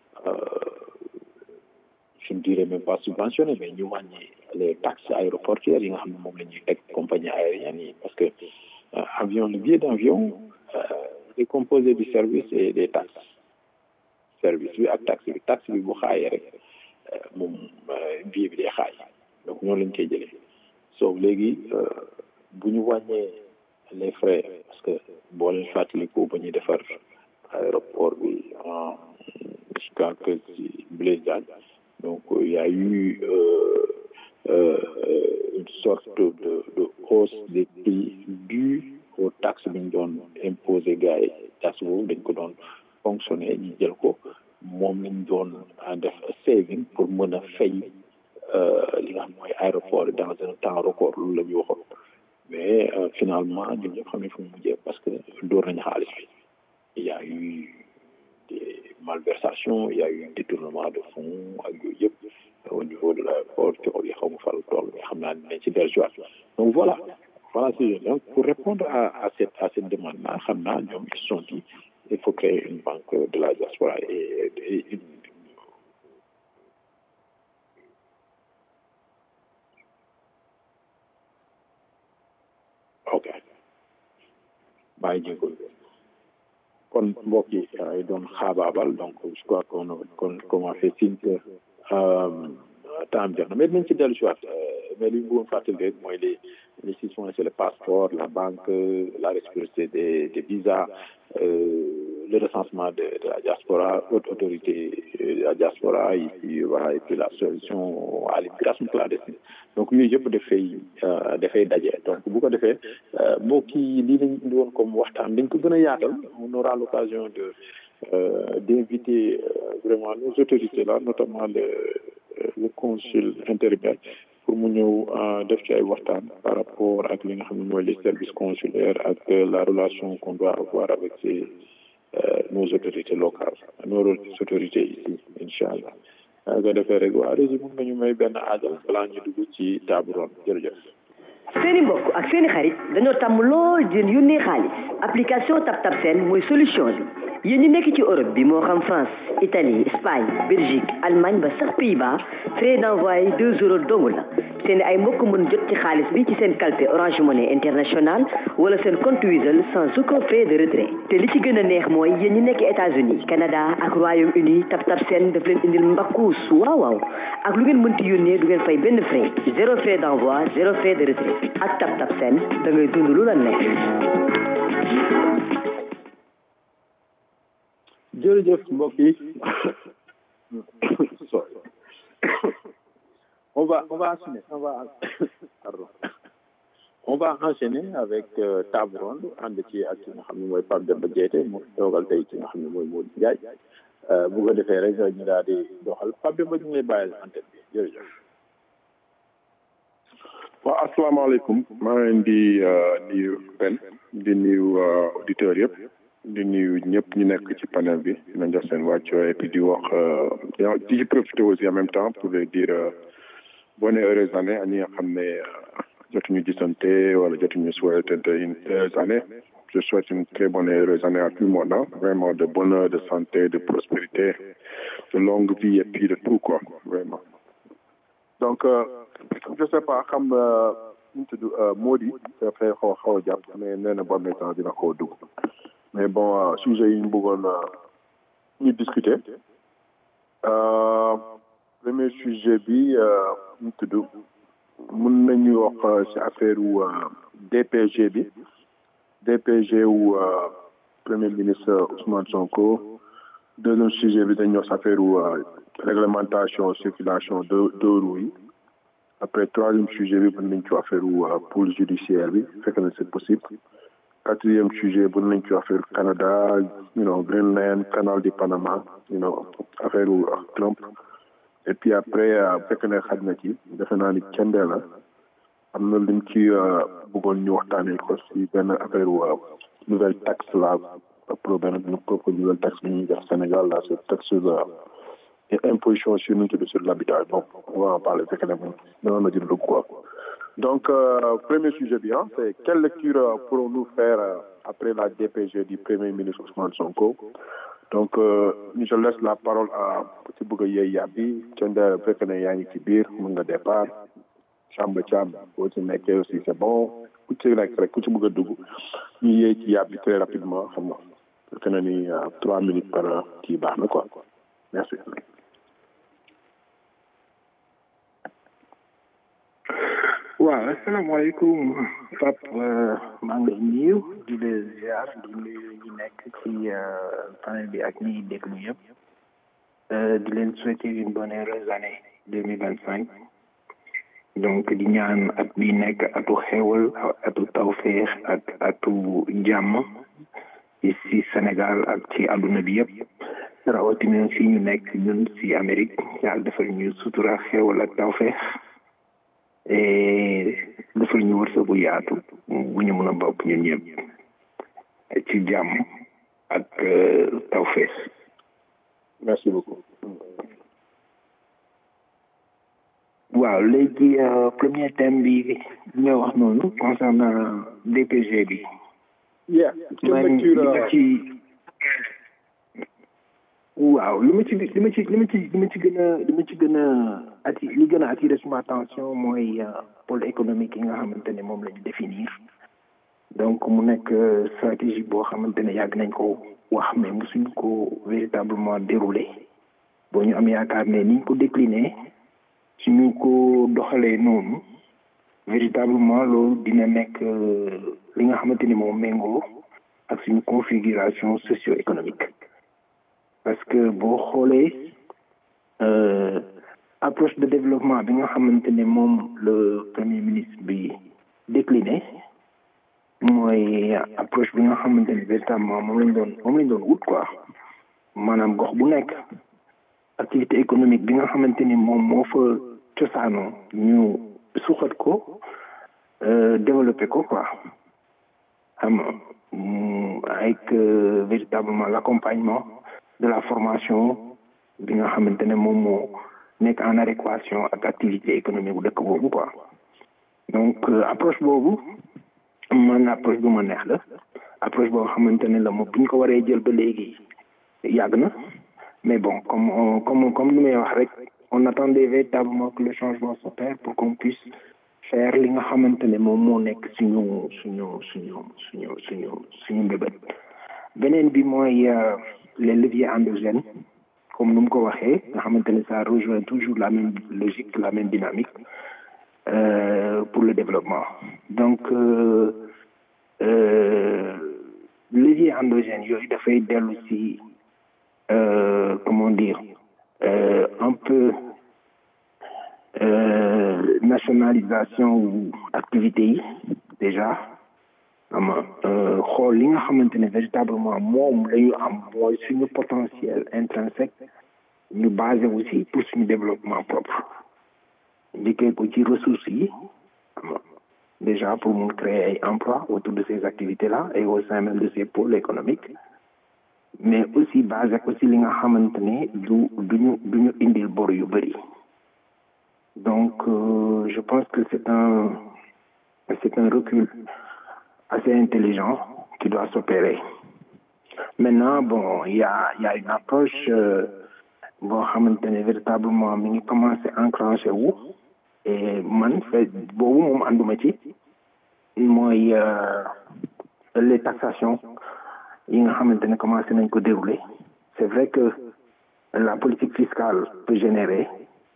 je ne dirais même pas subventionné mais ñu wàññi les taxes aéroportuaires yi nga xam ne moom la ñuy teg compagnie aérienne yi parce que avion le billet d'avion est composé du service et des taxes service bi ak taxe bi taxe bi bu xaayee rek moom billet bi day xaay donc ñoo lañ koy jëlee so léegi bu ñu wàññee les frais parce que boo leen fàttaliku ba ñuy defar aéroport bi en je crois que ci Blaise Diagne donc il y a eu euh, euh, une sorte de, de hausse des prix due aux taxes bi ñu doon imposer gars yi taxe boobu dañ ko doon fonctionner ñu jël ko moom lañ doon def saving pour mën a fay li nga xam mooy aéroport dans un temps record loolu la ñu waxoon mais finalement ñun ñëpp xam ne fu mu mujjee parce que dóor nañu xaalis bi il y a eu des malversations il y a eu un détournement de fonds ak yooyu yëpp au niveau de l'aéroport coow yi xaw ma fal tool mais xam naa ne ci dellusiwaat donc voilà voilà c'est donc pour répondre à à cette à cette demande là xam naa ñoom ils se sont dit il faut créer une banque de la diaspora et, et une maa ngi jégalu kon mbokk yi ay doon xaabaabal donc je crois qu'on a qu'on qu'on a fait signe que temps jox na mais dinañ ci dellu si waat mais li ñu bëggoon fàttali rek mooy les les six points c'est le passeport la banque la réciprocité des des visas euh, le recensement de, de la diaspora haute autorité de la diaspora et puis voilà et puis la solution à l'immigration clandestine donc yooyu yëpp dafay dafay daje donc bu ko defee mbokk yi lii lañ indi woon comme waxtaan dañ ko gën a yaatal on aura l'occasion de euh, d'inviter euh, vraiment nos autorités là notamment le le consul intérimaire pour mu ñëw def ci ay waxtaan par rapport ak li nga xam ne mooy les services consulaires ak la relation qu'on doit avoir avec ces euh, nos autorités locales nos autorités ici incha allah a ko defee rek waa régi mun nga ñu may benn aajal balaa ñu dugg ci table ronde jërëjëf seeni mbokk ak seeni xarit dañoo tàmm lool di leen yónnee xaalis application TapTap Send mooy solution bi yéen ñi nekk ci Europe bi moo xam France Italie Espagne Belgique Allemagne ba sax Pays-Bas frais d'envoi deux euros dong la seen ay mbokk mën jot ci xaalis bi ci seen kalpe Orange Money International wala seen compte Wizall sans aucun frais de retrait te li ci gën a neex mooy yéen ñi nekk États-Unis Canada ak Royaume-Uni TapTap Send daf leen indil mbakkuus waaw waaw ak lu ngeen mënti yónnee du ngeen fay benn frais zéro frais d'envoi zéro frais de retrait ak TapTap Send da ngay dund lu la neex jërëjëf mbokk yi sorry on va on va enchaîner on va pardon on va enchaîner avec euh, table ronde ànd ci ak ki nga xam ne mooy Pape Demba Diété mu toogal tey ki nga xam ne mooy Modou Ndiaye bu ko defee rek ñu daal di doxal Pape Demba ñu ngi lay bàyyil antenne bi jërëjëf waaw asalaamaaleykum maa ngi leen di nuyu Ben di nuyu auditeurs yëpp di nuyu ñëpp ñu nekk ci panel bi dina jox seen wàcco et puis di wax di ci profiter aussi en même temps pour les dire bonne et heureuse année ak ñi nga xam ne jotuñu gisante wala jotuñu souhaitante une heureuse année je souhaite une très bonne et heureuse année à tout le monde hein. vraiment de bonheur de santé de prospérité de longue vie et puis de tout quoi vraiment donc euh, je sais pas xam ñu tudd Mody dafay xaw xaw a jàpp mais nee na bon temps dina xaw a dugg mais bon sujet yi ñu bëggoon ñu discuter premier sujet bi ñu tudd mën nañu wax ci affaire wu DPG bi DPG wu premier ministre Ousmane Sonko deuxième sujet bi dañu wax ci affaire wu réglementation circulation de deux roues yi après troisième sujet bi mën nañ ci affaire wu pôle judiciaire bi fekk na c'est possible quatrième sujet bu nañ ci affaire Canada you know Greenland canal du Panama you know affaire wu Trump et puis après fekk na xaj na ci defe naa ni cende la am na luñ ci bëggoon ñu waxtaanee ko si benn affaire wu nouvelle taxe la pro benn propre nouvelle taxe bi ñuy def Sénégal la c'est taxe sur la imposition sur nu tudd sur l'habitat bon on va en parler fekk na moom danoon na jël quoi Donc, euh, premier sujet bien, c'est quelle lecture euh, pourrons-nous faire euh, après la DPG du Premier ministre Ousmane Sonko Donc, je laisse la parole à Petit Bougaye Yabi, Tchenda Fekene Yanni Kibir, Munga Départ, Chamba Cham, aussi Meke aussi, c'est bon. Kuti Lekre, Kuti Bougadougou, Yé Yabi très rapidement, Fekene ni trois minutes par Kibar, quoi. Merci. waaw asalaamaaleykum Pap maa ngi lay nuyu di la ziar di nuyu ñi nekk ci panel bi ak ñiy déglu yëpp di leen souhaiter une bonne heureuse année deux mille vingt cinq donc di ñaan at bi nekk atu xewal atu tawféex ak atu jàmm ci Sénégal ak ci àdduna bi yëpp rawatina fi ñu nekk ñun ci Amérique yàlla defal ñu sutura xewal ak tawféex defal ñu wërsëg bu yaatu bu ñu mën a bokk ñun ñëpp ci jàmm ak tawfeex merci beaucoup waaw léegi premier thème bi nga wax noonu concernant DPG bi yeah man li ma ci waaw li ma ci li ma ci li ma ci li ma ci gën a li ma ci gën a ati li gën a attiré suma attention mooy pôle économique yi nga xamante ne moom la ñu définir donc mu nekk stratégie boo xamante ne yàgg nañ ko wax mais mosuñ ko véritablement déroulé boo ñu am yaakaar ne niñ ko décliné suñu ko doxalee noonu véritablement loolu dina nekk li nga xamante ni moom méngoo ak suñu configuration socio-économique parce que boo xoolee approche de développement bi nga xamante ne moom le premier ministre bi décliné mooy approche bi nga xamante ne véritablement moom lañ doon moom lañ doon wut quoi maanaam gox bu nekk activité économique bi nga xamante ni moom moo fa cosaanoo ñu suxat ko développer ko quoi xam avec véritablement l'accompagnement de la formation bi nga xamante ne moom moo nekk en adéquation ak activité économique bu dëkk boobu quoi donc approche boobu man approche bu ma neex la approche boo xamante ne la moom bu ñu ko waree jël ba léegi yàgg na mais bon comme comme comme ni may wax rek on attendait véritablement que le changement s'opère pour qu'on puisse faire li nga xamante ne moom moo nekk suñu suñu suñu suñu suñu suñu mbébét beneen bi mooy les leviers endogènes comme nu mu ko waxee nga xamante ne ça rejoint toujours la même logique la même dynamique euh, pour le développement donc euh, euh, levier endogène yooyu dafay dellu si comment dire un peu nationalisation wu activité yi déjà ama xool li nga xamante ne véritablement moom la ñu am mooy suñu potentiel intrinsèque ñu basé aussi pour suñu développement propre njëkkee ko ci ressources yi ama déjà pour mun créer ay emploi autour de ces activités là et au sein même de ces pôles économiques mais aussi basé ko ci li nga xamante ne du duñu duñu indil bor yu bëri donc euh, je pense que c'est un c'est un recul assez intelligent qui doit s'opérer maintenant bon il y a il y a une approche boo xamante ne véritablement mi ngi commencé enclenché wu et man fait boobu moom ànduma ci mooy les taxations yi nga xamante ne commencé nañ ko dérouler c'est vrai que la politique fiscale peut générer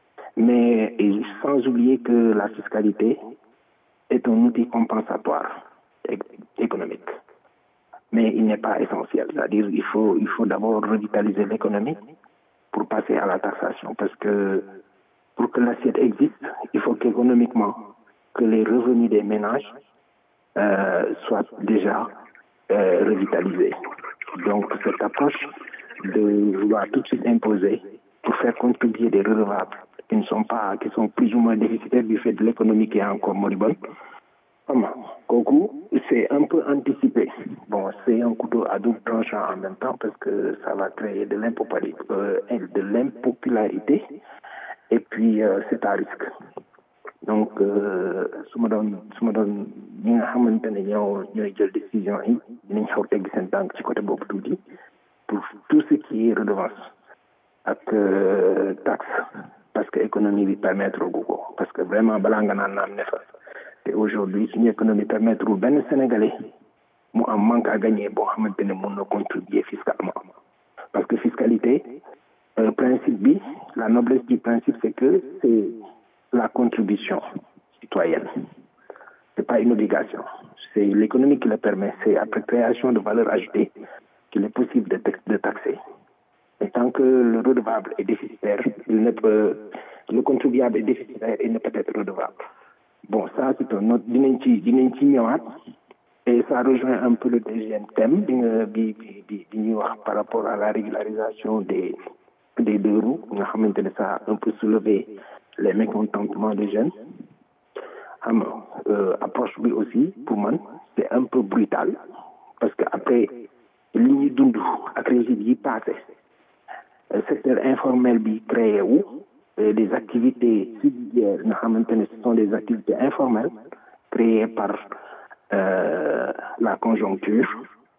mais sans oublier que la fiscalité est un outil compensatoire économique mais il n'est pas essentiel c'est-à-dire il faut il faut d'abord revitaliser l'économie pour passer à la taxation parce que pour que l'assiette existe il faut qu'économiquement que les revenus des ménages euh, soient déjà euh, revitalisés donc cette approche de vouloir tout de suite imposer pour faire contribuer des redevables qui ne sont pas qui sont plus ou moins déficitaires du fait de l'économie qui est encore moribonde xam nga kooku c'est un peu anticipé bon c'est un couteau à double tranchant en même temps parce que ça va créer de l'impopularité euh, de l'impopularité et puis euh, c'est à risque donc su ma doon su ma doon ñi nga xamante ne ñoo ñooy jël décision yi dinañ xaw tegg seen tànk ci côté boobu tuuti pour tout ce qui est redevance ak taxe parce que économie bi permettre gu ko parce que vraiment balaa nga naan naam ne fa te aujourd'hui suñu économie permettre wul benn sénégalais mu am manque à gagner boo xamante ne mun na contribuer fiscalement parce que fiscalité euh, principe bi la noblesse du principe c'est que c'est la contribution citoyenne c'est pas une obligation c'est l'économie qui le permet c'est après création de valeur ajoutée qu'il est possible de, de taxer et tant que le redevable est déficitaire il ne peut le contribuable est déficitaire il ne peut être redevable bon ça c'est un autre dinañ ci dinañ ci ñëwaat et ça rejoint un peu le deuxième thème bi nga bi bi bi bi ñuy wax par rapport à la régularisation des des deux roues nga xamante ne ça a un peu soulevé les mécontentements des jeunes xam nga approche bi aussi pour man c'est un peu brutal parce que après li ñuy dund ak régime yi passé secteur informel bi créé wu des activités subsidiaires nga xamante ne ce sont des activités informelles créées par euh, la conjoncture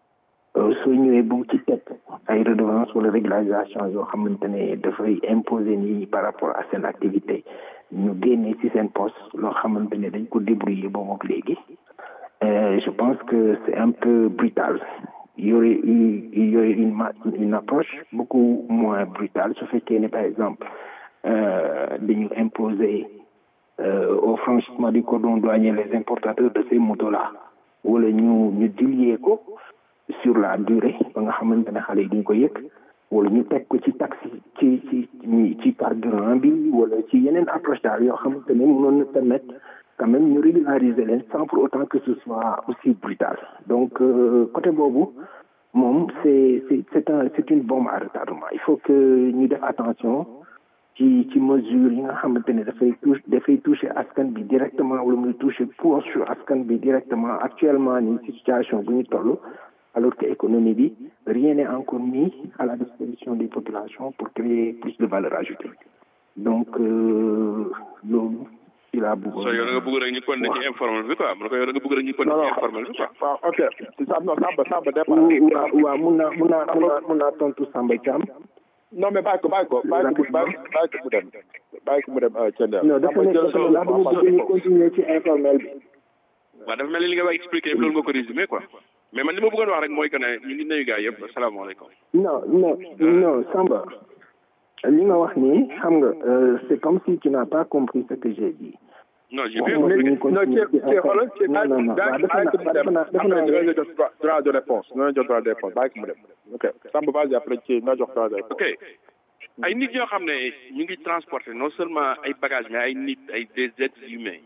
soo ñëwee bu ci teg ay redevance wala régularisation yoo xamante ne dafay imposer nii par rapport à seen activité ñu génnee ci seen poste loo xamante ne dañ ko débrouiller boobu ak léegi Euh, je pense que c'est un peu brutal. Il y aurait eu, il y aurait une, ma- une approche beaucoup moins brutale. Ce fait qu'il par exemple, euh, de nous imposer euh, au franchissement du cordon douanier les importateurs de ces motos-là. wala ñu ñu diluer ko sur la durée ba nga xamante ne xale yi duñ ko yëg wala ñu teg ko ci taxi ci ci ci ci carburant bi wala ci yeneen approche daal yoo xamante ne mënoon na permettre quand même ñu régulariser leen sans pour autant que ce soit aussi brutal donc euh, côté boobu moom c'est c'est c'est un c'est une bombe à retardement il faut que ñu def attention ci ci mesure yi nga xamante ne dafay touche dafay toucher askan bi directement wala muy toucher poche askan bi directement actuellement ni ci situation bu ñu toll alors que économie bi rien n'est encore mis à la disposition des populations pour créer plus de valeur ajoutée donc euh, loolu ci laa bëggoon so yow da nga bëgg rek ñu continuer ci informel bi quoi mu ne ko yow da nga bëgg rek ñu continuer ci informel bi quoi waaw ok Sam non Samba Samba départ waaw waaw mun naa mun naa mun naa mun naa tontu Samba Thiam non mais bàyyi ko bàyyi ko bàyyi ko bàyyi ko bàyyi ko mu dem bàyyi ko mu dem Thiendella non dafa ne dafa ne ndax dama bëgg ñu continuer ci informel bi waaw dafa mel ni li nga wax expliqué loolu nga ko résumé quoi mais man li ma bëggoon wax rek mooy que ne ñu ngi nuyu gars yëpp asalaamaaleykum non non non Samba li nga wax nii xam nga euh, c'est comme si tu n'as pas compris ce que j'ai dit non j'ai bien waxuma compris ñu continuer non ci ci xoolal ci non non non waaw dafa naa dafa naa dafa naa dina jox droit de réponse dina jox droit de réponse bàyyi ko mu dem ok Samba vas-y après ci na jox droit de réponse ok ay nit ñoo xam ne ñu ngi transporter non seulement ay bagages mais ay nit ay des êtres humains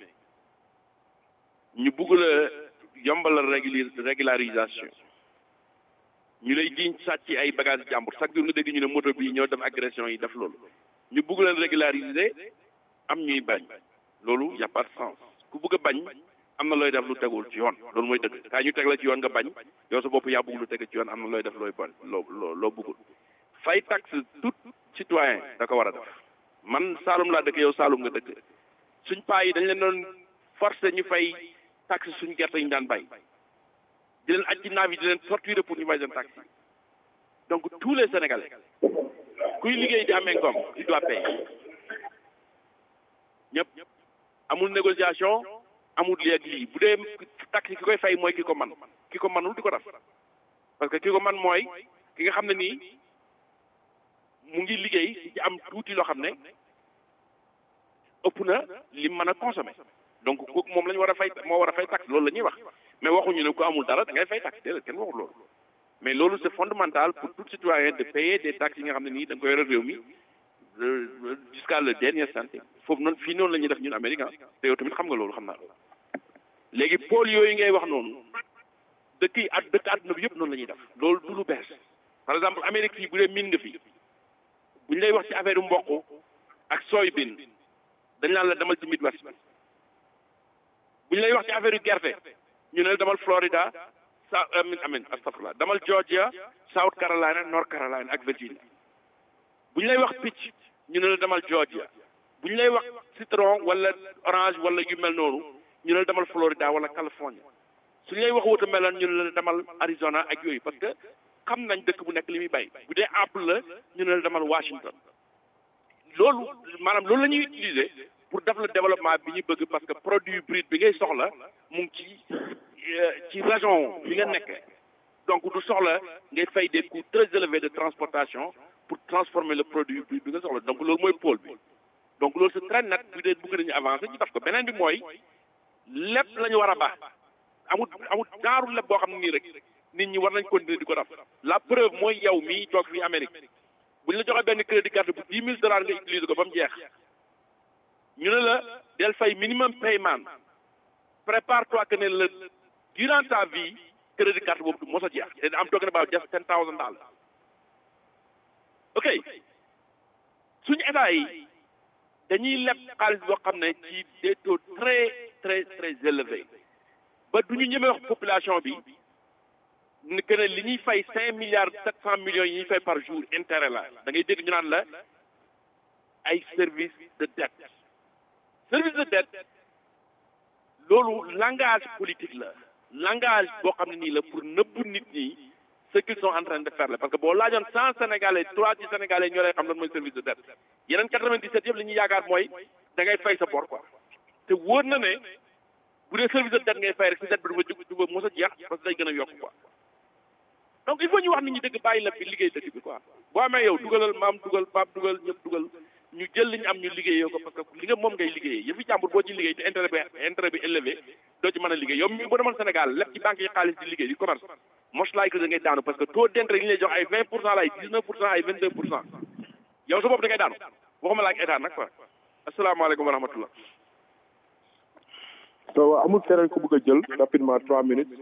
ñu bugg la yombalal réguli régularisation ñu lay jiñ sàcc ay bagages jàmbur chaque jour nga dégg ñu ne moto bi ñoo def agression yi def loolu ñu bugg leen régulariser am ñuy bañ loolu y a pas de sens ku bugg a bañ am na looy def lu tegul ci yoon loolu mooy dëgg kaa ñu teg la ci yoon nga bañ yow sa bopp yaa bugg lu teg ci yoon am na looy def looy bon loo loo loo buggul fay taxe tout citoyen da ko war a def man Saalum laa dëkk yow Saalum nga dëkk suñ paa yi dañ leen doon forcer ñu fay taxe suñ gerte yi ñu daan bay di leen aj ci naaf yi di leen torturer pour ñu fay seen taxe donc tous les sénégalais kuy liggéey di amee ngoom tu dois payer ñëpp amul négociation amul lii ak lii bu dee taxe ki koy fay mooy ki ko man ki ko manul di ko def parce que ki ko man mooy ki nga xam ne nii mu ngi liggéey ci am tuuti loo xam ne ëpp na li mën a consommer donc kooku moom la ñu war a fay moo war a fay taxe loolu la ñuy wax mais waxuñu ne ku amul dara da ngay fay taxe déedéet kenn waxul loolu mais loolu c'est fondamental pour tout citoyen de payer des taxes yi nga xam ne nii da nga koy yore réew mi euh, jusqu'à le dernier centime foofu noonu fii noonu la ñuy def ñun Amérique ah te yow tamit xam nga loolu xam naa loolu léegi pôle yooyu ngay wax noonu dëkk yi at dëkk àdduna bi yëpp noonu la ñuy def loolu du lu bees par exemple Amérique fii bu dee miin nga fi bu ñu lay wax ci affaire mboq ak soybean dañ naan la demal ci Midwest bi bu ñu lay wax ci affaire gerte ñu ne la demal Florida sa amin amin astafurlah demal Georgia South Carolina North Carolina ak Virginia bu ñu lay wax picc ñu ne la demal Georgia bu ñu lay wax citron wala orange wala yu mel noonu ñu ne la demal Florida wala California su ñu lay wax watermelon ñu ne la demal Arizona ak yooyu parce que xam nañ dëkk bu nekk li muy bay bu dee apple la ñu ne la demal Washington loolu maanaam loolu la ñuy utiliser pour def le développement bi ñu bëgg parce que produit brut bi ngay soxla mu ngi ci ci région bi nga nekk donc du soxla ngay fay des coûts très élevés de transportation pour transformer le produit brut bi nga soxla donc loolu mooy pôle bi donc loolu c'est très net bu dee bëgg nañu avancer ñu def ko beneen bi mooy lépp la ñu war a baax amul amul genre lépp boo xam ne nii rek nit ñi war nañ continuer di ko def la preuve mooy yow mii toog fii Amérique bu ñu la joxee benn crédit carte bu dix mille dollars nga utiliser ko ba mu jeex ñu ne la del fay minimum paiement prépare-toi que ne la durant ta vie crédit carte boobu du mos a jeex te am talking about just ten thousand dollars ok suñu état yi dañuy leb xaalis boo xam ne ci des taux très très très élevés ba du ñu ñeme wax population bi ni que ne li ñuy fay cinq milliards sept cent millions yi ñuy fay par jour intérêt la da ngay dégg ñu naan la ay service de dette service de dette loolu langage politique la langage boo xam ne nii la pour nëbb nit ñi ce qu'ils sont en train de faire la parce que boo laajoon cent sénégalais trois ci sénégalais ñoo lay xam lan mooy service de dette yeneen quatre-vingt-dix-sept yëpp li ñuy yaakaar mooy da ngay fay sa bor quoi te wóor na ne bu dee service de dette ngay fay rek si dette bi du fa jóg du fa mos a jeex parce que day gën a yokk quoi donc il faut ñu wax nit ñi dëgg bàyyi la bi liggéey dëkk bi quoi boo amee yow dugalal maam dugal paap dugal ñëpp dugal ñu jël li ñu am ñu liggéeyoo ko parce que li nga moom ngay liggéeyee yëfi jàmbur boo ci liggéey te intérêt bi intérêt bi élevé doo ci mën a liggéey yow mi boo demoon Sénégal lépp ci banque yi xaalis di liggéey di commerce most like da ngay daanu parce que taux d'intérêt yi ñu lay jox ay vingt pour cent la ay dix neuf pour cent ay vingt deux pour cent yow sa bopp da ngay daanu waxuma la ak état nag quoi asalaamaaleykum wa rahmatullah so amul keneen ku bëgg a jël rapidement trois minutes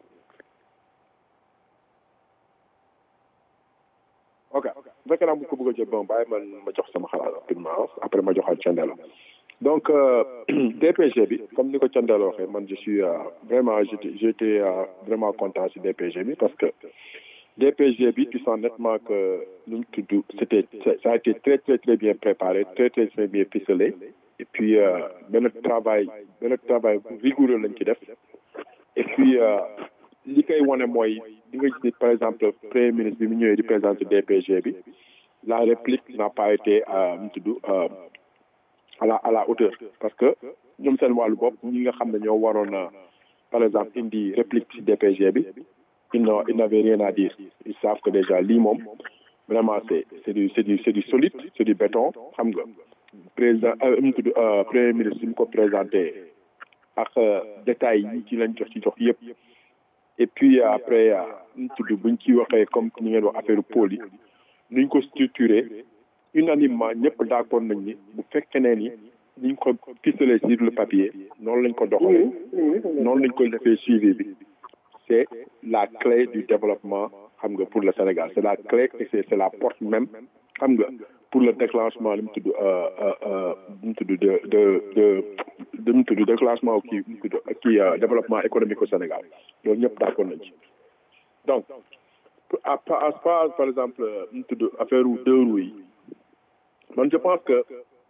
ok bu fekkee naa ko bëgg a jël bon bàyyi man ma jox sama xalaat rapidement après ma joxal Thiendella donc euh, DPG bi comme ni ko Thiendella waxee man je suis euh, vraiment j'étais j'étais euh, vraiment content si DPG bi parce que DPG bi tu sens nettement que nu mu tudd c'était ça a été très très très bien préparé très très très bien ficelé et puis benn travail benn travail rigoureux lañ ci def et puis li koy wane mooy di nga gis ni par exemple premier ministre bi mu ñëwee di présenter DPG bi la réplique n'a pas été nu mu tudd à la à la hauteur parce que ñoom seen wàllu bopp ñi nga xam ne ñoo waroon a par exemple indi réplique ci DPG bi ils n'ont ils n'avaient rien à dire ils savent que déjà lii moom vraiment c'est c'est du c'est du c'est du solide c'est du béton xam nga président nu mu tudd premier ministre bi mu ko présenté ak détails yi ci lañ jox ci jox yëpp et puis après nu mu tudd buñ ci waxee comme ni ngeen wax affaire pôle yi nuñ ko structuré unanimement ñëpp d'accord nañ ni bu fekkee ne ni niñ ko ficelé sur le papier noonu lañ ko doxalee noonu lañ ko defee suivi bi c'est la clé du développement xam nga pour le Sénégal c'est la clé et c'est c'est la porte même xam nga pour le déclenchement li mu tudd li mu tudd de de de li mu tudd déclenchement kii mu tudd kii développement économique au Sénégal loolu ñëpp d'accord nañ ci donc à part par exemple li mu tudd affaire deux roues yi man je pense que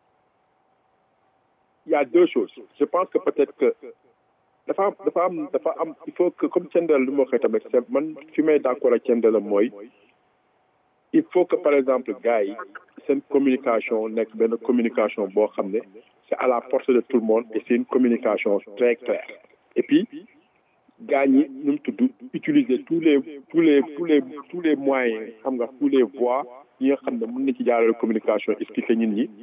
il y a deux choses je pense que peut-être que dafa am dafa am dafa am il faut que comme Thiendella lu ma waxee tamit c'est man fi may d'accord ak Thiendella mooy il faut que par exemple gars yi seen communication nekk benn communication boo xam ne c'est à la portée de tout le monde et c'est une communication très claire et puis gars ñi ñu mu tudd utiliser tous les tous les tous les tous les moyens xam nga tous les voies yi nga xam ne mën na ci jaarale communication expliquer nit ñi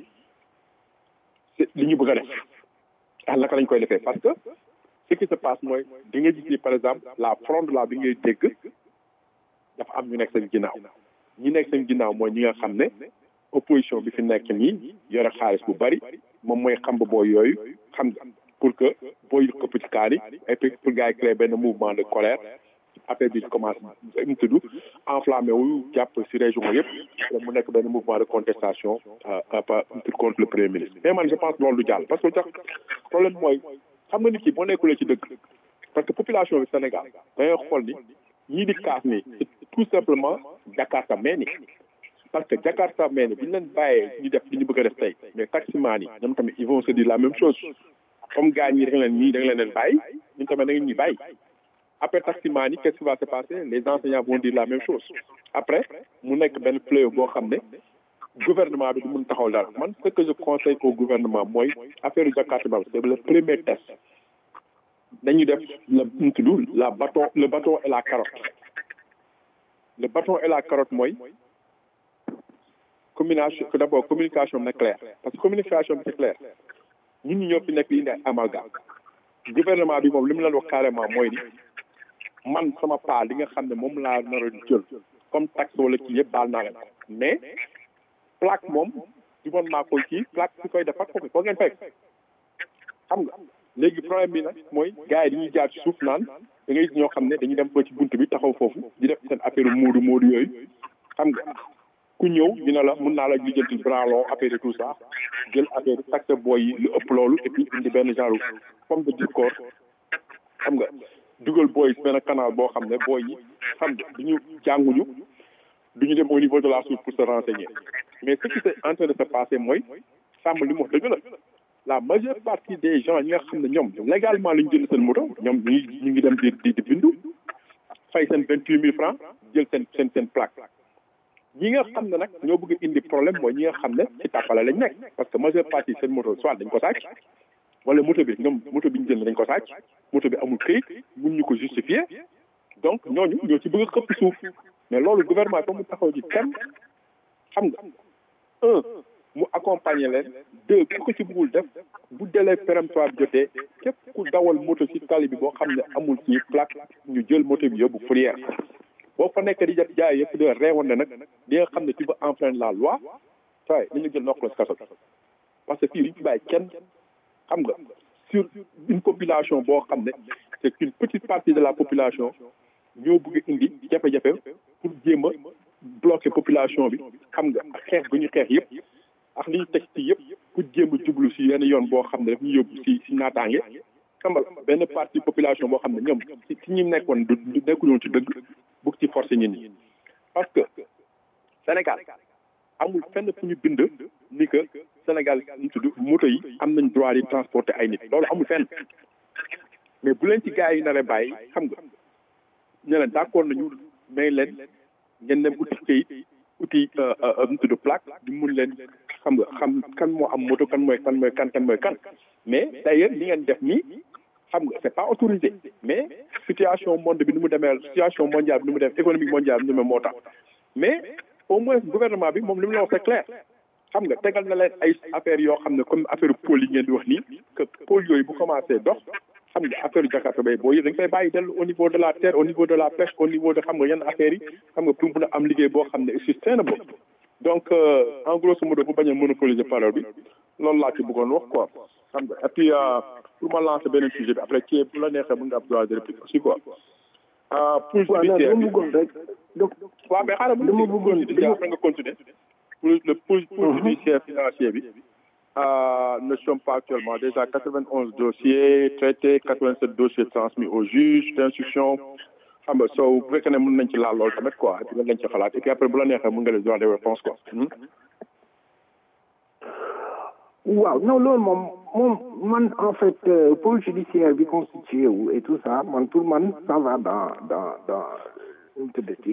li ñu bëgg a def ah naka lañ koy defee parce que ce qui se passe mooy di nga gis ni par exemple la fronde là bi ngay dégg dafa am ñu nekk seen ginnaaw ñi nekk seen ginnaaw mooy ñi nga xam ne opposition bi fi nekk nii yore xaalis bu bari moom mooy xam ba booy yooyu xam nga pour que booy këpp ci kaar yi et puis pour gars yi créer benn mouvement de colère affaire bi commence mu tudd enflammé wu jàpp ci région yëpp mu nekk benn mouvement de contestation contre le premier ministre mais man je pense loolu du jàll parce que tax problème mooy xam nga nit ki boo nekkulee ci dëgg parce que population bi Sénégal dangay xool ni ñii di kaas ni tout simplement Jakarta meeni parce que Jakarta meeni bu ñu leen bàyyee ñu def li ñu bëgg a def tey mais taximaan yi ñoom tamit ils vont se dire la même chose comme gars ñi da nga leen ñii da nga leen leen bàyyi ñun tamit da ngeen ñuy bàyyi après taximaan yi qu'est-ce qui va se passer les enseignants vont dire la même chose après mu nekk benn fléau boo xam ne gouvernement bi du mun taxaw dara man ce que je conseille au gouvernement mooy affaire Jakarta ba c'est le premier test dañu def le mu tudd la bâton le bâton et la carotte le bâton et la carotte mooy communication d'abord communication na claire parce que communication bi c'est clair ñun ñi ñoo fi nekk li indi ay amalgame gouvernement bi moom li mu leen wax carrément mooy ni man sama paa li nga xam ne moom laa nar a jël comme taxe wala kii yëpp baal naa leen ko mais plaque moom du moon maa koy kii plaque si koy defar ko foo ngeen fekk xam nga léegi problème bi nag mooy gars yi dañuy jaar ci suuf naan da ngay gis ñoo xam ne dañuy dem ba ci bunt bi taxaw foofu di def seen affaire moodu moodu yooyu xam nga ku ñëw dina la mun naa la lijjanti branlon affaire et tout ça jël affaire taxe booy yi lu ëpp loolu et puis indi benn genre forme de discours xam nga dugal booy benn canal boo xam ne booy yi xam nga duñu jànguñu duñu dem au niveau de la source pour se renseigner mais ce qui est en train de se passer mooy sàmm li mu wax dëgg la la majeure partie des gens ñi nga xam ne ñoom légalement la ñu jënd seen moto ñoom ñu ngi ñu ngi dem di di di bindu fay seen vingt huit mille francs jël seen seen seen plaque ñi nga xam ne nag ñoo bëgg indi problème mooy ñi nga xam ne ci tàppale lañ nekk parce que majeure partie seen moto soit dañ ko sàcc wala moto bi ñoom moto bi ñu jënd dañ ko sàcc moto bi amul këyit mun ñu ko justifier donc ñooñu ñoo ci bëgg a xëpp suuf mais loolu gouvernement ba mu taxaw ci kenn xam nga un mu accompagner leen deux ku ko ci bëggul def bu délai péremptoire bi jotee képp ku dawal moto ci tali bi boo xam ne amul ci plaque ñu jël moto bi yóbbu fourrière boo fa nekk di jot jaay yëpp de reewoon ne nag di nga xam ne tu veux enfreindre la loi waaye nañu jël nokk la si kaso parce que fii li ñu bàyyi kenn xam nga sur une population boo xam ne c'est une petite partie de la population ñoo bëgg indi jafe-jafe pour jéem a bloquer population bi xam nga ak xeex gu ñu xeex yëpp ak li ñu teg ci yëpp pour jéem a jublu si yenn yoon boo xam ne daf ñu yóbbu si si naataange xam nga benn partie population boo xam ne ñoom si si ñi nekkoon du nekkuñu ci dëgg bëgg ci forcer ñin ñi parce que Sénégal amul fenn fu ñu bind ni que Sénégal ñu tudd moto yi am nañ droit di transporter ay nit loolu amul fenn mais bu leen ci gars yi nar a bàyyi xam nga ñu leen d'accord nañu may leen ngeen dem uti kayit uti ñu tudd plaque di mun leen xam nga xam kan moo am moto kan mooy kan mooy kan kan mooy kan mais d'ailleurs li ngeen def nii xam nga c'est pas autorisé mais situation monde bi ni mu demee situation mondiale bi ni mu demee économique mondiale bi ni mu moo tax mais au moins gouvernement bi moom li mu la wax c'est clair xam nga tegal na leen ay affaires yoo xam ne comme affaire pôle yi ngeen di wax nii que pôle yooyu bu commencé dox xam nga affaire Jakarta bay boo yëg dañ koy bàyyi dellu au niveau de la terre au niveau de la pêche au niveau de xam nga yenn affaires yi xam nga pour mun a am liggéey boo xam ne sustainable donc en grosso modo bu bañ a monopoliser parole bi loolu laa ci bëggoon wax quoi xam nga et puis pour ma lancer beneen sujet bi après ci bu la neexee mën nga am droit de réplique aussi quoi. pour judiciaire bi bëggoon rek donc waaw mais xaaral dama bëggoon judiciaire après nga continuer pour le pour pour judiciaire financier bi ne sommes pas actuellement déjà 91 dossiers traités 87 dossiers transmis au juge d'instruction xam nga soo bu fekkee ne mën nañ ci laal loolu tamit quoi et puis lañ ci xalaat et puis après bu la neexee mën nga les droit de réponse quoi. waaw non loolu moom moom man en fait pôle judiciaire bi constitué wu et tout ça man pour man ça va dans dans dans nu mu tuddati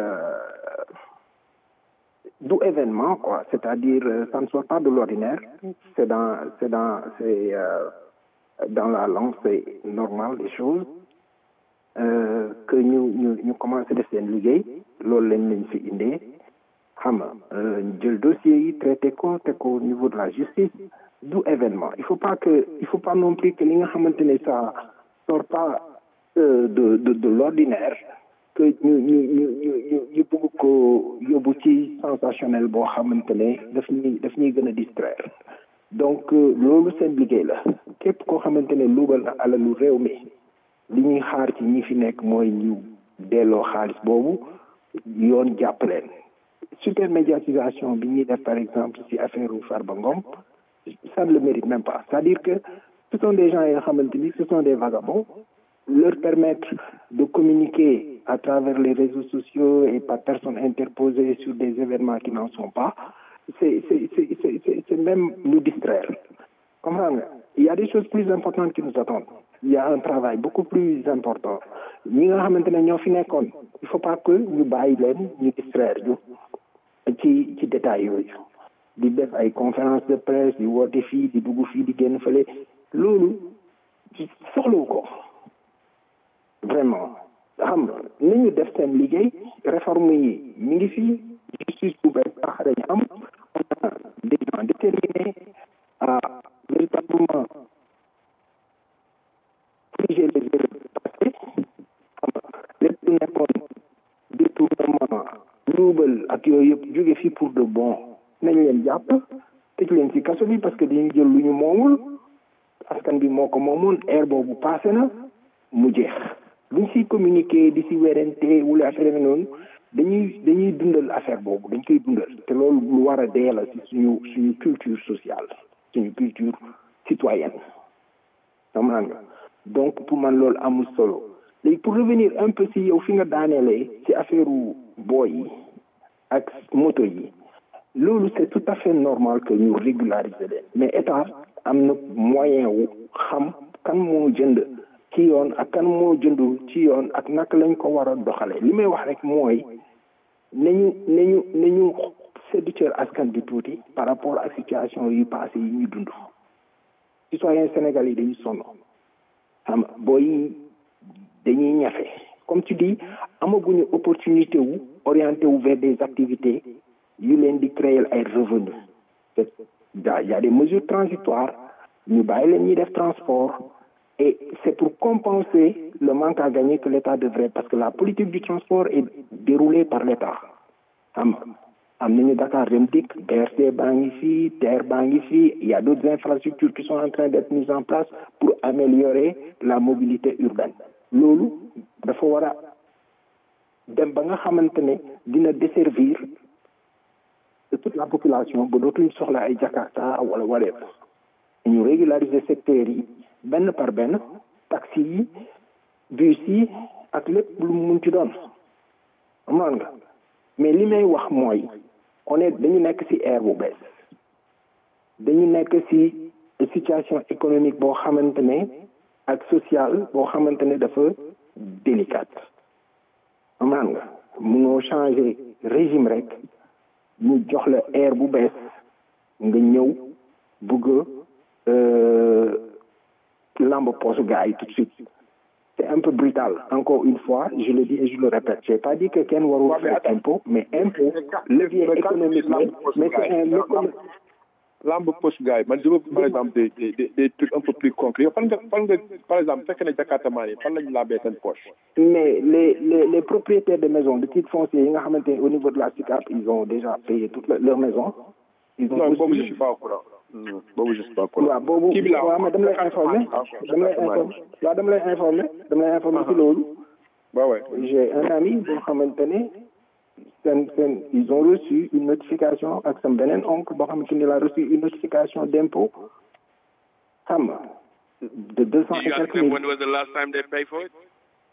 du événement quoi c'est-à-dire ça ne sort pas de l'ordinaire c'est dans c'est dans c'est dans la langue c'est normal des choses que ñu ñu ñu commencé def seen liggéey loolu lañ lañ fi indee xam nga jël dossier yi traité ko te ko au niveau de la justice du événement il faut pas que il faut pas non plus que li nga xamante ne ça sort pas de de de l'ordinaire que ñu ñu ñu ñu ñu ñu bëgg ko yóbbu ci sensationnel boo xamante ne daf ñuy daf ñuy gën a distraire donc loolu seen liggéey la képp koo xamante ne luugal na alalu réew mi li ñuy xaar ci ñi fi nekk mooy ñu delloo xaalis boobu yoon jàpp leen supermédiatisation bi ñuy def par exemple ci affaire u Farba Ngom ça ne le mérite même pas c'est-à-dire que ce sont des gens yoo xamante ni ce sont des vagabonds leur permettre de communiquer à travers les réseaux sociaux et par personnes interposées sur des événements qui n'en sont pas c'est c'est c'est c'est c'est même nous distraire comprends nga il y a des choses plus importantes qui nous attendent il y a un travail beaucoup plus important ñi nga xamante ne ñoo fi nekkoon il faut pas que ñu bàyyi leen ñu distraire ñu ci ci détails yooyu di def ay conférence de presse di woote fii di dugg fii di génn fële loolu soxlawu ko vraiment xam nga ni ñu def seen liggéey réforme yi mi ngi fii justice bu bees baax dañu am on a des gens déterminés à véritablement corriger les erreurs passées xam nga lépp lu nekkoon détournement luubal ak yooyu yëpp jóge fii pour de bon nañ leen jàpp tëj leen ci kaso bi parce que dañuy jël lu ñu moomul askan bi moo ko moomoon air boobu passé na mu jeex luñ siy communiquer di si werante wala affaire yi noonu dañuy dañuy dundal affaire boobu dañ koy dundal te loolu lu war a dee la si suñu suñu culture sociale suñu culture citoyenne xam nga donc pour man loolu amul solo léegi pour revenir un peu si yow fi nga daaneelee ci affaire booy yi ak moto yi loolu c'est tout à fait normal que ñu régulariser leen mais état am na moyen wu xam kan moo jënd ci yoon ak kan moo jëndul ci yoon ak naka lañ ko war a doxalee li may wax rek mooy nañu nañu nañu séddu cër askan bi tuuti par rapport ak situation yi passé yi ñu dund citoyen sénégalais yi dañu sonn xam nga booy dañuy ñafe comme tu dis amaguñu opportunité wu orienté wu vers des activités yu leen di créer ay revenus te daa y a des mesures transitoires ñu bàyyi leen ñuy def transport et c'est pour compenser le manque à gagner que l'État devrait parce que la politique du transport est déroulée par l'État xam nga am nañu Dakar Dem Dikk BRT baa ngi fii TER baa ngi fii il y a d'autres infrastructures qui sont en train d'être mises en place pour améliorer la mobilité urbaine loolu dafa war a dem ba nga xamante ne dina desservir toute la population ba dootuñu soxla ay Jakarta wala whatever ñu régulariser secteurs yi benn par benn taxi yi bus yi ak lépp lu mu mun ci doon xam nga mais li may wax mooy on est dañu nekk ci ère bu bees dañu nekk ci situation économique boo xamante ne ak sociale boo xamante ne dafa délicate xam nga munoo changer régime rek ñu jox la ère bu bees nga ñëw bëgg lamb poche gars yi tout de suite c'est un peu brutal encore une fois je le dis et je le répète j'ai pas dit que kenn warul faire impôt mais impôt levier économique la mais c'est un lamb poche gars yi man je veux par exemple des des des trucs un peu plus concrets fan nga fan nga par exemple fekk ne Jakarta maa yi fan lañu lambee seen poche mais les les les propriétaires de maisons de titres fonciers yi nga xamante ne au niveau de la SICAP ils ont déjà payé toute leur maison ils ont non boobu je suis pas au courant boobu je suis pas au courant waaw boobu waaw mais dama lay informer dama lay informer waaw dama lay informer dama lay informer ci loolu waaw ouais j'ai un ami boo xamante ne seen seen ils ont reçu une notification ak sama beneen oncle boo xamante ni il a reçu une notification d'impôt xam nga de deux cent et quelques mille When was the last time they paid for it?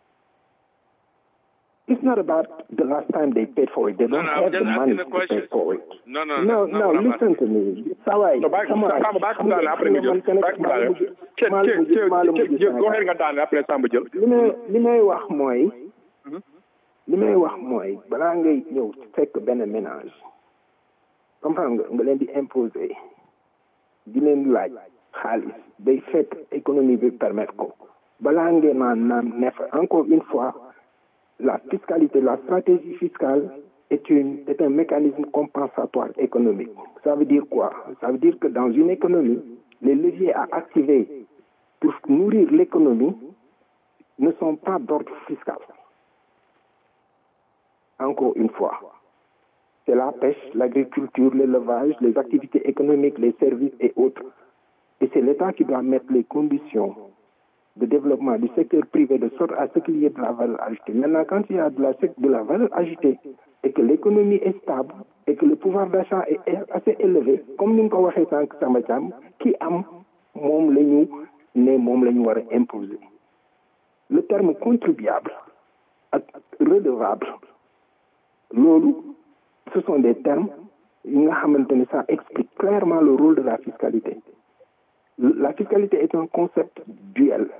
It's not about the last time they paid for it. They don't no, I'm have just the asking money the to question. pay for it. No, no, No, that's no, not what I'm listen to me. Saway, non bàyyi come on. Samba bàyyi ko daane après nga jël bàyyi ko daane kenn kenn kenn kenn go ahead nga daane après Samba jël li may li may wax mooy li may wax mooy balaa ngay ñëw fekk benn ménage comprendre nga nga leen di imposer di leen laaj xaalis day fekk économie bi permettre ko balaa ngeen naan naan neef encore une fois la fiscalité la stratégie fiscale est une est un mécanisme compensatoire économique ça veut dire quoi ça veut dire que dans une économie les leviers à activer pour nourrir l'économie ne sont pas d'ordre fiscal encore une fois c'est la pêche, l'agriculture, l'élevage, les activités économiques, les services et autres. Et c'est l'État qui doit mettre les conditions de développement du secteur privé de sorte à ce qu'il y ait de la valeur ajoutée. Maintenant, quand il y a de la, de la valeur ajoutée et que l'économie est stable et que le pouvoir d'achat est assez élevé, comme nous l'avons dit sans Samba Thiam, qui am mom lañu né mom lañu wara imposer. Le terme contribuable ak redevable lolu ce sont des termes yi nga xamante ne ça explique clairement le rôle de la fiscalité la fiscalité est un concept duel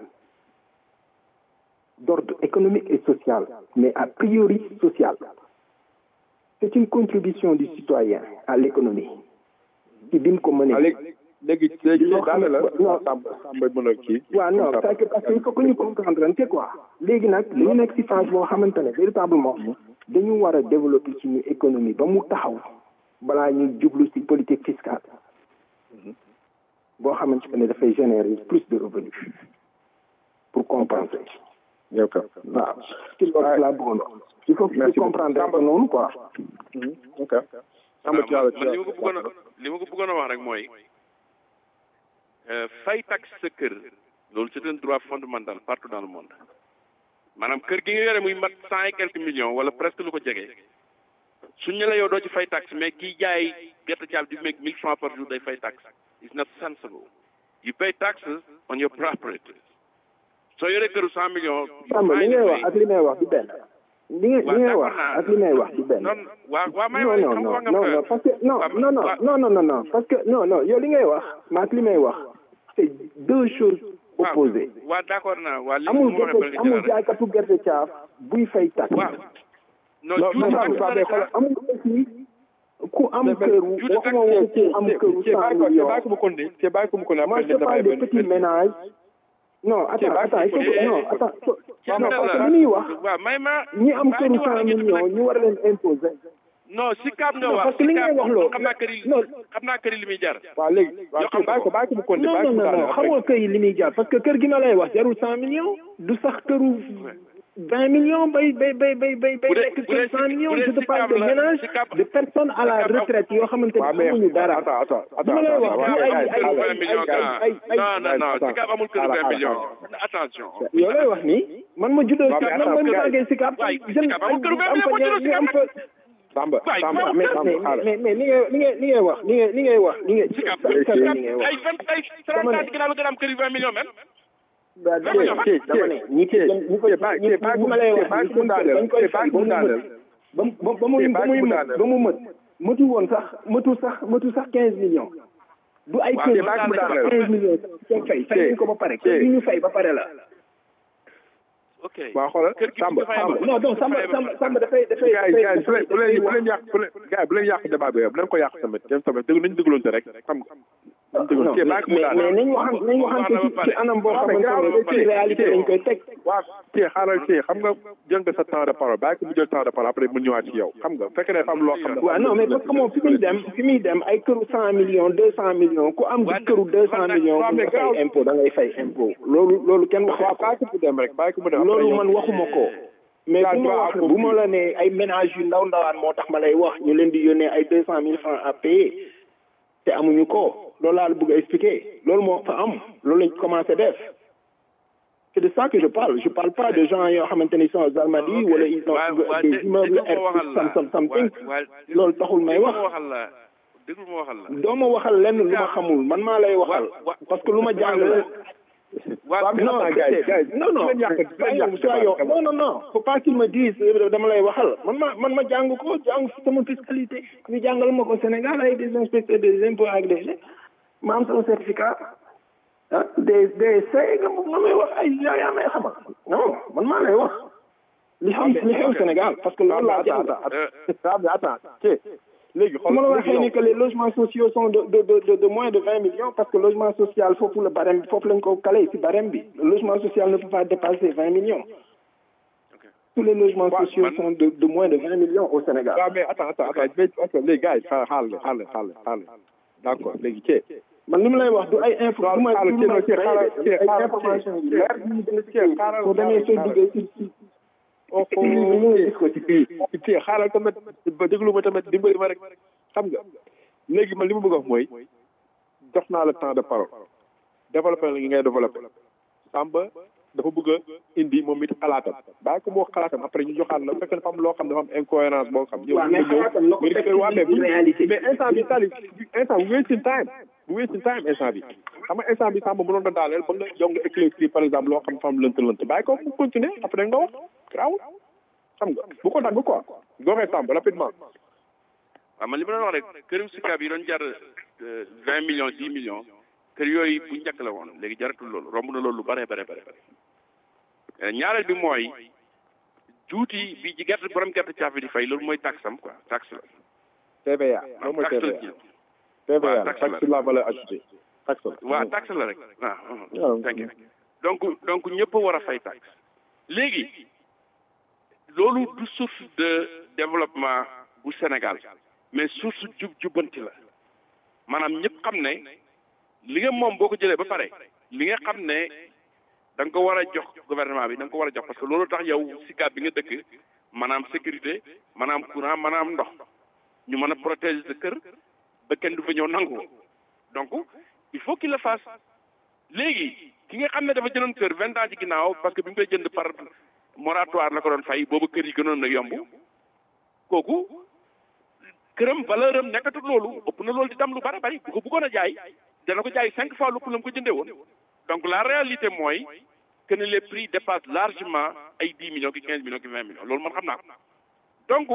d'ordre économique et social mais a priori social c'est une contribution du citoyen à l'économie ci bi mu ko mënee léegi léegi léegi daane la Samba Samba mën a kii waaw non parce que parce que il faut que ñu comprendre ante quoi léegi nag li ñu nekk ci phase boo xamante ne véritablement dañu war a développer suñu économie ba mu taxaw balaa ñuy jublu ci politique fiscale boo xamante ne dafay générer plus de revenus pour compenser yow ka waaw ci loolu laa bëggoon il faut que ñu comprendre ko noonu quoi ok Samba Thiala man li ma ko bëggoon a li ma ko bëggoon a wax rek mooy fay taxe sa kër loolu c'est un droit fondamental partout dans le monde maanaam kër gi nga yore muy mat cent et quelques millions wala presque lu ko jege suñ ne la yow doo ci fay taxe mais kiy jaay gerte caaf di make mille francs par jour day fay taxe it's not sensible you pay taxes on your property soo yoree këru cent millions Samba li ngay wax ak li may wax du benn li nga li ngay wax ak li may wax du benn non waa waa may non non non non non parce que non non non non non non non parce que non non yow li ngay wax ma ak li may wax c'est deux choses opposées waa d'accord naa waa li amul gerte amul jaaykatu gerte caaf buy fay tax waaw non non amul aussi ku am kër waxuma waxu ku am këru cent millions bàyyi ko mu continuer c'est bàyyi ko mu continuer moi je parle des petits ménages non attends attends il faut que non attends non parce que li muy wax waaw may ma ñi am këru cent millions ñu war leen imposer non si kaab nga Non, wax parce que li ngay wax loolu xam naa kër yi non xam naa kër yi li muy jar waaw léegi waaw kii bàyyi ko bàyyi ko mu continuer non bàyyi non ko mu non daaneel xam nga kër yi li muy jar parce que kër gi ma lay wax jarul cent millions du sax këru vingt millions bay bay bay bay bay bay Bu dee- nekk bu dee kër cent si- millions bu dee je te si parle Kaab de la- ménage si Kaab- de personnes à la si Kaab- retraite yoo xamante waaw ni mais amuñu dara attends attends li attends ma lay wax attends, du ay gars yi, ay kër ay vingt millions ay grand ay ay non non non attends, si kaab amul kër attends, vingt millions attends. attention yow lay wax nii man ma juddoo waaw, si mais man ma attends, gars yi. màggee si Kaab waay jeune si Kaab amul kër vingt am millions fa boo juddoo ñaar si ñu am Kaab fa Samba Waay, Samba waaw, mais Samba mais xaaral mais mais li ngay li ngay li ngay wax li ngay li ngay wax li ngay si kaab sa- sa- si li kaab ngay wax ay vingt ay trente ans ginnaaw la gën a am kër yi vingt millions même ba dama ne Kii, dama ne ñi ci ñi ko kii, bàyyi- ñi kii, bàyyi ñi ma lay wax bàyyi ko mu daaneel, dañ koy kii, fay bàyyi ko ba mu mu daaneel. mët ba mu ba mu Kii, ba bàyyi muy ko mu mët daaneel. ba mu mët mëtu woon sax mëtu sax mëtu sax quinze millions du ay Waaw, kër kii, bàyyi ko mu sax daaneel. quinze millions sax fay fay nañ ko ba pare kër gi ñu fay ba pare la ok waaw xoolal kër gi Samba dafay am- Samba non donc Samba Samba Samba dafay dafay gars yi gars yi bu dafay leen bu leen bu leen yàq bu leen gars yi bu leen yàq débat bi bu leen ko yàq tamit yéen tamit déglu nañu dégloonte rek xam nga nañu déglu non kii mais bàyyi ko mu mais daaneel nañ waxan nañ waxante ci ci anam boo xamante ne ci réalité lañ koy teg waaw kii xaaral kii xam nga jël nga sa temps de parole bàyyi ko mu jël temps de parole après mu ñëwaat ci yow xam nga fekk ne dafa am loo xam ne waaw non mais parce que moom fi muy dem fi muy dem ay këru cent millions deux cent millions ku am di këru deux cent millions waaw, bu mais nga fay gaaw- impôt da ngay fay impôt loolu loolu kenn waxu waaw ko bàyyi ko mu dem rek bàyyi ko mu dem après loolu yow- man waxuma ko mais Yaa bu ma droit wax à bu ma la ne ay ménages yu ndaw ndawaan moo tax ma lay wax ñu leen di yónnee ay deux cent mille francs à payer te amuñu ko loolu laa la bëgg a expliquer loolu moo fa am loolu lañ commencé def c'est de ça que je parle je parle pas de gens yoo xamante ni sont aux Almadies wala ils ont Waa- waa, des dé- immeubles déglu ma waxal R la. some some something Waa- waa, loolu taxul may déglu wax ma waxal la déglu ma waxal la doo ma waxal lenn lu ma xamul man maa lay waxal Wa- wa- parce que lu ma jàng la waa non attends, gars yi, gars yi, non non bu leen yàq- bu leen soyons yàq soyons débat. non non non faut pas qu'il me dise euh, dama lay waxal man ma man ma jàng ko jàng sama fiscalité ñu jàngal ma ko Sénégal ay des inspecteurs des impôts ak des ma am sama certificat ah des des say nga nga may wax ay yaa yaa may xamal non man maa lay wax li xam li xew Sénégal parce que loolu laa jàng Samba attends kii léegi su ma la waxee ni que les logements sociaux sont de de de de, de moins de vingt millions parce que logement social foofu la barème foofu lañ ko calé ci barème bi le logement social ne peut pas dépasser vingt millions tous les logements Ouais, sociaux man- sont de de moins de vingt millions au Sénégal waaw mais attends attends attends mais ok léegi gars yi xaaral xaaral xaaral xaaral xaaral d'accord léegi kii man li ma lay wax du ay info du ma xaaral du kii ma kii xaaral kii ay xaaral information kii yu leer yu ñu gën a kii xaaral soo demee soo xaaral duggee ci ci oh ci li ñu gis ko ci kii kii xaaral tamit ba déglu ma tamit dimbali ma rek xam nga léegi man li ma bëgg a wax mooy jox naa la temps de parole développé la ngi ngay développé Samba dafa bëgg a indi moom it xalaatam bàyyi ko moo xalaatam après ñu joxaat la fekk dafa am loo xam dafa am incohérence boo xam. waaw mais xalaatam na ko nga teg ñëw waa mais ci réalité. mais instant bi tali instant bu wasting time bu wasting time instant bi xam nga instant bi Samba mënoon na daaneel ba nga yow nga éclaircir par exemple loo xam dafa am lënt lënt bàyyi ko mu continuer après nga wax garaawul xam nga bu ko dagg quoi doxee Samba rapidement. waaw man li ma doon wax rek këru Sicap yi doon jar vingt millions dix millions kër yooyu bu njëkk la woon léegi jaratul loolu romb na loolu lu bare bare bare bare ñaareel bi mooy juuti bi ci gerte borom gerte caaf bi di fay loolu mooy taxe am quoi taxe la TVA loolu mooy taxe la TVA ci TVA waaw, la taxe taxe la. sur la valeur ajoutée taxe la. waaw taxe la rek waaw waaw. thank you donc donc ñëpp a war a fay taxe léegi loolu du source de développement bu Sénégal mais source jub jubbanti la maanaam ñëpp xam ne li nga moom boo ko jëlee ba pare li nga xam ne da nga ko war a jox gouvernement bi da nga ko war a jox parce que loolu tax yow Sicap bi nga dëkk maanaam sécurité maanaam courant maanaam ndox ñu mën a protéger sa kër ba kenn du fa ñëw nangu ko donc il faut qu'il le fasse léegi ki nga xam ne dafa jëloon kër vingt ans ci ginnaaw parce que bi mu koy jënd par moratoire la ko doon fay boobu kër yi gënoon na yomb kooku këram valeur am nekkatul loolu ëpp na loolu di tam lu bari bari bu ko bëggoon a jaay dana ko jaay cinq fois lu ëpp la mu ko jëndee woon donc la réalité mooy que ne les prix dépassent largement ay dix millions ki quinze millions ki vingt millions loolu man xam naa ko donc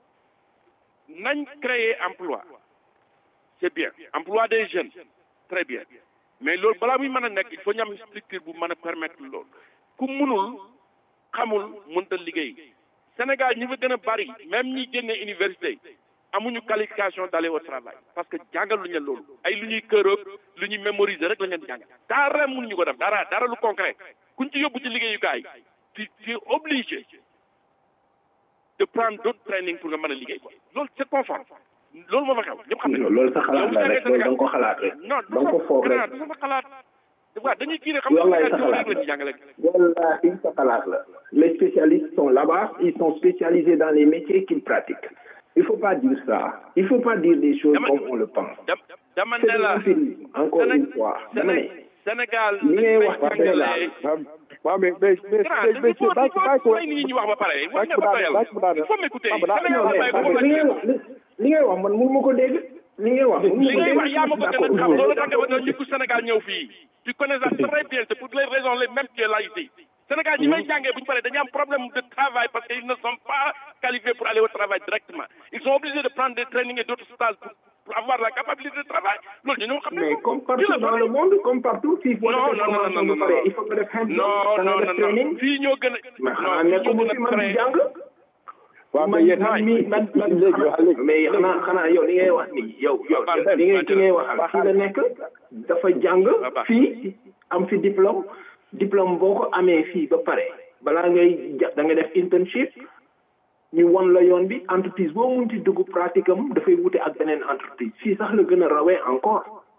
nañ créer emploi c'est bien emploi des jeunes très bien mais loolu balaa muy mën a nekk il faut ñu am structure bu mën a permettre loolu ku munul xamul mënta liggéey Sénégal ñi fa gën a bari même ñi génne université amuñu qualification d'aller au travail parce que jàngaluñu leen loolu ay lu ñuy këroog lu ñuy mémoriser rek la leen jàngal dara mënuñu ko def dara dara lu concret kuñ ci yóbbu ci liggéeyukaay tu tu es obligé de prendre d'autres training pour nga mën a liggéey quoi loolu c'est conforme loolu moo fa xew ñëpp xam nañu loolu sa xalaat la rek loolu da nga ko xalaat rek non da nga ko foog rek du sama xalaat waaw dañuy kii rek xam nga wallahi sa Sénégal xalaat rek la ci jàngale wallahi sa xalaat la les spécialistes sont là-bas ils sont spécialisés dans les métiers qu'ils pratiquent il faut pas dire ça il faut pas dire des choses Dama- comme on le pense dam dama c'est ne de la l'empirisme encore Séné- une fois dama ne Séné- Sénégal li ngay wax dañ ci fay Sénégal jàngale waaw mais mais mais grand mais il faut bàyyi ko bàyyi ko may nit ñi ñu wax ba pare wax nga ko ba daal- doyal bàyyi ko daal- il faut m'écouter Papa daal- Sénégal non mais bàyyi ko parce ba que li ngay wax li li ngay wax man mënu ma ko dégg li ngay wax mënu ma li ko ngay dégg wax yaa ma ko gën a D'accord, xam non. loolu tax nga ba ñu ko Sénégal ñëw fii tu connais ça très bien c'est pour les raisons les mêmes que là ici Sénégal ñi may jàngee bu ñu paree dañu am problème de travail parce qu'ils ne sont pas qualifiés pour aller au travail directement ils sont obligés de prendre des trainings et d'autres stages pour, pour avoir la capacité de travail loolu ñu ñoo xam ne mais comme Fii partout la dans le monde comme partout fii boo non defee non non formation non bu non pare il faut que def hands non non non non fii ñoo gën a mais xanaa non fii nekkuma ñoo fi gën a man di créé jàng waaw mais man yéen man mii man man léegi wax léegi mais xanaa xanaa yow li ngay wax nii yow yow Baax li ngay na, ki ngay waxal fii la nekk dafa jàng baax. fii am fi diplôme diplôme boo ko amee fii ba pare balaa ngay ja da nga def internship ñu won la yoon bi entreprise boo munti dugg pratique am dafay wute ak beneen entreprise fii sax la gën a rawee encore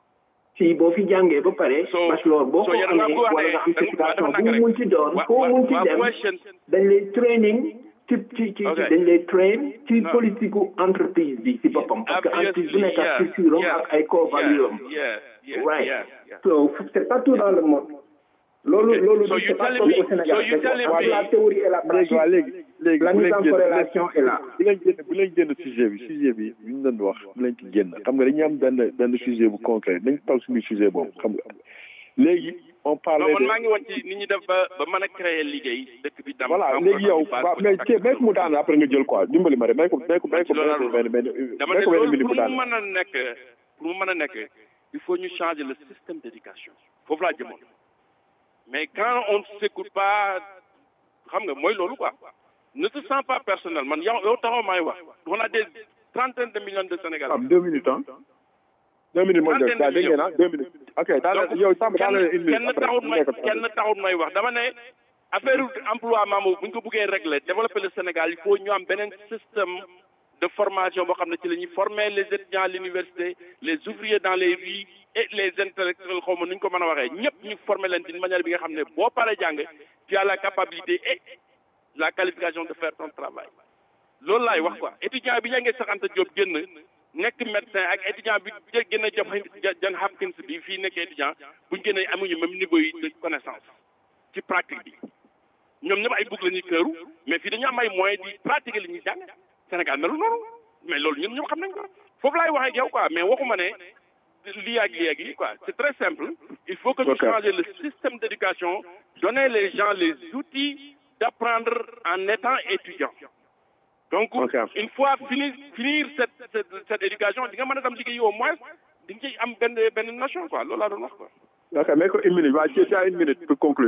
fii boo fi jàngee ba pare So- bachelor boo so ko yéen a amee ngi wax wala ne- nga am da- certification dafa bu nag mu munti doon Wa- foo wa- munti wa- dem question dañ lay training ci ci ci Ok. dañ lay train ci No. politique gu entreprise bi ci boppam parce que entreprise bu nekk ak yeah, culture am yeah, ak ay core value am yeah, yeah, right yeah, yeah. so c'est partout dans le monde loolu Ok. loolu So c'est you pas telling comme me- au Sénégal so you c'est que telling entre me- la théorie et la léegi pratique waa léegi léegi la bu mise leen en génn corrélation est là bu leen génn bu leen génn sujet bi sujet bi bi ñu doon wax bu leen ci génn xam nga dañuy am benn benn sujet bu concret dañ taw suñu sujet boobu xam nga léegi on non parlait man maa de ngi woon ci nit ñi def ba ba mën a créer liggéey dëkk bi tam voilà am léegi yow base waaw bu mais takk. ci may ko mu daan après nga jël quoi dimbali ma rek may ko may ko may ko Ci loolu laa may ko benn benn dama may ne ko benn loolu minute pour mu mu daan mën a nekk pour mu mën a nekk il faut ñu changer le système d'éducation foofu laa jëmoon mais quand on ne s'écoute pas xam nga mooy loolu quoi ne te sens pas personnel man yow yow taxaw maay wax on a des trentaines de millions de Sénégalais am deux minutes ah deux minutes moo jël daa dégg ngeen ah deux minutes ok daal donc yow Samba daal kenn une minute kenn après taxut mu may nekk kenn taxut may wax dama ne affaire emploi maamu bu ñu ko bëggee régler développer le Sénégal il faut ñu am beneen système de formation boo xam ne ci la ñuy former les étudiants à l'université les ouvriers dans les rues et les intellectuels xaw ma nu ñu ko mën a waxee ñëpp ñu former leen d'une manière bi nga xam ne boo paree jàng tu as la capacité et la qualification de faire ton travail loolu laay wax quoi étudiant bi jàngee Cheikh Anta Diop génn nekk médecin ak étudiant bi jë- génn jox John Hopkins bi fii nekk étudiant buñ génnee amuñu même niveau yi de connaissance ci pratique bi ñoom ñëpp ay bugg la ñuy këru mais fii dañu am ay moyens di pratiquer li ñuy jàng Sénégal melu noonu mais loolu ñun ñëpp xam nañ ko foofu laay waxee ak yow quoi mais waxuma ne lii ak lii ak lii quoi c'est très simple il faut que ñu Ok. changer le système d'éducation donner les gens les outils d'apprendre en étant étudiant donc Ok. une fois finir finir cette cette cette éducation di nga mën a dem liggéey au moins di nga ciy am benn benn nation quoi loolu laa doon wax quoi ok may ko une minute waa ci ci une minute pour conclure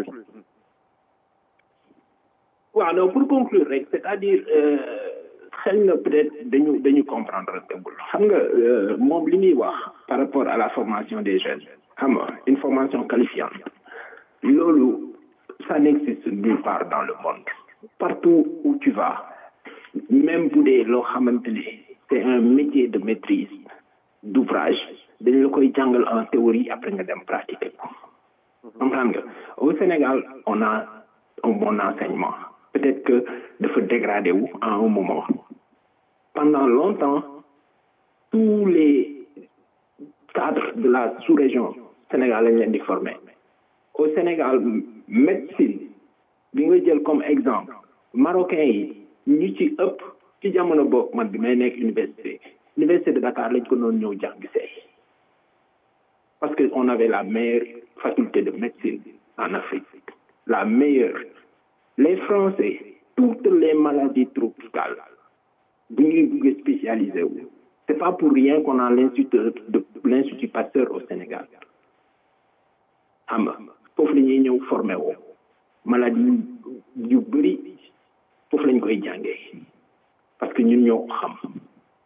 waaw non pour conclure rek c'est-à-dire xel na peut-être dañu dañu comprendre tegul xam nga euh, moom li muy wax par rapport à la formation des jeunes xam nga une formation qualifiante loolu ça n'existe nulle part dans le monde partout où tu vas même bu dee loo xamante ne c'est un métier de maîtrise d'ouvrage dañ la koy jàngal en théorie après nga dem pratiquer ko comprendre nga au Sénégal on a un bon enseignement peut-être que dafa dégradé wu à un moment pendant longtemps tous les cadres de la sous-région Sénégal lañ leen di former au Sénégal médecine bi nga jël comme exemple marocain yi ñu ci ëpp ci jamono bokk man bi may nekk université université de Dakar lañ ko noonu ñëw jàng see parce que on avait la meilleure faculté de médecine en Afrique la meilleure les Français toutes les maladies tropicales bu ñuy bëgg spécialisé wu c'est pas pour rien qu'on a l'institut de l'institut Pasteur au Sénégal xam nga foofu la ñuy ñëw formé woo maladie yu bëri foofu lañ koy jàngee parce que ñun ñoo ko xam on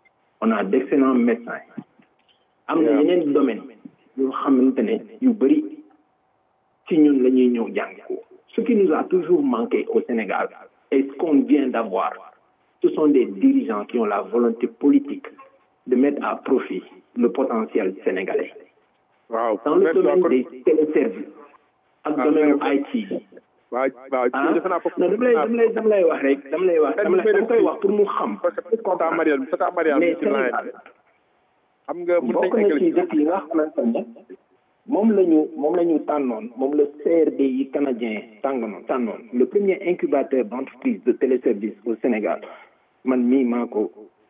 on a d'excellents médecins am na yeneen domaine yoo xamante ne yu bëri ci ñun la ñuy ñëw jàng ko ce qui nous a toujours manqué au Sénégal et ce qu'on vient d'avoir ce sont des dirigeants qui ont la volonté politique de mettre à profit le potentiel sénégalais waaw dans le domaine des téléservices ak domaine IT waaw waaw ah defe naa foofu non dama lay dama lay dama lay wax rek dama lay wax dama lay dama koy wax pour mu xam parce que tata Mariane tata Mariane mais ci laaj Sénégal xam nga mën bokk nañ na ci eggali dëkk yi nga xamante ne moom la ñu moom la ñu tànnoon moom la CRD yi canadien tàngoon tànnoon le premier incubateur d'entreprise de téléservice au Sénégal man mii maa ko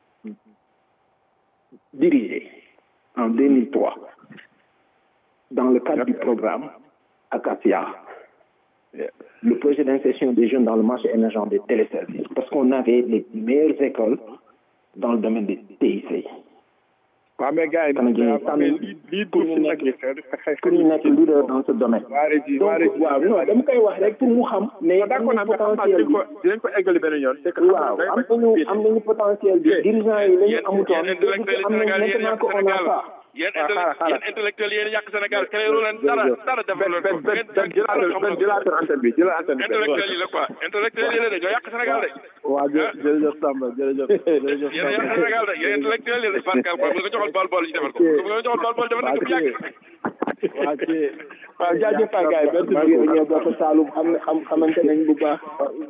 dirigé en 2003 dans le cadre du programme Acacia le projet d'insertion des jeunes dans le marché émergent des téléservices parce qu'on avait les meilleures écoles dans le domaine des TIC waaw mais gars yi Canadien yi tànn mais lii lii pour pour ñu si nekk nag yi xëy pour ñu nekk leader dans ce domaine waa régi waa donc régi waaw non dama koy wax rek pour mu xam mais am d'accord nañu naa mais xam naa potentiel dinañ bi ko dinañ ko eggali benn yoon c'est que waaw am nañu am nañu potentiel bi dirigeants yi lañu amutoon yéen intellectuels am nañu Sénégal yéen maintenant yàq que on a Sénégal ça yéen waaw xaaral xaaral yéen intellectuels yéen yàq Sénégal créé leen dara dara defal leen ko benn benn jëlaatal benn jëlaatal antenne bi jëlal antenne bi intellectuels yi la quoi intellectuels yi la de ñoo yàq Sénégal de waaw jë- jërëjëf Samba jërëjëf jërëjëf yéen yàq Sénégal de yéen intellectuels yi la Pascal quoi bu nga joxoon bal bal ñu defal ko bu nga joxoon bal bal defal nañ ko bu yàgg waa ci waaw jaajëf Faye Gaye merci beaucoup ñoo bokk Saloum xam xam xamante nañ bu baax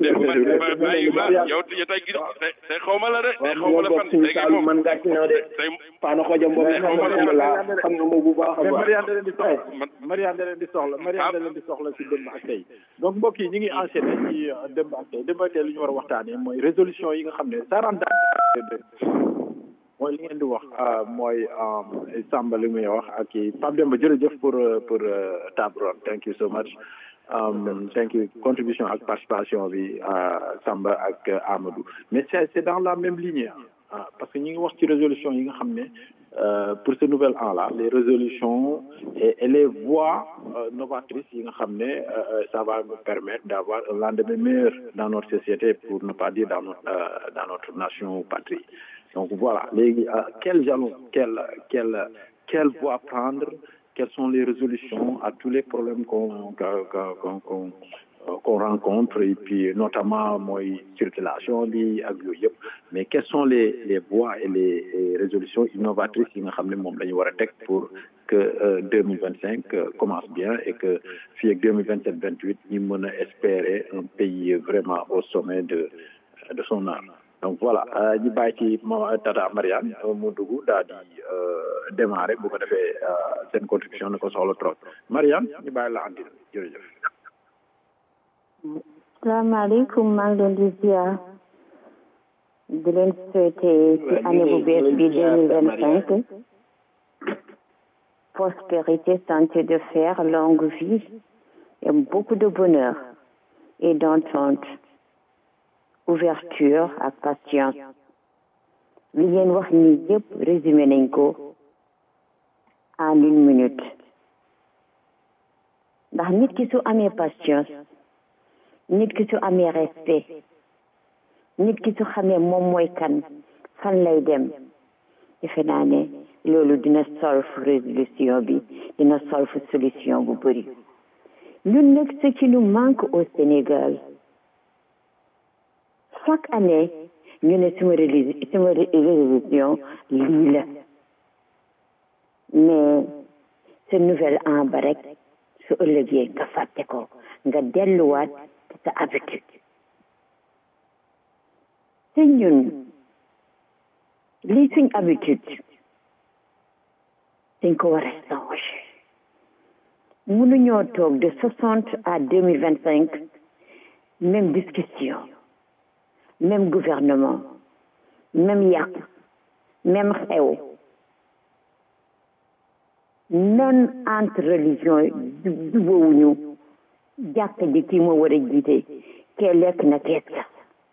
bàyyi ba yow yow tey gi tey tey xaw ma la de tey xaw ma ñoo la bokk fan suñu tey kay Saloum moom man gàcc na de tey Fana Xoja Mbom xam nga ko laa xam nga ma bu baax a mais baax Mariane da leen di soxla Mariane da leen di soxla Mariane da leen di soxla si démb ak tey donc mbokk yi ñu ngi enchaîné ci euh, démb ak tey démb ak tey li ñu war a waxtaanee mooy résolution yi nga xam ne ça rentre dans mooy li ngeen di wax euh, mooy euh, Samba li muy wax ak i Pape Demba jërëjëf pour euh, pour euh, table ronde thank you so much um, thank you contribution ak participation bi euh, Samba ak euh, Amadou mais c'est c'est dans la même lignée ah parce que ñi ngi wax ci résolution yi nga xam ne euh, pour ce nouvel an là les résolutions et, et les voies euh, novatrices yi nga xam ne euh, euh, ça va nous permettre d'avoir un lendemain meilleur dans notre société pour ne pas dire dans notre euh, dans notre nation ou patrie donc voilà léegi euh, quel jalon quelle quelle quelle voie prendre quelles sont les résolutions à tous les problèmes qu'on qu'on qu'on qu'on euh, qu'on rencontre et puis notamment mooy circulation bi ak yooyu yëpp mais quelles sont les les voies et les, les résolutions innovatrices yi nga xam ne moom la ñu war a teg pour que deux mille vingt cinq commence bien et que fii ak deux mille vingt sept vingt huit ñu mën a espérer un pays vraiment au sommet de de son art donc voilà euh, ñu bàyyi ci ma tata Mariane euh, mu dugg daal di euh, démarrer bu ko defee euh, seen contribution na ko soxla trop Mariane ñu bàyyi la andi jërëjëf. salaamaaleykum maa ngi leen di ziar di leen souhaiter ci année bu bees bi deux mille vingt cinq prospérité santé de fer longue vie et beaucoup de bonheur et d'entente ouverture ak patience li ngeen wax ni yëpp résumé nañ ko en une minute ndax nit ki su amee patience nit ki su amee respect nit ki su xamee moom mooy kan fan lay dem defe naa ne loolu dina solve résolution bi dina solve solution bu bëri ñun nag ce qui nous manque au Sénégal chaque année ñu ne suma réli suma résolution lii la mais ce nouvel an ba rek su ëllëgee nga fàtte ko nga delluwaat sa habitude te ñun lii suñ habitude dañ ko war a changer mënuñoo toog de soixante à deux mille vingt cinq même discussion même gouvernement même yàq même xew non entre religion jubóowuñu jàkk ji kii moo war a jiite kee lekk na kees ka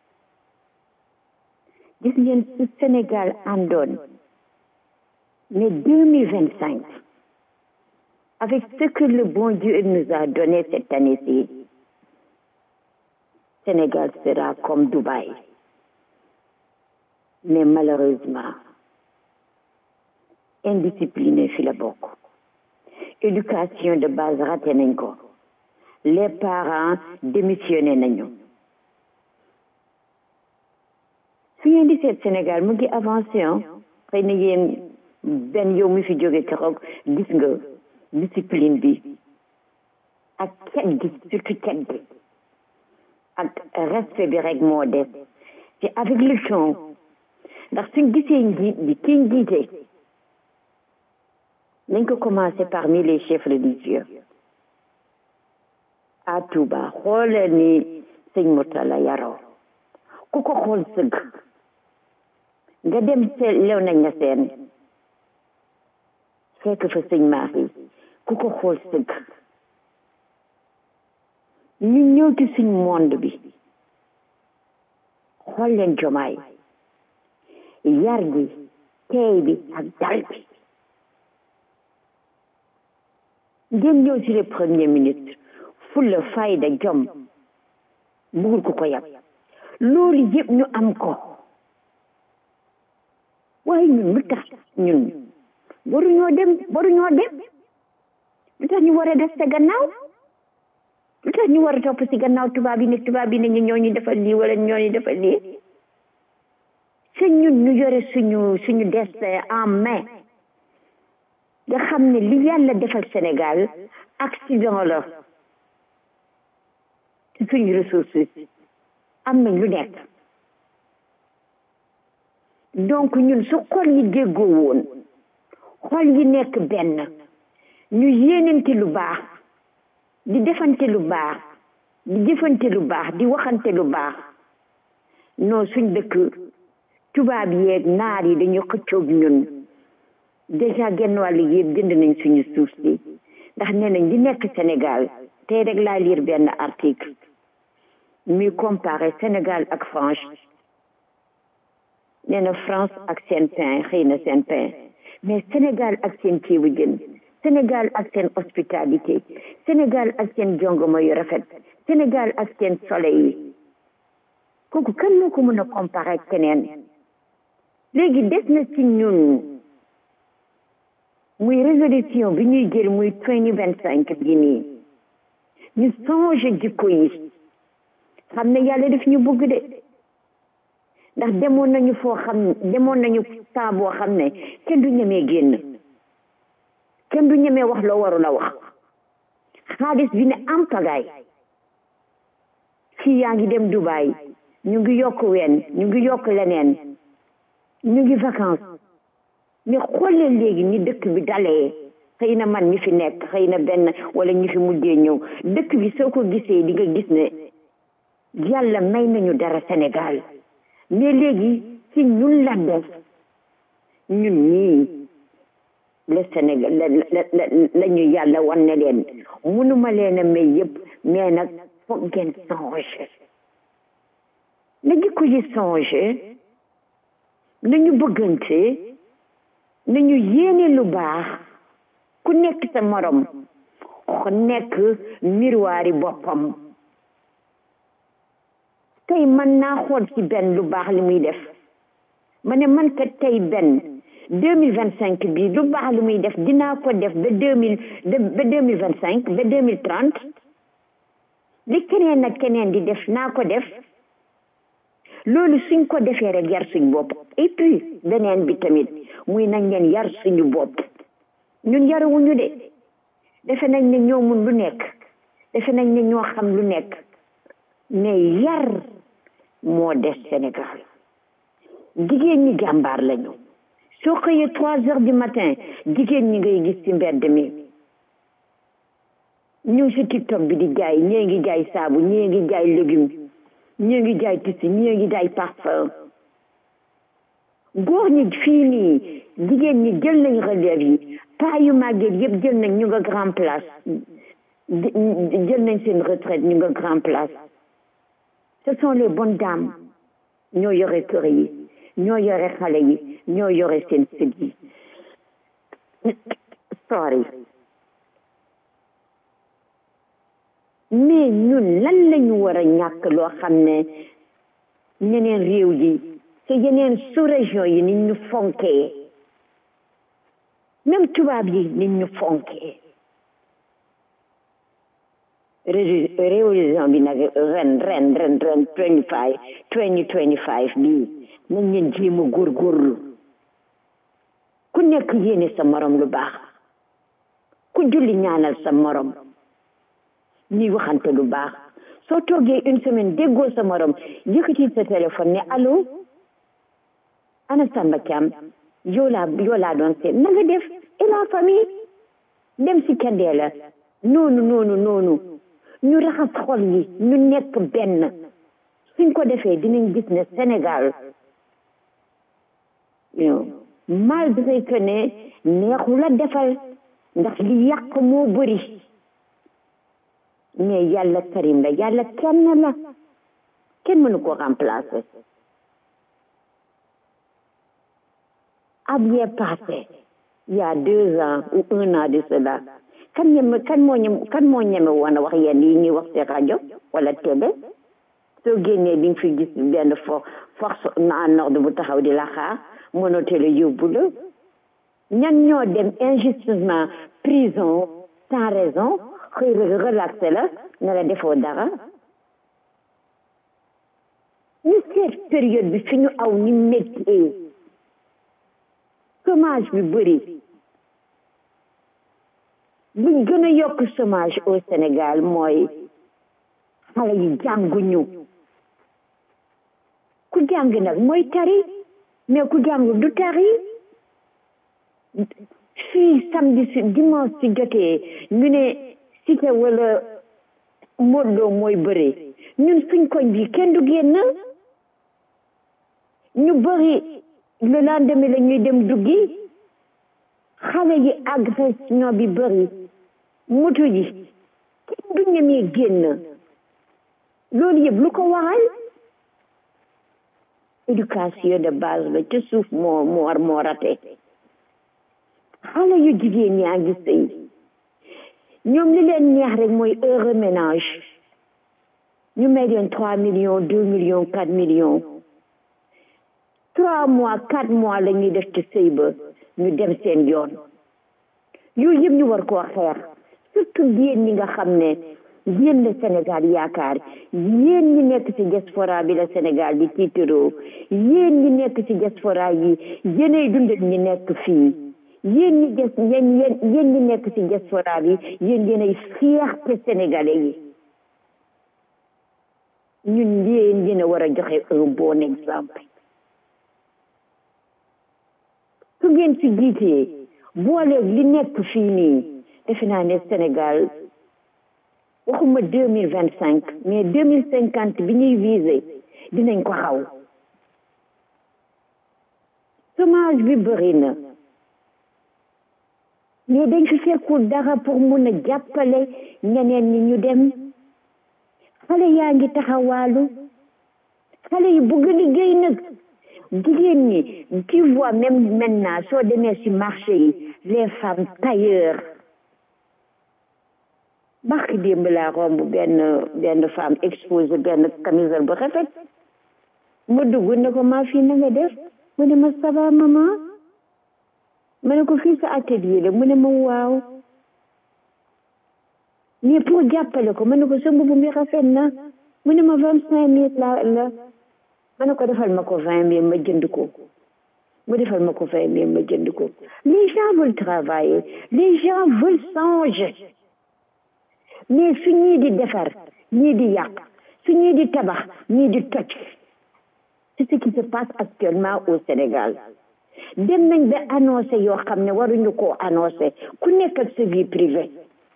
gis ngeen su Sénégal àndoon mais deux mille vingt cinq avec ce que le bon Dieu nous a donné cette année-ci Sénégal sera comme Dubaï mais malheureusement indiscipliné fi la bokk éducation de base raté nañ ko les parents démissionné nañu su ngeen di seet Sénégal mu ngi avancé ah xëy na yéen benn yow mi fi jóge keroog gis nga discipline bi ak cet gi surtout cet gi ak respect bi rek moo des te avec le temps ndax suñ gisee njiit bi kii njiite nañ ko commencé parmi les chefs religieux à Touba xoolal ni sëñ Murtala yaroo ku ko xool sëgg nga dem se lew nañ na seen fekk fa sëñ Mahi ku ko xool sëgg ñu ñëw ci suñ monde bi xool leen jomaay yar gi teey bi ak dal bi ngeen ñëw ci le premier ministre fulla fayda jom bugul ku ko yab loolu yëpp ñu am ko waaye ñun lu tax ñun waruñoo dem waruñoo dem lu tax ñu war a des sa gannaaw lu tax ñu war a topp si gannaaw tubaab yi ne tubaab yi ne ñu ñoo ñu defal lii wala ñoo ñu defal lii se ñun ñu yore suñu suñu destin en main nga xam ne li yàlla defal Sénégal accident la ci suñu ressources am nañ lu nekk donc ñun su xol yi déggoo woon xol yi nekk benn ñu yéenante lu baax di defante lu baax di jëfante lu baax di waxante lu baax non suñ dëkk tubaab yeeg naar yi dañu xëccoog ñun déjà genn wàll yëpp jënd nañ suñu suuf si ndax nee nañ di nekk Sénégal tey rek laa lire benn article muy comparé Sénégal ak France nee na France ak seen pain xëy na seen pain mais Sénégal ak seen ceebu jën Sénégal ak seen hospitalité Sénégal ak seen jongoma yu rafet Sénégal ak seen soleil yi kooku kan moo ko mën a comparé ak keneen léegi des na ci ñun muy résolution bi ñuy jël muy twenty vingt cinq bi nii ñu changé jikko yi xam ne yàlla daf ñu bëgg de ndax demoon nañu foo xam demoon nañu temps boo xam ne kenn du ñemee génn kenn du ñemee wax loo warul a wax xaalis bi ne am pagaay fii yaa ngi dem Dubaï ñu ngi yokk ween ñu ngi yokk leneen ñu ngi vacances mais xoolee léegi ni dëkk bi dalee xëy na man ñi fi nekk xëy na benn wala ñi fi mujjee ñëw dëkk bi soo ko gisee di nga gis ne yàlla may nañu dara Sénégal mais léegi ci ñun la def ñun ñii le Sénégal la la la ñu yàlla wan ne leen mënuma leen a may yëpp mais nag foog ngeen changé na jikko yi changé nañu bëggante nañu yéene lu baax ku nekk sa morom nekk miroiri boppam tey man naa xool ci benn lu baax li muy def ma ne man kat tey benn deux mille vingt cinq bi lu baax li muy def dinaa ko def ba deux mille ba deux mille vingt cinq ba deux mille trente li keneen ak keneen di def naa ko def loolu suñ ko defee rek yar suñ bopp et puis beneen bi tamit muy nañ leen yar suñu bopp ñun yarawuñu de defe nañ ne ñoo mun lu nekk defe nañ ne ñoo xam lu nekk mais yar moo des Sénégal jigéen ñi jàmbaar lañu soo xëyee trois heures du matin jigéen ñi ngay gis ci mbedd mi ñu ngi si TikTok bi di jaay ñii ngi jaay saabu ñii ngi jaay légume ñii ngi jaay tissu ñii ngi jaay parfum góor ñi fii nii jigéen ñi jël nañ relève yi paa yu màgget yëpp jël nañ ñu nga grand place jël nañ seen retraite ñu nga grand place ce sont les bonnes dames ñoo yore kër yi ñoo yore xale yi ñoo yore seen sët yi sorry mais ñun lan lañu war a ñàkk loo xam ne ñeneen réew yi te yeneen sous région yi ni ñu fonkee même tubaab yi nit ñu fonkee Révi- révolution bi nag ren ren ren ren twenty five twenty twenty five bii nañ leen jéem a góorgóorlu ku nekk yéene sa morom lu baax ku julli ñaanal sa morom ñuy waxante lu baax soo toogee une semaine déggoo sa morom yëkkati sa téléphone ne allo ana Samba Thiam yow laa yow laa doon seet na nga def et la famille dem si kendee la noonu noonu noonu ñu raxas xol yi ñu nekk benn suñ ko defee dinañ gis ne Sénégal yow malgré que ne neexu la defal ndax li yàq moo bëri mais yàlla karim la yàlla kenn la kenn mënu ko remplacer à bien passé il y a deux ans ou un an de cela kan ñeme kan moo ñem kan moo ñeme woon a wax yenn yi ñuy wax ci rajo wala télé soo génnee di nga fi gis benn fo force en ordre bu taxaw di la xaar mënoo télé yóbbu la ñan ñoo dem injustement prison sans raison xëy relaxé la ne la defoo dara ñu seet période bi fi ñu aw ni méttee chômage bi bëri buñ gën a yokk chômage au Sénégal mooy xale yi jànguñu ku jàng nag mooy tari mais ku jàng du tari fii samedi si dimanche si jotee ñu ne Cité wala Modou Lo mooy bëre ñun suñ koñ bi kenn du génn ñu bëri le lendemain la ñuy dem duggi xale yi agression bi bëri moto yi kenn du ñemee génn loolu yëpp lu ko waral éducation de base la ca suuf moo moo war moo rate xale yu jigéen yaa ngi sëy ñoom li leen neex rek mooy heure ménage ñu may leen trois millions deux millions quatre millions trois mois quatre mois la ñuy def ci sëy ba ñu dem seen yoon yooyu yëpp ñu war koo xeex surtout yéen ñi nga xam ne yéen la Sénégal yaakaar yéen ñi nekk ci diaspora bi la Sénégal di tiitaroo yéen ñi nekk ci diaspora yi yéenay dundal ñi nekk fii yéen ñi des yéen yéen yéen ñi nekk ci diaspora bi yéen yéenay fierté sénégalais yi ñun yéen yéen a war a joxe un bon exemple su ngeen ci jiitee booleeg li nekk fii nii defe naa ne Sénégal waxuma deux mille vingt cinq mais deux mille cinquante bi ñuy visé dinañ ko xaw chômage bi bëri na mais dañ fi fekkul dara pour mun a jàppale ñeneen ñi ñu dem xale yaa ngi taxawaalu xale yi bëgg liggéey nag jigéen ñi tu vois même maintenant soo demee ci marché yi les femmes tailleurs barki démb laa romb benn benn femme exposé benn camisole bu rafet ma dugg ne ko maa fii na nga def mu ne ma ça va maman ma ne ko fii sa atelier la mu ne ma waaw mais pour jàppale ko ma ne ko sa mbubu mi rafet na mu ne ma vingt cinq mille la la ma ne ko defal ma ko vingt mille ma jënd ko mu defal ma ko vingt mille ma jënd ko les gens veulent travailler les gens veulent changer mais su ñii di defar ñii di yàq su ñii di tabax ñii di toj c'est ce qui se passe actuellement au Sénégal dem nañ ba annoncé yoo xam ne waruñu koo annoncé ku nekk ak sa vie privée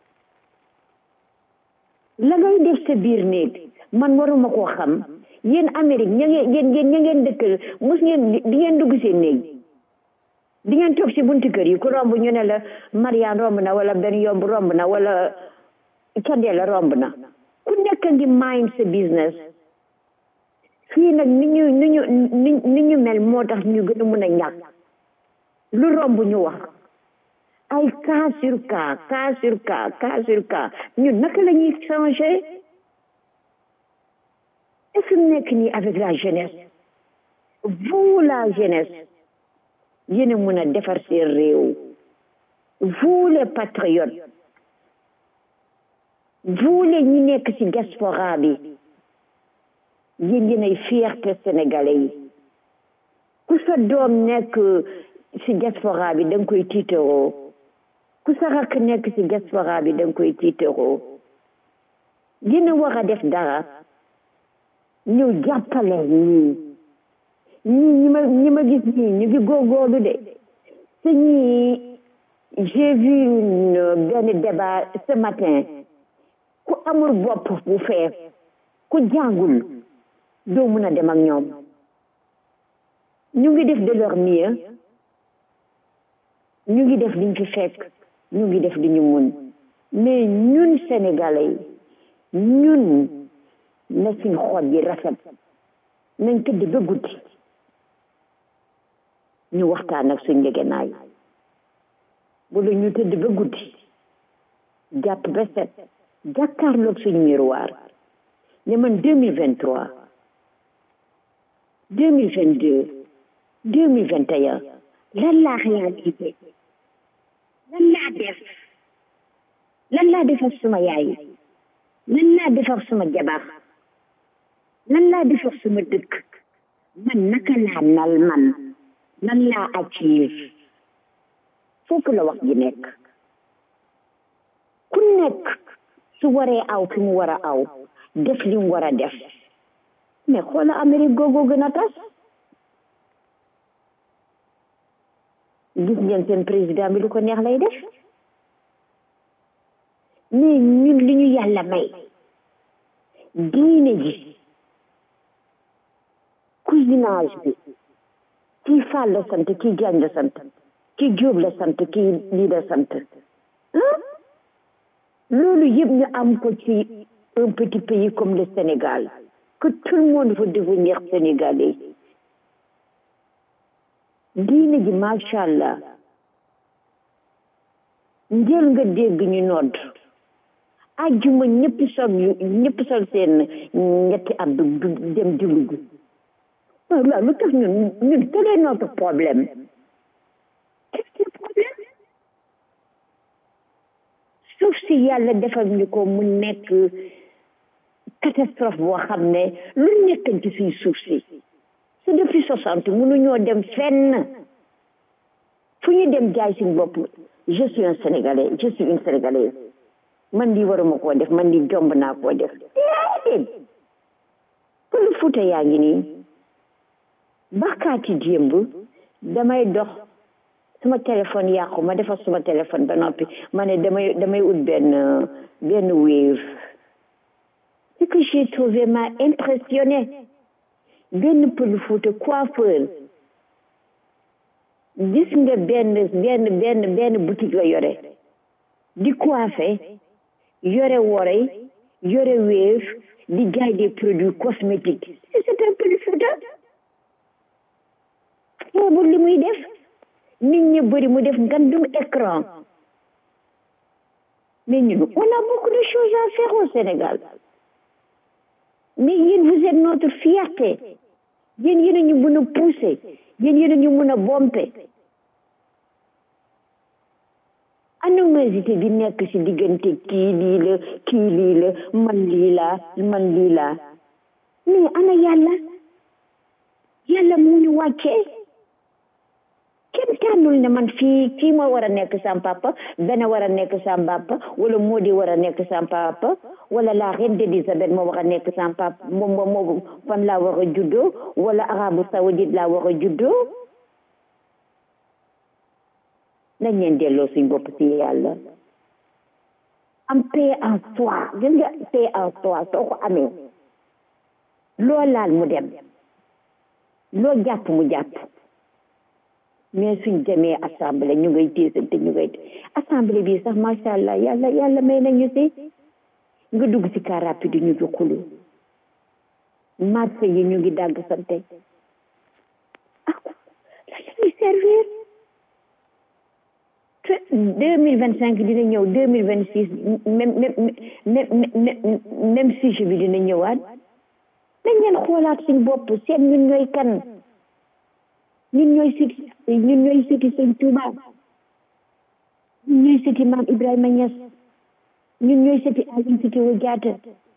la ngay def sa biir néeg man waruma koo xam yéen Amérique ña ngeen yéen yéen ña ngeen dëkkal mos ngeen di ngeen dugg seen néeg di ngeen toog si bunti kër yi ku romb ñu ne la Mariane romb na wala benn yomb romb na wala Candé la romb na ku nekk ngi mind sa business fii nag ni ñu ni ñu ni ñu mel moo tax ñu gën a mën a ñàkk lu romb ñu wax ay cas sur cas cas sur cas cas sur cas ñun naka la ñuy changer et fi mu nekk nii avec la jeunesse vous la jeunesse yéen a mën a defar seen réew vous les patriotes vous les ñi nekk ci diaspora bi yéen yéenay fierté sénégalais yi ku sa doom nekk ci diaspora bi da nga koy tiitaroo ku sa rakk nekk ci diaspora bi da nga koy tiitaroo dina war a def dara ñu jàppale ñii ñii ñi ma ñi ma gis ñii ñu ngi góorgóorlu de te ñii j'ai vu une benn débat ce matin ku amul bopp bu fees ku jàngul doo mun a dem ak ñoom ñu ngi def de leur mieux ñu ngi def liñ fi fekk ñu ngi def li ñu mun mais ñun sénégalais yi ñun na suñ xol yi rafet nañ tëdd ba guddi ñu waxtaan ak suñ ngegenaay wala ñu tëdd ba guddi jàpp ba set jàkkaarloog suñ miroir ne man deux mille vingt trois deux mille vingt deux deux mille vingt et un lan laa réalisé lan laa def lan laa defar suma yaay lan laa defar suma jabar lan laa defar suma dëkk man naka laa nal man lan laa achieve foofu la wax ji nekk ku nekk su waree aw fi mu war a aw def li mu war a def mais xoola Amérique googu gën a tas gis ngeen seen président bi lu ko neex lay def mais ñun li ñu yàlla may diine ji cousinage bi kii Fall la sant kii Diagne la sant kii Diop la sant kii lii la sant loolu yëpp ñu am ko ci un petit pays comme le Sénégal que tout le monde veut devenir sénégalais diine ji macha allah njël nga dégg ñu nodd ajjuma ñëpp sol ñëpp sol seen ñetti abdu dem julli ji waaw waaw lu tax ñun ñun quel est notre problème quel est le problème suuf si yàlla defal ñu ko mu nekk catastrophe boo xam ne lu nekkañ ci suñ suuf si c'est depuis soixante mënuñoo dem fenn fu ñu dem jaay suñ bopp je suis un sénégalais je suis une sénégalaise man lii waruma koo def man lii jomb naa koo def déedéet pël fuuta yaa ngi nii bakkaati démb damay dox suma téléphone yàqu ma defar suma téléphone ba noppi ma ne damay damay ut benn benn wave ce que j'ai trouvé m'a impressionné benn pël fuuta coiffeur gis nga benn benn benn benn boutique la yore di coiffé yore worey yore wéef di jaay des produits cosmétiques c'est un pël fuuta xeebul li muy def nit ñi bëri mu def ngandum écran mais ñun on a beaucoup de choses à faire au Sénégal mais yéen vous êtes notre fierté yéen yéen a ñu mën a pousser yéen yéen a ñu mën a bomper animosité bi nekk ci diggante kii lii la kii lii la man lii laa man lii laa mais ana yàlla yàlla moo ñu wàccee kenn tànnul ne man fii kii moo war a nekk sam papa benn war a nekk sam papa wala moo di war a nekk sam papa wala la reine d'Élisabeth moo war a nekk sam papa moom moo fan laa war a juddoo wala arabu saoudite laa war a juddoo nañ leen delloo suñ bopp ci yàlla am paix en soi gis nga paix en soi soo ko amee loo laal mu dem loo jàpp mu jàpp mais suñ demee assemblée ñu ngay téesante ñu ngay assemblée bi sax macha allah yàlla yàlla may nañu si nga dugg ci car rapide ñu ngi xulu marché yi ñu ngi dàgg sante ah la ñuy servir deux mille vingt cinq dina ñëw deux mille vingt six même même même même sujet bi dina ñëwaat nañ leen xoolaat suñ bopp seet ñun ñooy kan ñun ñooy siti ñun ñooy siti sëñ Tuuba ñun ñooy sëti maam Ibrahima Niass ñun ñooy sëti Aline Sitoé Diatta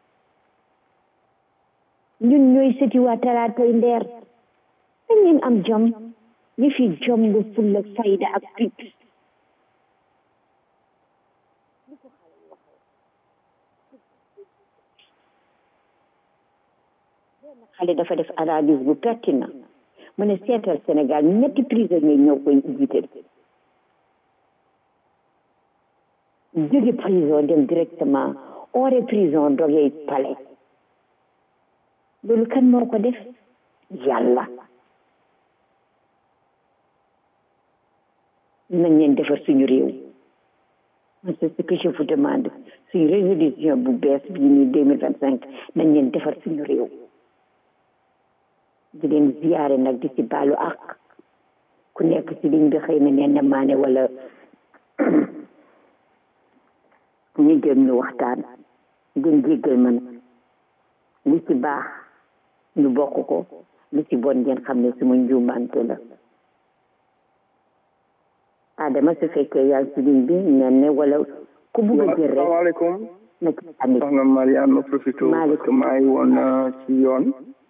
ñun ñooy sëti waa talaatay ndeer dañ leen am jom ñu fi jom nga fulla fayda ak fit xale dafa def analyse bu pertinent mu ne seetal Sénégal ñetti prisonnier ñoo koy jiite jóge prison dem directement ore prison dogee palais loolu kan moo ko def yàlla nañ leen defar suñu réew c'est ce que je vous demande suñu résolution bu bees bii nii deux mille vingt cinq nañ leen defar suñu réew di leen ziyaare nag di ci baalu ak ku nekk ci liñ bi xëy na nee maane wala ñu jëm ñu waxtaan ngeen jéggal man li ci baax ñu bokk ko li ci bon ngeen xam ne suma njuumante la Adama su fekkee yaa ngi ci ligne bi nen ne wala ku bugg a jël rek asalaamaaleykum na ci amit soxna Mariane ma profité parce que maa ngi woon ci yoon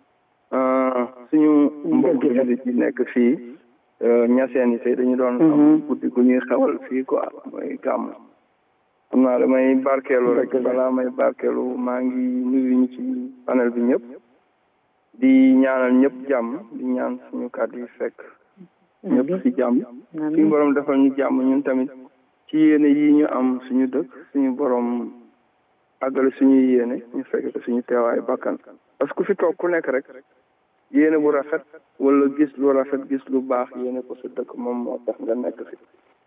suñu mbokk jullit yi nekk fii ñaseen yi tey dañu doon am guddi gu ñuy xewal fii quoi mooy gàmm xam naa damay barkeelu rek balaa may barkeelu maa ngi nuyu ñu ci panel bi ñëpp di ñaanal ñëpp jàmm di ñaan suñu kàddu yi fekk ñëpp ci jàmm suñu borom defal ñu jàmm ñun tamit ci yéene yi ñu am suñu dëkk suñu borom àggale suñuy yéene ñu fekk ko suñu teewaay bakkan parce que ku fi toog ku nekk rek yéene bu rafet wala gis lu rafet gis lu baax yéene ko sa dëkk moom moo tax nga nekk fi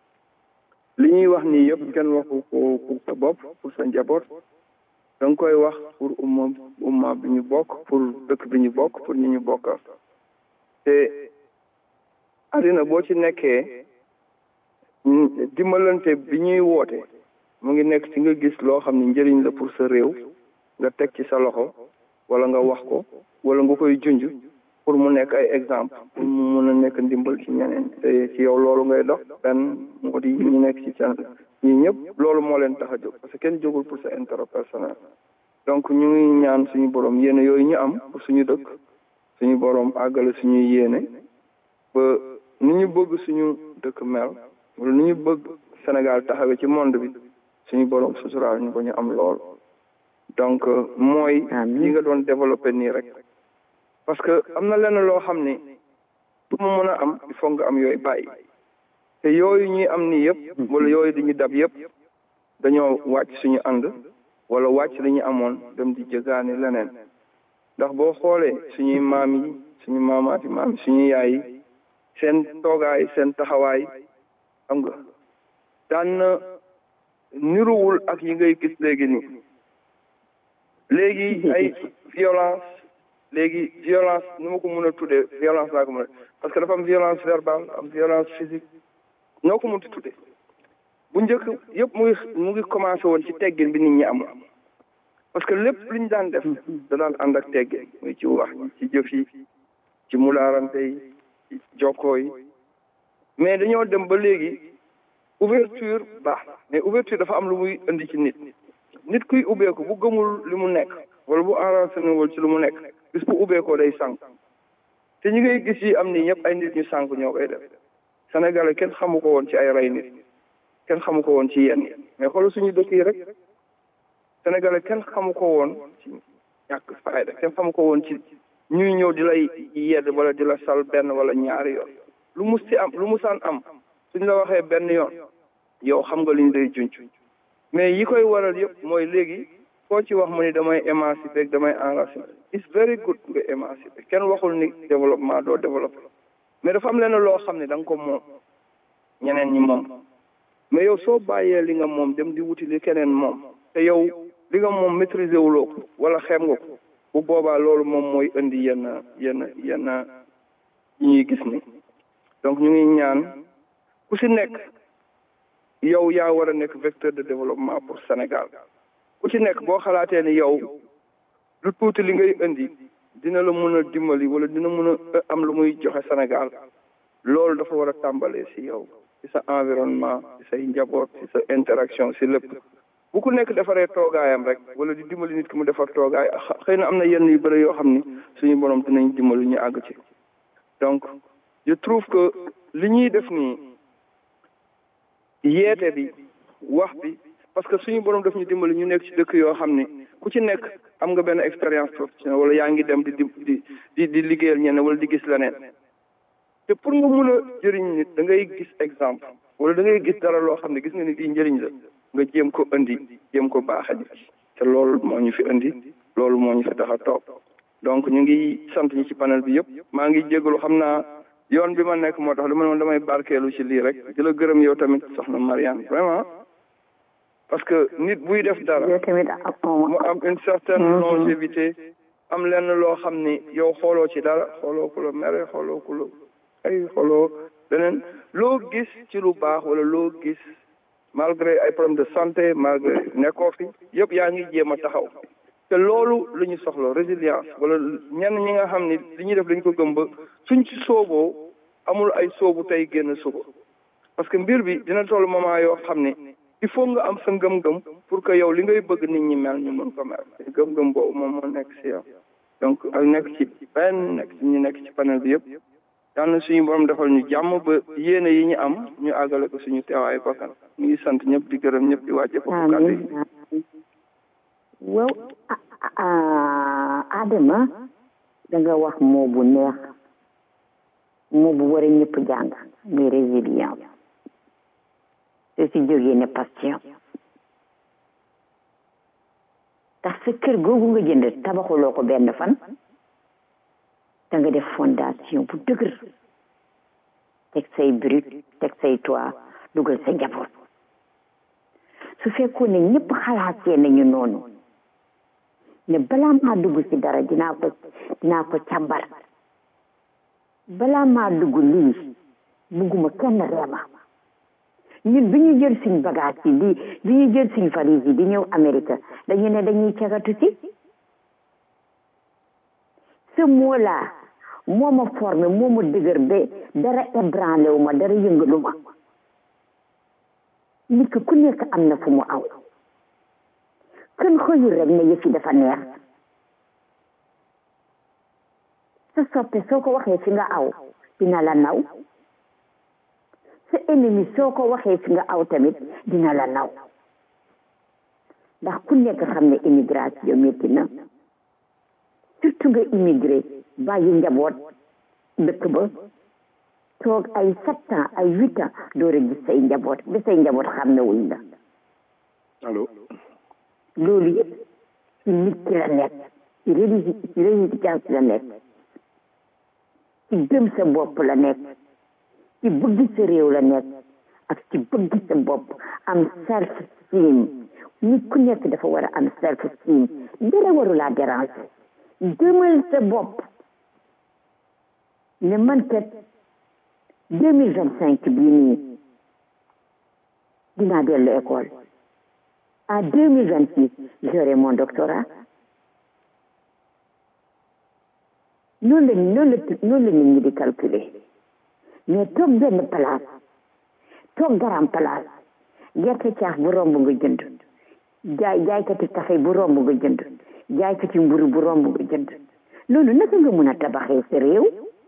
li ñuy wax nii yëpp kenn waxu ko pour sa bopp pour sa njaboot da nga koy wax pour umma umma bi ñu bokk pour dëkk bi ñu bokk pour ñu ñu bokkal te àddina boo ci nekkee dimbalante bi ñuy woote mu ngi nekk ci nga gis loo xam ne njëriñ la pour sa réew nga teg ci sa loxo wala nga wax ko wala nga koy junj pour mu nekk ay exemple pour mu mun a nekk ndimbal ci ñeneen te ci yow loolu ngay dox benn moo di ñu nekk ci can ñi ñëpp loolu moo leen tax a jóg parce que kenn jógul pour sa intérêt personnel donc ñu ngi ñaan suñu borom yéene yooyu ñu am pour suñu dëkk suñu borom àggale suñuy yéene ba ni ñu bëgg suñu dëkk mel wala ni ñu bëgg Sénégal taxawee ci monde bi suñu borom suturaal ñu ba ñu am lool donc mooy li nga doon développé nii rek parce que am na lenn loo xam ne pour mu mën a am il faut nga am yooyu bàyyi te yooyu ñuy am nii yëpp wala yooyu di ñu dab yëpp dañoo wàcc suñu ànd wala wàcc li ñu amoon dem di jëgaani leneen ndax boo xoolee suñuy maam yi suñu maamaati maam yi suñu yaay yi seen toogaay seen taxawaay xam nga daan na niruwul ak yi ngay gis léegi nii léegi ay violence léegi violence nu ma ko mën a tuddee violence laa ko mën a parce que dafa am violence verbale am violence physique noo ko mënti tuddee bu njëkk yëpp mu ngi mu ngi commencé woon ci teggin bi nit ñi am parce que lépp li ñu daan def da daan ànd ak teggin muy ci wax ci jëf yi ci mulaarante yi ci jokkoo yi mais dañoo dem ba léegi ouverture baax mais ouverture dafa am lu muy indi ci nit nit kuy ubbeeku bu gëmul li mu nekk wala bu enraciné wul ci lu mu nekk bis bu ubbeekoo day sànq te ñi ngay gis yi am ni ñëpp ay nit ñu sànq ñoo koy def sénégalais kenn xamu ko woon ci ay rey nit kenn xamu ko woon ci yenn mais xoolal suñu dëkk yi rek sénégalais kenn xamu ko woon ci ñàkk fayda kenn xamu ko woon ci ñuy ñëw di lay yedd wala di la sal benn wala ñaari yoon lu mus ci am lu musaan am suñ la waxee benn yoon yow xam nga liñ day junc mais yi koy waral yëpp mooy léegi koo ci wax mu ni damay émancipé damay enraciné it's very good nga émancipé kenn waxul ni développement doo développé mais dafa am lenn loo xam ne da nga ko moom ñeneen ñi moom mais yow soo bàyyee li nga moom dem di wuti li keneen moom te yow li nga moom maîtriser wuloo ko wala xem nga ko bu boobaa loolu moom mooy indi yenn yenn yenn yi ñuy gis ni donc ñu ngi ñaan ku si nekk yow yaa war a nekk vecteur de développement pour Sénégal ku ci nekk boo xalaatee ni yow lu tuuti li ngay indi dina la mën a dimbali wala dina mën a am lu muy joxe Sénégal loolu dafa war a tàmbalee si yow ci sa environnement ci say njaboot ci sa interaction ci lépp bu ku nekk defaree toogaayam rek wala di dimbali nit ki mu defar toogaay xëy na am na yenn yu bëri yoo xam ni suñu borom dinañ dimbali ñu àgg ci donc je trouve que li ñuy def nii yeete bi wax bi parce que suñu borom daf ñu dimbali ñu nekk ci dëkk yoo xam ni ku ci nekk am nga benn expérience professionnelle wala yaa ngi dem di di di di liggéeyal ñenn wala di gis leneen te pour nga mun a jëriñ nit da ngay gis exemple wala da ngay gis dara loo xam ne gis nga ni lii njëriñ la nga jéem ko indi jéem ko baaxe nit te loolu moo ñu fi indi loolu moo ñu fi tax a toog donc ñu ngi sant ñi ci panel bi yëpp maa ngi jégalu xam naa yoon bi ma nekk moo tax dama ne damay barkeelu ci lii rek di la gërëm yow tamit soxna Mariane vraiment parce que nit buy def dara mu am une certaine longévité am lenn loo xam ni yow xooloo ci dara xooloo ku la mere xooloo ku la ay xooloo leneen loo gis ci lu baax wala loo gis malgré ay problème de santé malgré nekkoo fi yëpp yaa ngi jéem a taxaw te loolu la ñu soxla résilience wala ñenn ñi nga xam ni li ñuy def dañ ko gëm ba suñ ci sooboo amul ay soobu tey génn suba parce que mbir bi dina toll moment yoo xam ni il faut nga am sa ngëm-ngëm pour que yow li ngay bëgg nit ñi mel ñu mën ko mel ngëm-ngëm boobu moom moo nekk si yow donc ak nekk ci benn nekk ci ñu nekk ci panel bi yëpp yal na suñu borom defal ñu jàmm ba yéene yi ñu am ñu àggale ko suñu teewaayu bakkan ñu ngi sant ñëpp di gërëm ñëpp di wàcce foofu kàddu yi waaw Adama da nga wax moo bu neex moo bu war a ñëpp jàng muy résilience te si jógee ne passion ndax sa kër googu nga jënd tabaxuloo ko benn fan da nga def fondation bu dëgër teg say brique teg say toit dugal sa njaboot su fekkoon ne ñëpp xalaatee nañu noonu ne balaa maa dugg ci dara dinaa ko dinaa ko càmbar balaa maa dugg lii bugguma kenn reema ñun bi ñu jël suñ bagage yi di bi ñu jël suñ valise yi di ñëw Amérique dañu ne dañuy cagatu si ce mot là moo ma formé moo ma dëgër ba dara ébranlé wu ma dara yëngalu ma nit ku nekk am na fu mu aw kenn xëyul rek ne yëf yi dafa neex sa soppe soo ko waxee fi nga aw dina la naw sa ennemi soo ko waxee fi nga aw tamit dina la naw ndax ku nekk xam ne immigration métti na surtout nga immigré bàyyi njaboot dëkk ba toog ay sept ans ay huit ans door a gis say njaboot ba say njaboot xam ne wuñ la allo loolu yëpp ci nit ki la nekk ci résistance la nekk ci gëm sa bopp la nekk ci bëgg sa réew la nekk ak ci bëgg sa bopp am self esteem nit ku nekk dafa war a am self esteem dara waru laa déranger gëmal sa bopp ne man kat deux mille vingt cinq bii nii dinaa dellu école en deux mille vingt six j'aurai mon doctorat noonu la noonu la noonu la nit ñi di calculer mais toog benn place toog garam place gerte caaf bu romb nga jënd jaay jaaykati café bu romb nga jënd jaaykati mburu bu romb nga jënd loolu naka nga mun a tabaxee sa réew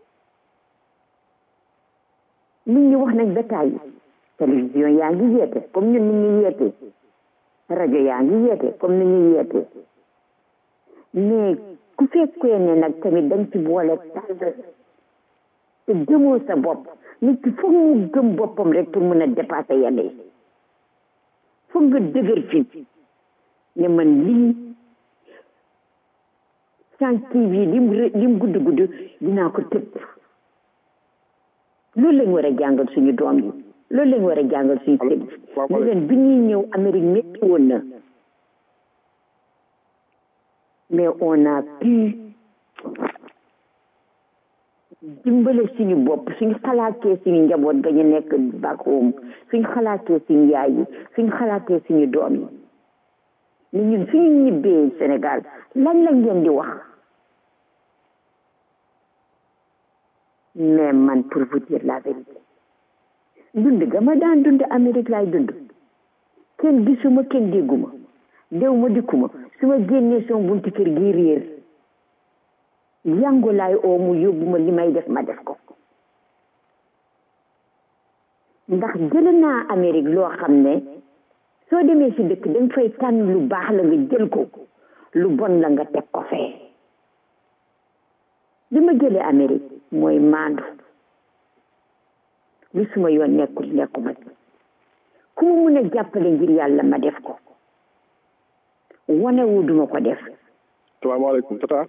nit ñi wax nañ ba tàyyi télévision yaa ngi yeete comme ñun nit ñi yeete rajo yaa ngi yeete comme ni ñuy yeete mais ku fekkee ne nag tamit dañ ci boole tàll te gëmoo sa bopp nit ki foog mu gëm boppam rek pour mën a dépasser yenn yi foog nga dëgër fi ne man lii sans TV lim lim gudd gudd dinaa ko tëpp loolu lañ war a jàngal suñu doom yi loolu lañ war a jàngal suñu sëriñ ne leen bi ñuy ñëw Amérique métti woon na mais on a pu dimbale suñu bopp suñu xalaatee suñu njaboot ga ñu nekk back home suñu xalaatee suñu yaay yi suñu xalaatee suñu doom yi ni ñun suñu ñibbee Sénégal lan lañ leen di wax mais man pour vous dire la vérité dund ga ma daan dund Amérique laay dund kenn gisuma kenn dégguma dew ma dikkuma su ma génnee sama bunti kër gi réer yango laay oo mu yóbbu ma li may def ma def ko ndax jële naa Amérique loo xam ne soo demee si dëkk danga fay tànn lu baax la nga jël ko lu bon la nga teg ko fee li ma jëlee Amérique mooy maandu lu suma yoon nekkul nekkuma ku mu mun a jàppale ngir yàlla ma def ko wane wu duma ko def salaamaaleykum tata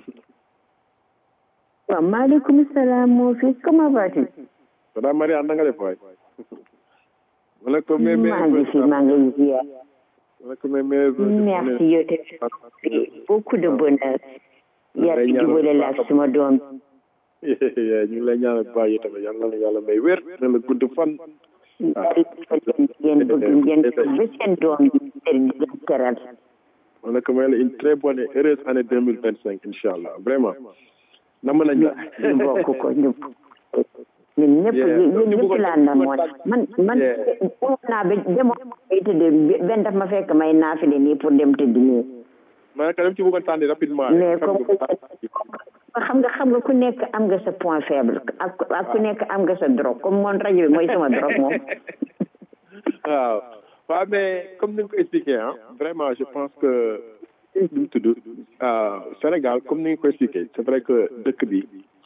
waaw maaleykum salaam mon fils comment vas-tu tata Mariane na nga def waay wala ko mais maa ngi fi maa ngi ziar wala ko mais mais merci yow tamit beaucoup de bonheur yàlla jubale la ak suma doom ñu ngi lay ñaanal bu baax yi tamit yàlla na yàlla may wér na la gudd fan ngeen bëgg ngeen ba seen doom yi di leen teral wala ko may la une très bonne et heureuse année deux mille vingt cinq incha allah vraiment nam nañ la ñu bokk ko ñu ñun ñëpp ñun ñëpp laa namoon man man demoon naa ba demoon bay tëdd benn daf ma fekk may naafile nii pour dem tëdd nii ma ne dem ci bëggoon tànni rapidement mais comme xam nga xam nga ku nekk am nga sa point faible ak ak ku nekk am nga sa drogue comme moom rajo bi mooy sama drogue moom waaw waaw mais comme ni nga ko expliqué ah vraiment je pense que li mu tudd Sénégal comme ni nga ko expliqué c'est vrai que dëkk bi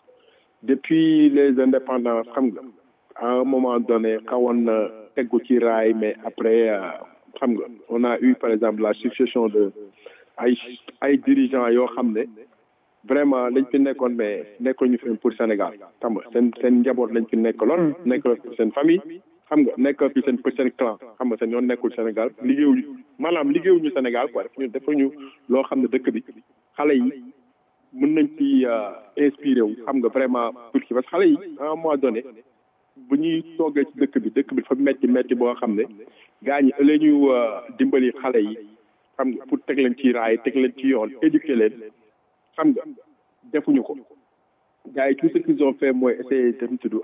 depuis les indépendances xam nga à un moment donné xawoon na teggu ci raay mais après xam nga on a eu par exemple la succession de ay ay dirigeants yoo xam ne vraiment lañ fi nekkoon mais nekkoon ñu fi pour Sénégal xam nga seen seen njaboot lañ fi nekkaloon nekkaloon fi seen famille xam nga nekkal fi seen seen clan xam nga seen yoon nekkul Sénégal liggéeyuñu maanaam liggéeyuñu Sénégal quoi def ñu dafa ñu loo xam ne dëkk bi xale yi mën nañ ci inspiré wu xam nga vraiment pour ki parce que xale yi à un moment donné bu ñuy toogee ci dëkk bi dëkk bi dafa metti metti boo xam ne gaa ñi ëllëg ñu dimbali xale yi xam nga pour teg leen ci raay teg leen ci yoon éduquer leen xam nga defuñu ko gars yi tout ce qu'ils ont fait mooy essayer dem tudd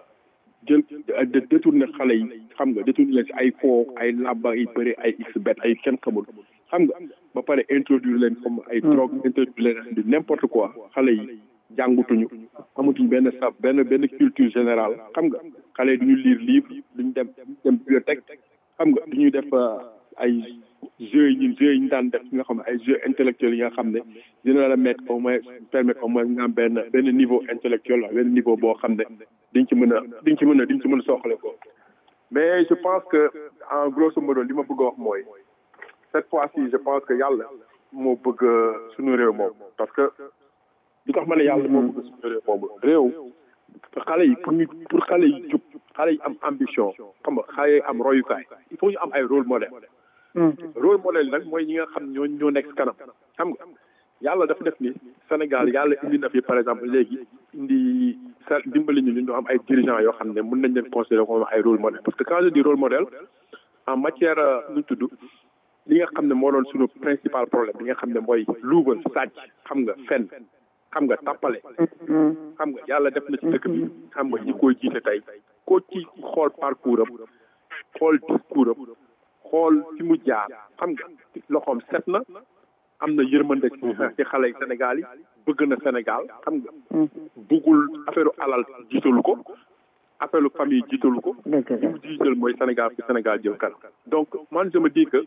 jël de détourner xale yi xam nga détourner leen si ay foo ay làbba ay bëri ay x bet ay kenn xamul xam nga ba pare introduire leen comme ay drogue introduire leen di n'importe quoi xale yi jàngutuñu amatuñ benn sab benn benn culture générale xam nga xale yi duñu lire livre duñu dem dem bibliothèque xam nga duñuy def ay jeux yi ñun jeux yi ñu daan def nga xam ne ay jeux intellectuels yi nga xam ne dina la mettre au moins permettre au moins nga am benn benn niveau intellectuel benn niveau boo xam ne diñ ci mën a diñ ci mën a diñ ci mën a soxale ko mais je pense que en grosso modo li ma bëgg a wax mooy cette fois-ci je pense que yàlla moo bëgg suñu réew moom parce que li tax ma ne yàlla moo bëgg suñu réew moom réew xale yi pour ñu pour xale yi jub xale yi am ambition xam nga xale yi am royukaay il faut ñu am ay rôle modèle rôle modèle nag mooy ñi nga xam ñoo ñoo nekk kanam xam nga yàlla dafa def ni Sénégal yàlla indi na fi par exemple léegi indi sa dimbali ñu ñu am ay dirigeants yoo xam ne mën nañ leen considérer comme ay rôle modèle parce que quand je dis rôle modèle en matière lu tudd li nga xam ne moo doon suñu principal problème li nga xam ne mooy luubal sàcc xam nga fen xam nga tàppale xam nga yàlla def na ci dëkk bi xam nga ñi koy jiite tey koo ci xool parcours am xool discours am xool fi mu jaar xam nga loxoom set na am na yërmande ci xale yi Sénégal yi bëgg na Sénégal xam nga bëggul affaire alal jiitalu ko affaire famille jiitalu ko li mu jiital mooy Sénégal fi Sénégal jëm kanam donc man je me dis que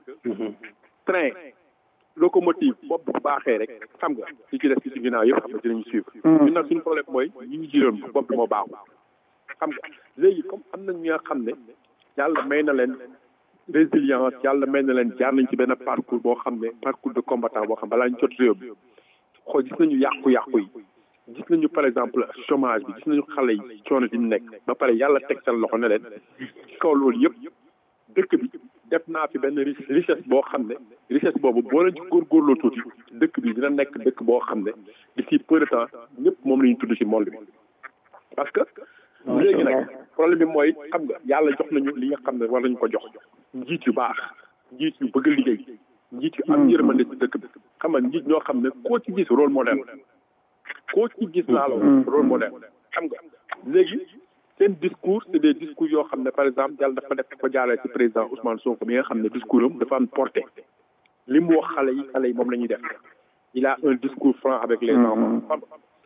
train locomotive bopp bu baaxee rek xam nga li ci des ci ginnaaw yëpp xam nga dinañu suivre ñun nag suñu problème mooy ñi ñu jiitoon bopp bi moo baaxul xam nga léegi comme am na ñi nga xam ne yàlla may na leen résilience yàlla may na leen jaar nañ ci benn parcours boo xam ne parcours de combattant boo xam balaa ñu jot réew bi xool gis nañu yàqu-yàqu yi gis nañu par exemple chômage bi gis nañu xale yi coono di nekk ba pare yàlla teg seen loxo ne leen ci kaw loolu yëpp dëkk bi def naa fi benn richesse boo xam ne richesse boobu boo leen ci góorgóorloo tuuti dëkk bi dina nekk dëkk boo xam ne d'ici peu de temps ñëpp moom la ñu tudd ci monde bi parce que léegi nag problème bi mooy xam nga yàlla jox nañu li nga xam ne war nañu ko jox njiit yu baax njiit yu bëgg liggéey njiit yu am yërmande ci dëkk bi xam nga njiit ñoo xam ne koo ci gis rôle modèle koo ci gis laa la rôle modèle xam nga léegi seen discours c'est des discours yoo xam ne par exemple yàlla dafa def ko jaaree ci président Ousmane Sonko bi nga xam ne discours am dafa am porté li mu wax xale yi xale yi moom la ñuy def il a un discours franc avec les enfants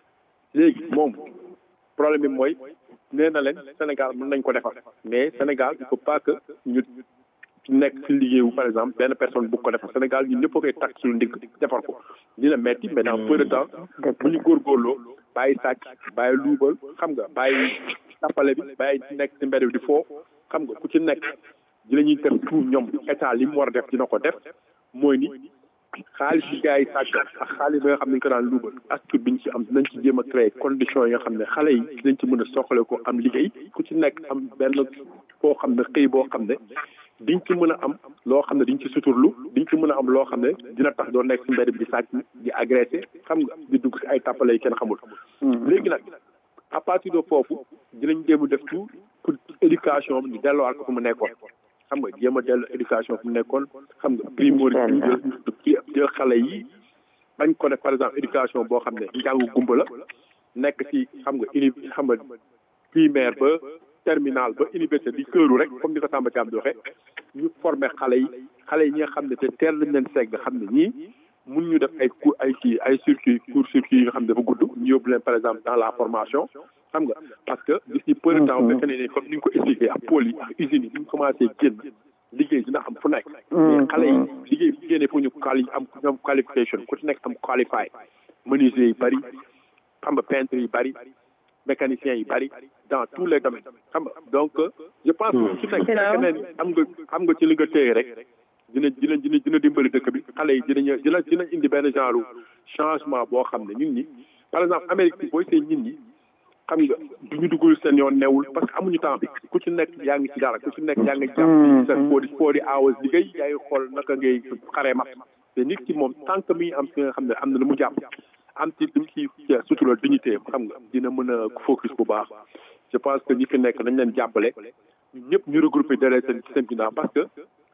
léegi moom problème bi mooy nee na leen Sénégal mën nañ ko defar mais Sénégal il faut pas que ñu nekk ci liggéeyu par exemple benn personne bu ko defar Sénégal ñun ñëpp a koy takk suñu ndigg defar ko dina metti mais dans peu de temps bu ñu góorgóorloo bàyyi sàcc bàyyi luubal xam nga bàyyi tappale bi bàyyi nekk ci mbedd bi di foo xam nga ku ci nekk dinañuy def tout ñoom état li mu war a def dina ko def mooy ni xaalis yi gars yi sàcc ak xaalis bi nga xam ne ñu ko daan luubal astuce bi ñu ci am dinañ ci jéem a créer conditions yi nga xam ne xale yi dinañ ci mën a soxale ko am liggéey ku ci nekk am benn foo xam ne xëy boo xam ne diñ ci mën a am loo xam ne diñ ci suturlu diñ ci mën a am loo xam ne dina tax doo nekk ci mbedd bi di sàcc di agressé xam nga di dugg ci ay tàppale yi kenn xamul léegi nag à partir de foofu dinañ jéem a def tout pour éducation bi ñu delluwaat ko fu mu nekkoon xam nga jéem a dellu éducation fu mu nekkoon xam nga primordial jël jël xale yi bañ ko def par exemple éducation boo xam ne njàngu gumba la nekk ci xam nga uni xam nga primaire ba terminal ba université di këru rek comme ni ko Samba Thiam di waxee ñu former xale yi xale yi ñi nga xam ne te teel nañ leen segg xam ne ñii mun ñu def ay cours ay kii ay circuit cours circuit yi nga xam ne dafa gudd ñu yóbbu leen par exemple dans la formation xam nga parce que d'ici peu de temps fekk ne ne comme ni nga ko expliqué ak pôle yi ak usines yi bu ñu commencé génn liggéey dina am fu nekk mais xale yi liggéey bu génnee fu ñu quali am ñoom qualification ku ci nekk am qualifié menuisier yi bëri xam nga peintre yi bëri mécaniciens yi bëri dans tous les domaines xam nga donc je pense que ci nekk fekk ne am nga am nga ci li nga téye rek dina dina dina dina dimbali dëkk bi xale yi dinañ dina dina indi benn genre changement boo xam ne ñun ñi par exemple Amérique bi booy seen ñun ñi xam nga du ñu duggul seen yoon newul parce que amuñu temps bi ku ci nekk yaa ngi ci dara ku ci nekk yaa ngi jàpp ci sa foodi foodi hours liggéey yaa ngi xool naka ngay xaree mat te nit ki moom tant que mi am si nga xam ne am na lu mu jàpp am ci lu mu ci sutura dignité xam nga dina mën a focus bu baax je pense que ñi fi nekk dañ leen jàppale ñun ñëpp ñu regroupé derrière seen seen ginnaaw parce que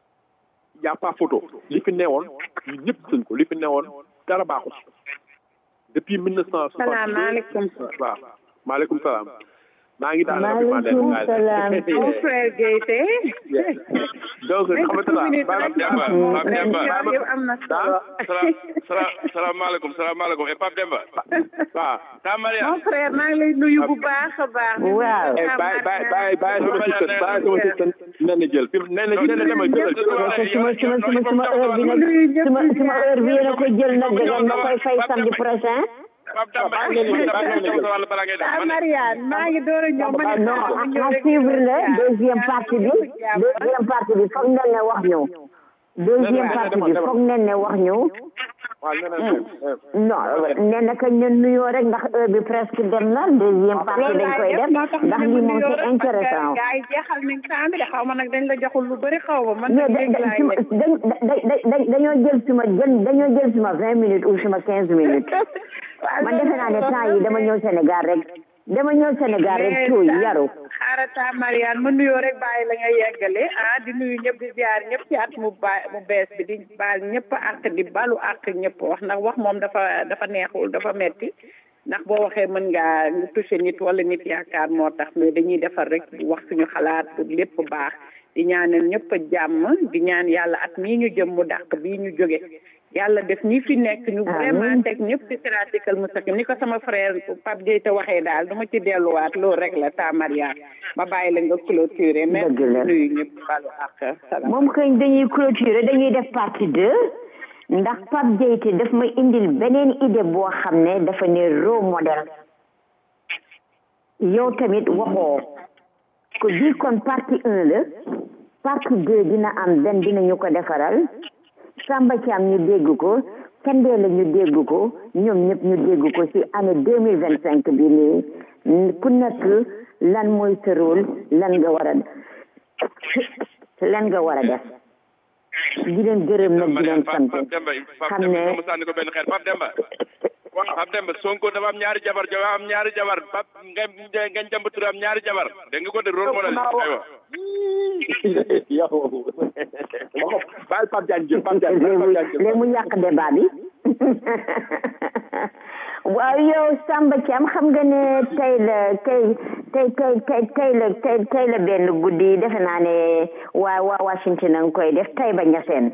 y a pas photo li fi newoon ñun ñëpp sëñ ko li fi newoon dara baaxul depuis mille neuf cent soixante salaamaaleykum waaw maaleykum salaam maa ngi daal maaleykum salaam mon frère Guèye donc xamante la am na solo salaamaaleykum salaamaaleykum et Pape Demba waaw ta Maria mon frère maa ngi lay nuyu bu baax a baax waaw bàyyi bàyyi bàyyi bàyyi sama système bàyyi sama système nen na jël fi nen na nen na demal jëlal suma suma suma suma heure bi nag suma suma heure bi yéen a ko jël nag da ngeen ma koy fay samedi prochain ah Mariane maa ngi door a ñëw ma ne non à suivre la deuxième partie bi deuxième partie bi foog nen ne wax ñu deuxième partie bi foog nen ne wax ñu non nee na kañ leen nuyoo rek ndax heure bi presque dem na deuxième partie dañ koy def ndax lii moom c'est intéressant gars yi jeexal nañ temps bi de xaw ma nag dañ la joxul lu bëri xaw ma man mais dañoo jël suma jël dañoo jël suma vingt minutes ou suma quinze minutes man defe naa ne temps yi dama ñëw Sénégal rek dama ñëw Sénégal rek tuuy yaru xaarata Mariane ma nuyoo rek bàyyi la nga yeggale ah di nuyu ñëpp di ziar ñëpp ci at mu ba mu bees bi di baal ñëpp àq di balu àq ñëpp wax ndax wax moom dafa dafa neexul dafa metti ndax boo waxee mën ngaa touché nit wala nit yaakaar moo tax mais dañuy defar rek wax suñu xalaat pour lépp baax di ñaanal ñëpp a jàmm di ñaan yàlla at mii ñu jëm mu dàq bii ñu jóge yàlla def ñi fi nekk ñu vraiment teg ñëpp ci siraatikal mustaqim ni ko sama frère Pape Gueye te waxee daal dama ci delluwaat loolu rek la ta Mariane ma bàyyi la nga clôturer merci nuyu ñëpp balu ak salaam moom kañ dañuy clôturer dañuy def partie deux ndax Pape Gueye te daf ma indil beneen idée boo xam ne dafa ne role modèle yow tamit waxoo ko bii kon partie un la partie deux dina am benn dinañu ko defaral Samba Thiam ñu dégg ko Kandé la ñu dégg ko ñoom ñëpp ñu dégg ko ci année deux mille vingt cinq bi nii ku nekk lan mooy sa rôle lan nga war a lan nga war a def di leen gërëm nag di leen sant xam ne mu sànni ko benn xeer Pape Demba Pape Demba Sonko dafa am ñaari jabar dafa am ñaari jabar Pape nga nga jàmb tur am ñaari jabar dégg nga ko de rôle modèle aywa yow baal Pape Diagne jël Pape Diagne léegi mu yàq débat bi waaw yow Samba Thiam xam nga ne tey la tey tey tey tey tey la tey tey la benn guddi defe naa ne waa waa Washington a ngi koy def tey ba ñaseen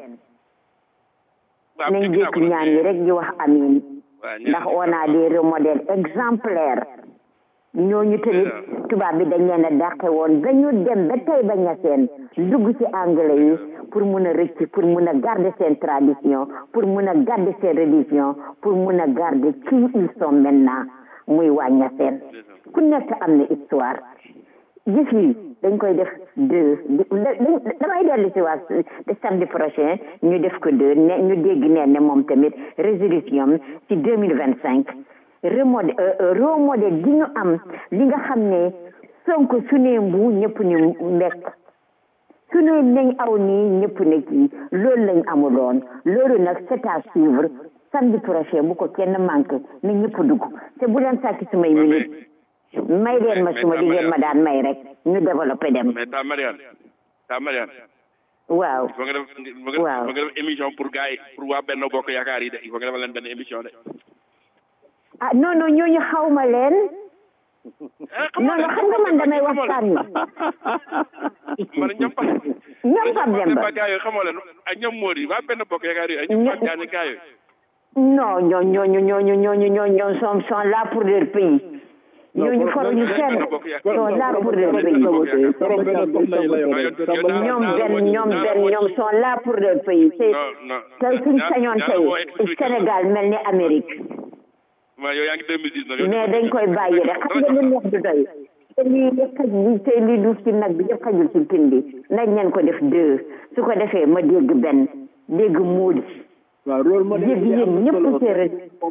nañ jékki ñaan yi rek di wax amin ndax on a des remodèles exemplaires ñooñu tamit tubaab bi dañ leen a dàqe woon ba ñu dem ba tey ba ñaseen dugg ci anglais yi pour mun a rëcc pour mun a garder seen tradition pour mun a garder seen religion pour mun a garder qui ils sont maintenant muy waa ñaseen ku nekk am na histoire gis yi dañ koy def deux damay dellu si waat de samedi prochain ñu def ko deux ne ñu dégg neen ne moom tamit résolution ci deux mille vingt cinq remodé remodé gi ñu am li nga xam ne sonko su ne mbu ñëpp ni mbekk su ne nañ aw nii ñëpp ne kii loolu lañ amuloon loolu nag c'est à suivre samedi prochain bu ko kenn manqué na ñëpp dugg te bu leen sàkki sumay minute may leen ma suma li ngeen ma daan may rek ñu développé dem mais ta Mariane ta Mariane waaw il faut nga def il faut nga def émission pour gars yi pour waa benn bokk yaakaar yi de il faut nga defal leen benn émission de ah non non ñooñu xawma leen non non xam nga man damay waxtaan ni man ñoom pa ñoom Pape Demba gars yooyu xamoo leen ak ñoom Mody waa benn bokk yaakaar yi ak ñoom Pape Diagne gars yooyu non ñoo ñooñu ñooñu ñooñu ñooñu sont sont là pour leur pays ñooñu faruñu fenn sont là pour leur pays ñoom benn ñoom benn ñoom sont là pour leur pays te tey suñ sañoon tey Sénégal mel ni Amérique waaw yow yaa ngi 2010 mais dañ koy bàyyi rek xam nga lu neex du doy te lii yëpp xaj bi te lii duuf ci nag bi yëpp xajul ci pin bi nañ leen ko def deux su ko defee ma dégg benn dégg muudi waaw loolu moo dégg yéen ñëpp séeréer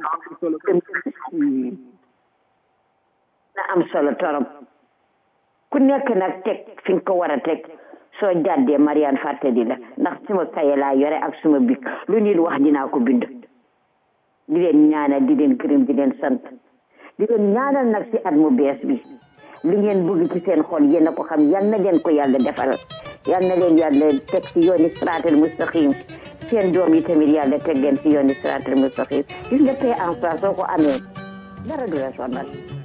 na am solo torop ku nekk nag teg fi nga ko war a teg soo jàddee Mariane fàttali la ndax suma kaye laa yore ak suma bik lu nit wax dinaa ko bind di leen ñaanal di leen gërëm di leen sant di leen ñaanal nag ci at mu bees bi li ngeen bëgg ci seen xol yéen a ko xam yal na leen ko yàlla defal yal na leen yàlla teg ci yooni siraatal mustaqim seen doom yi tamit yàlla teg leen ci yooni siraatal mustaqim gis nga paix en soi soo ko amee dara du la sonal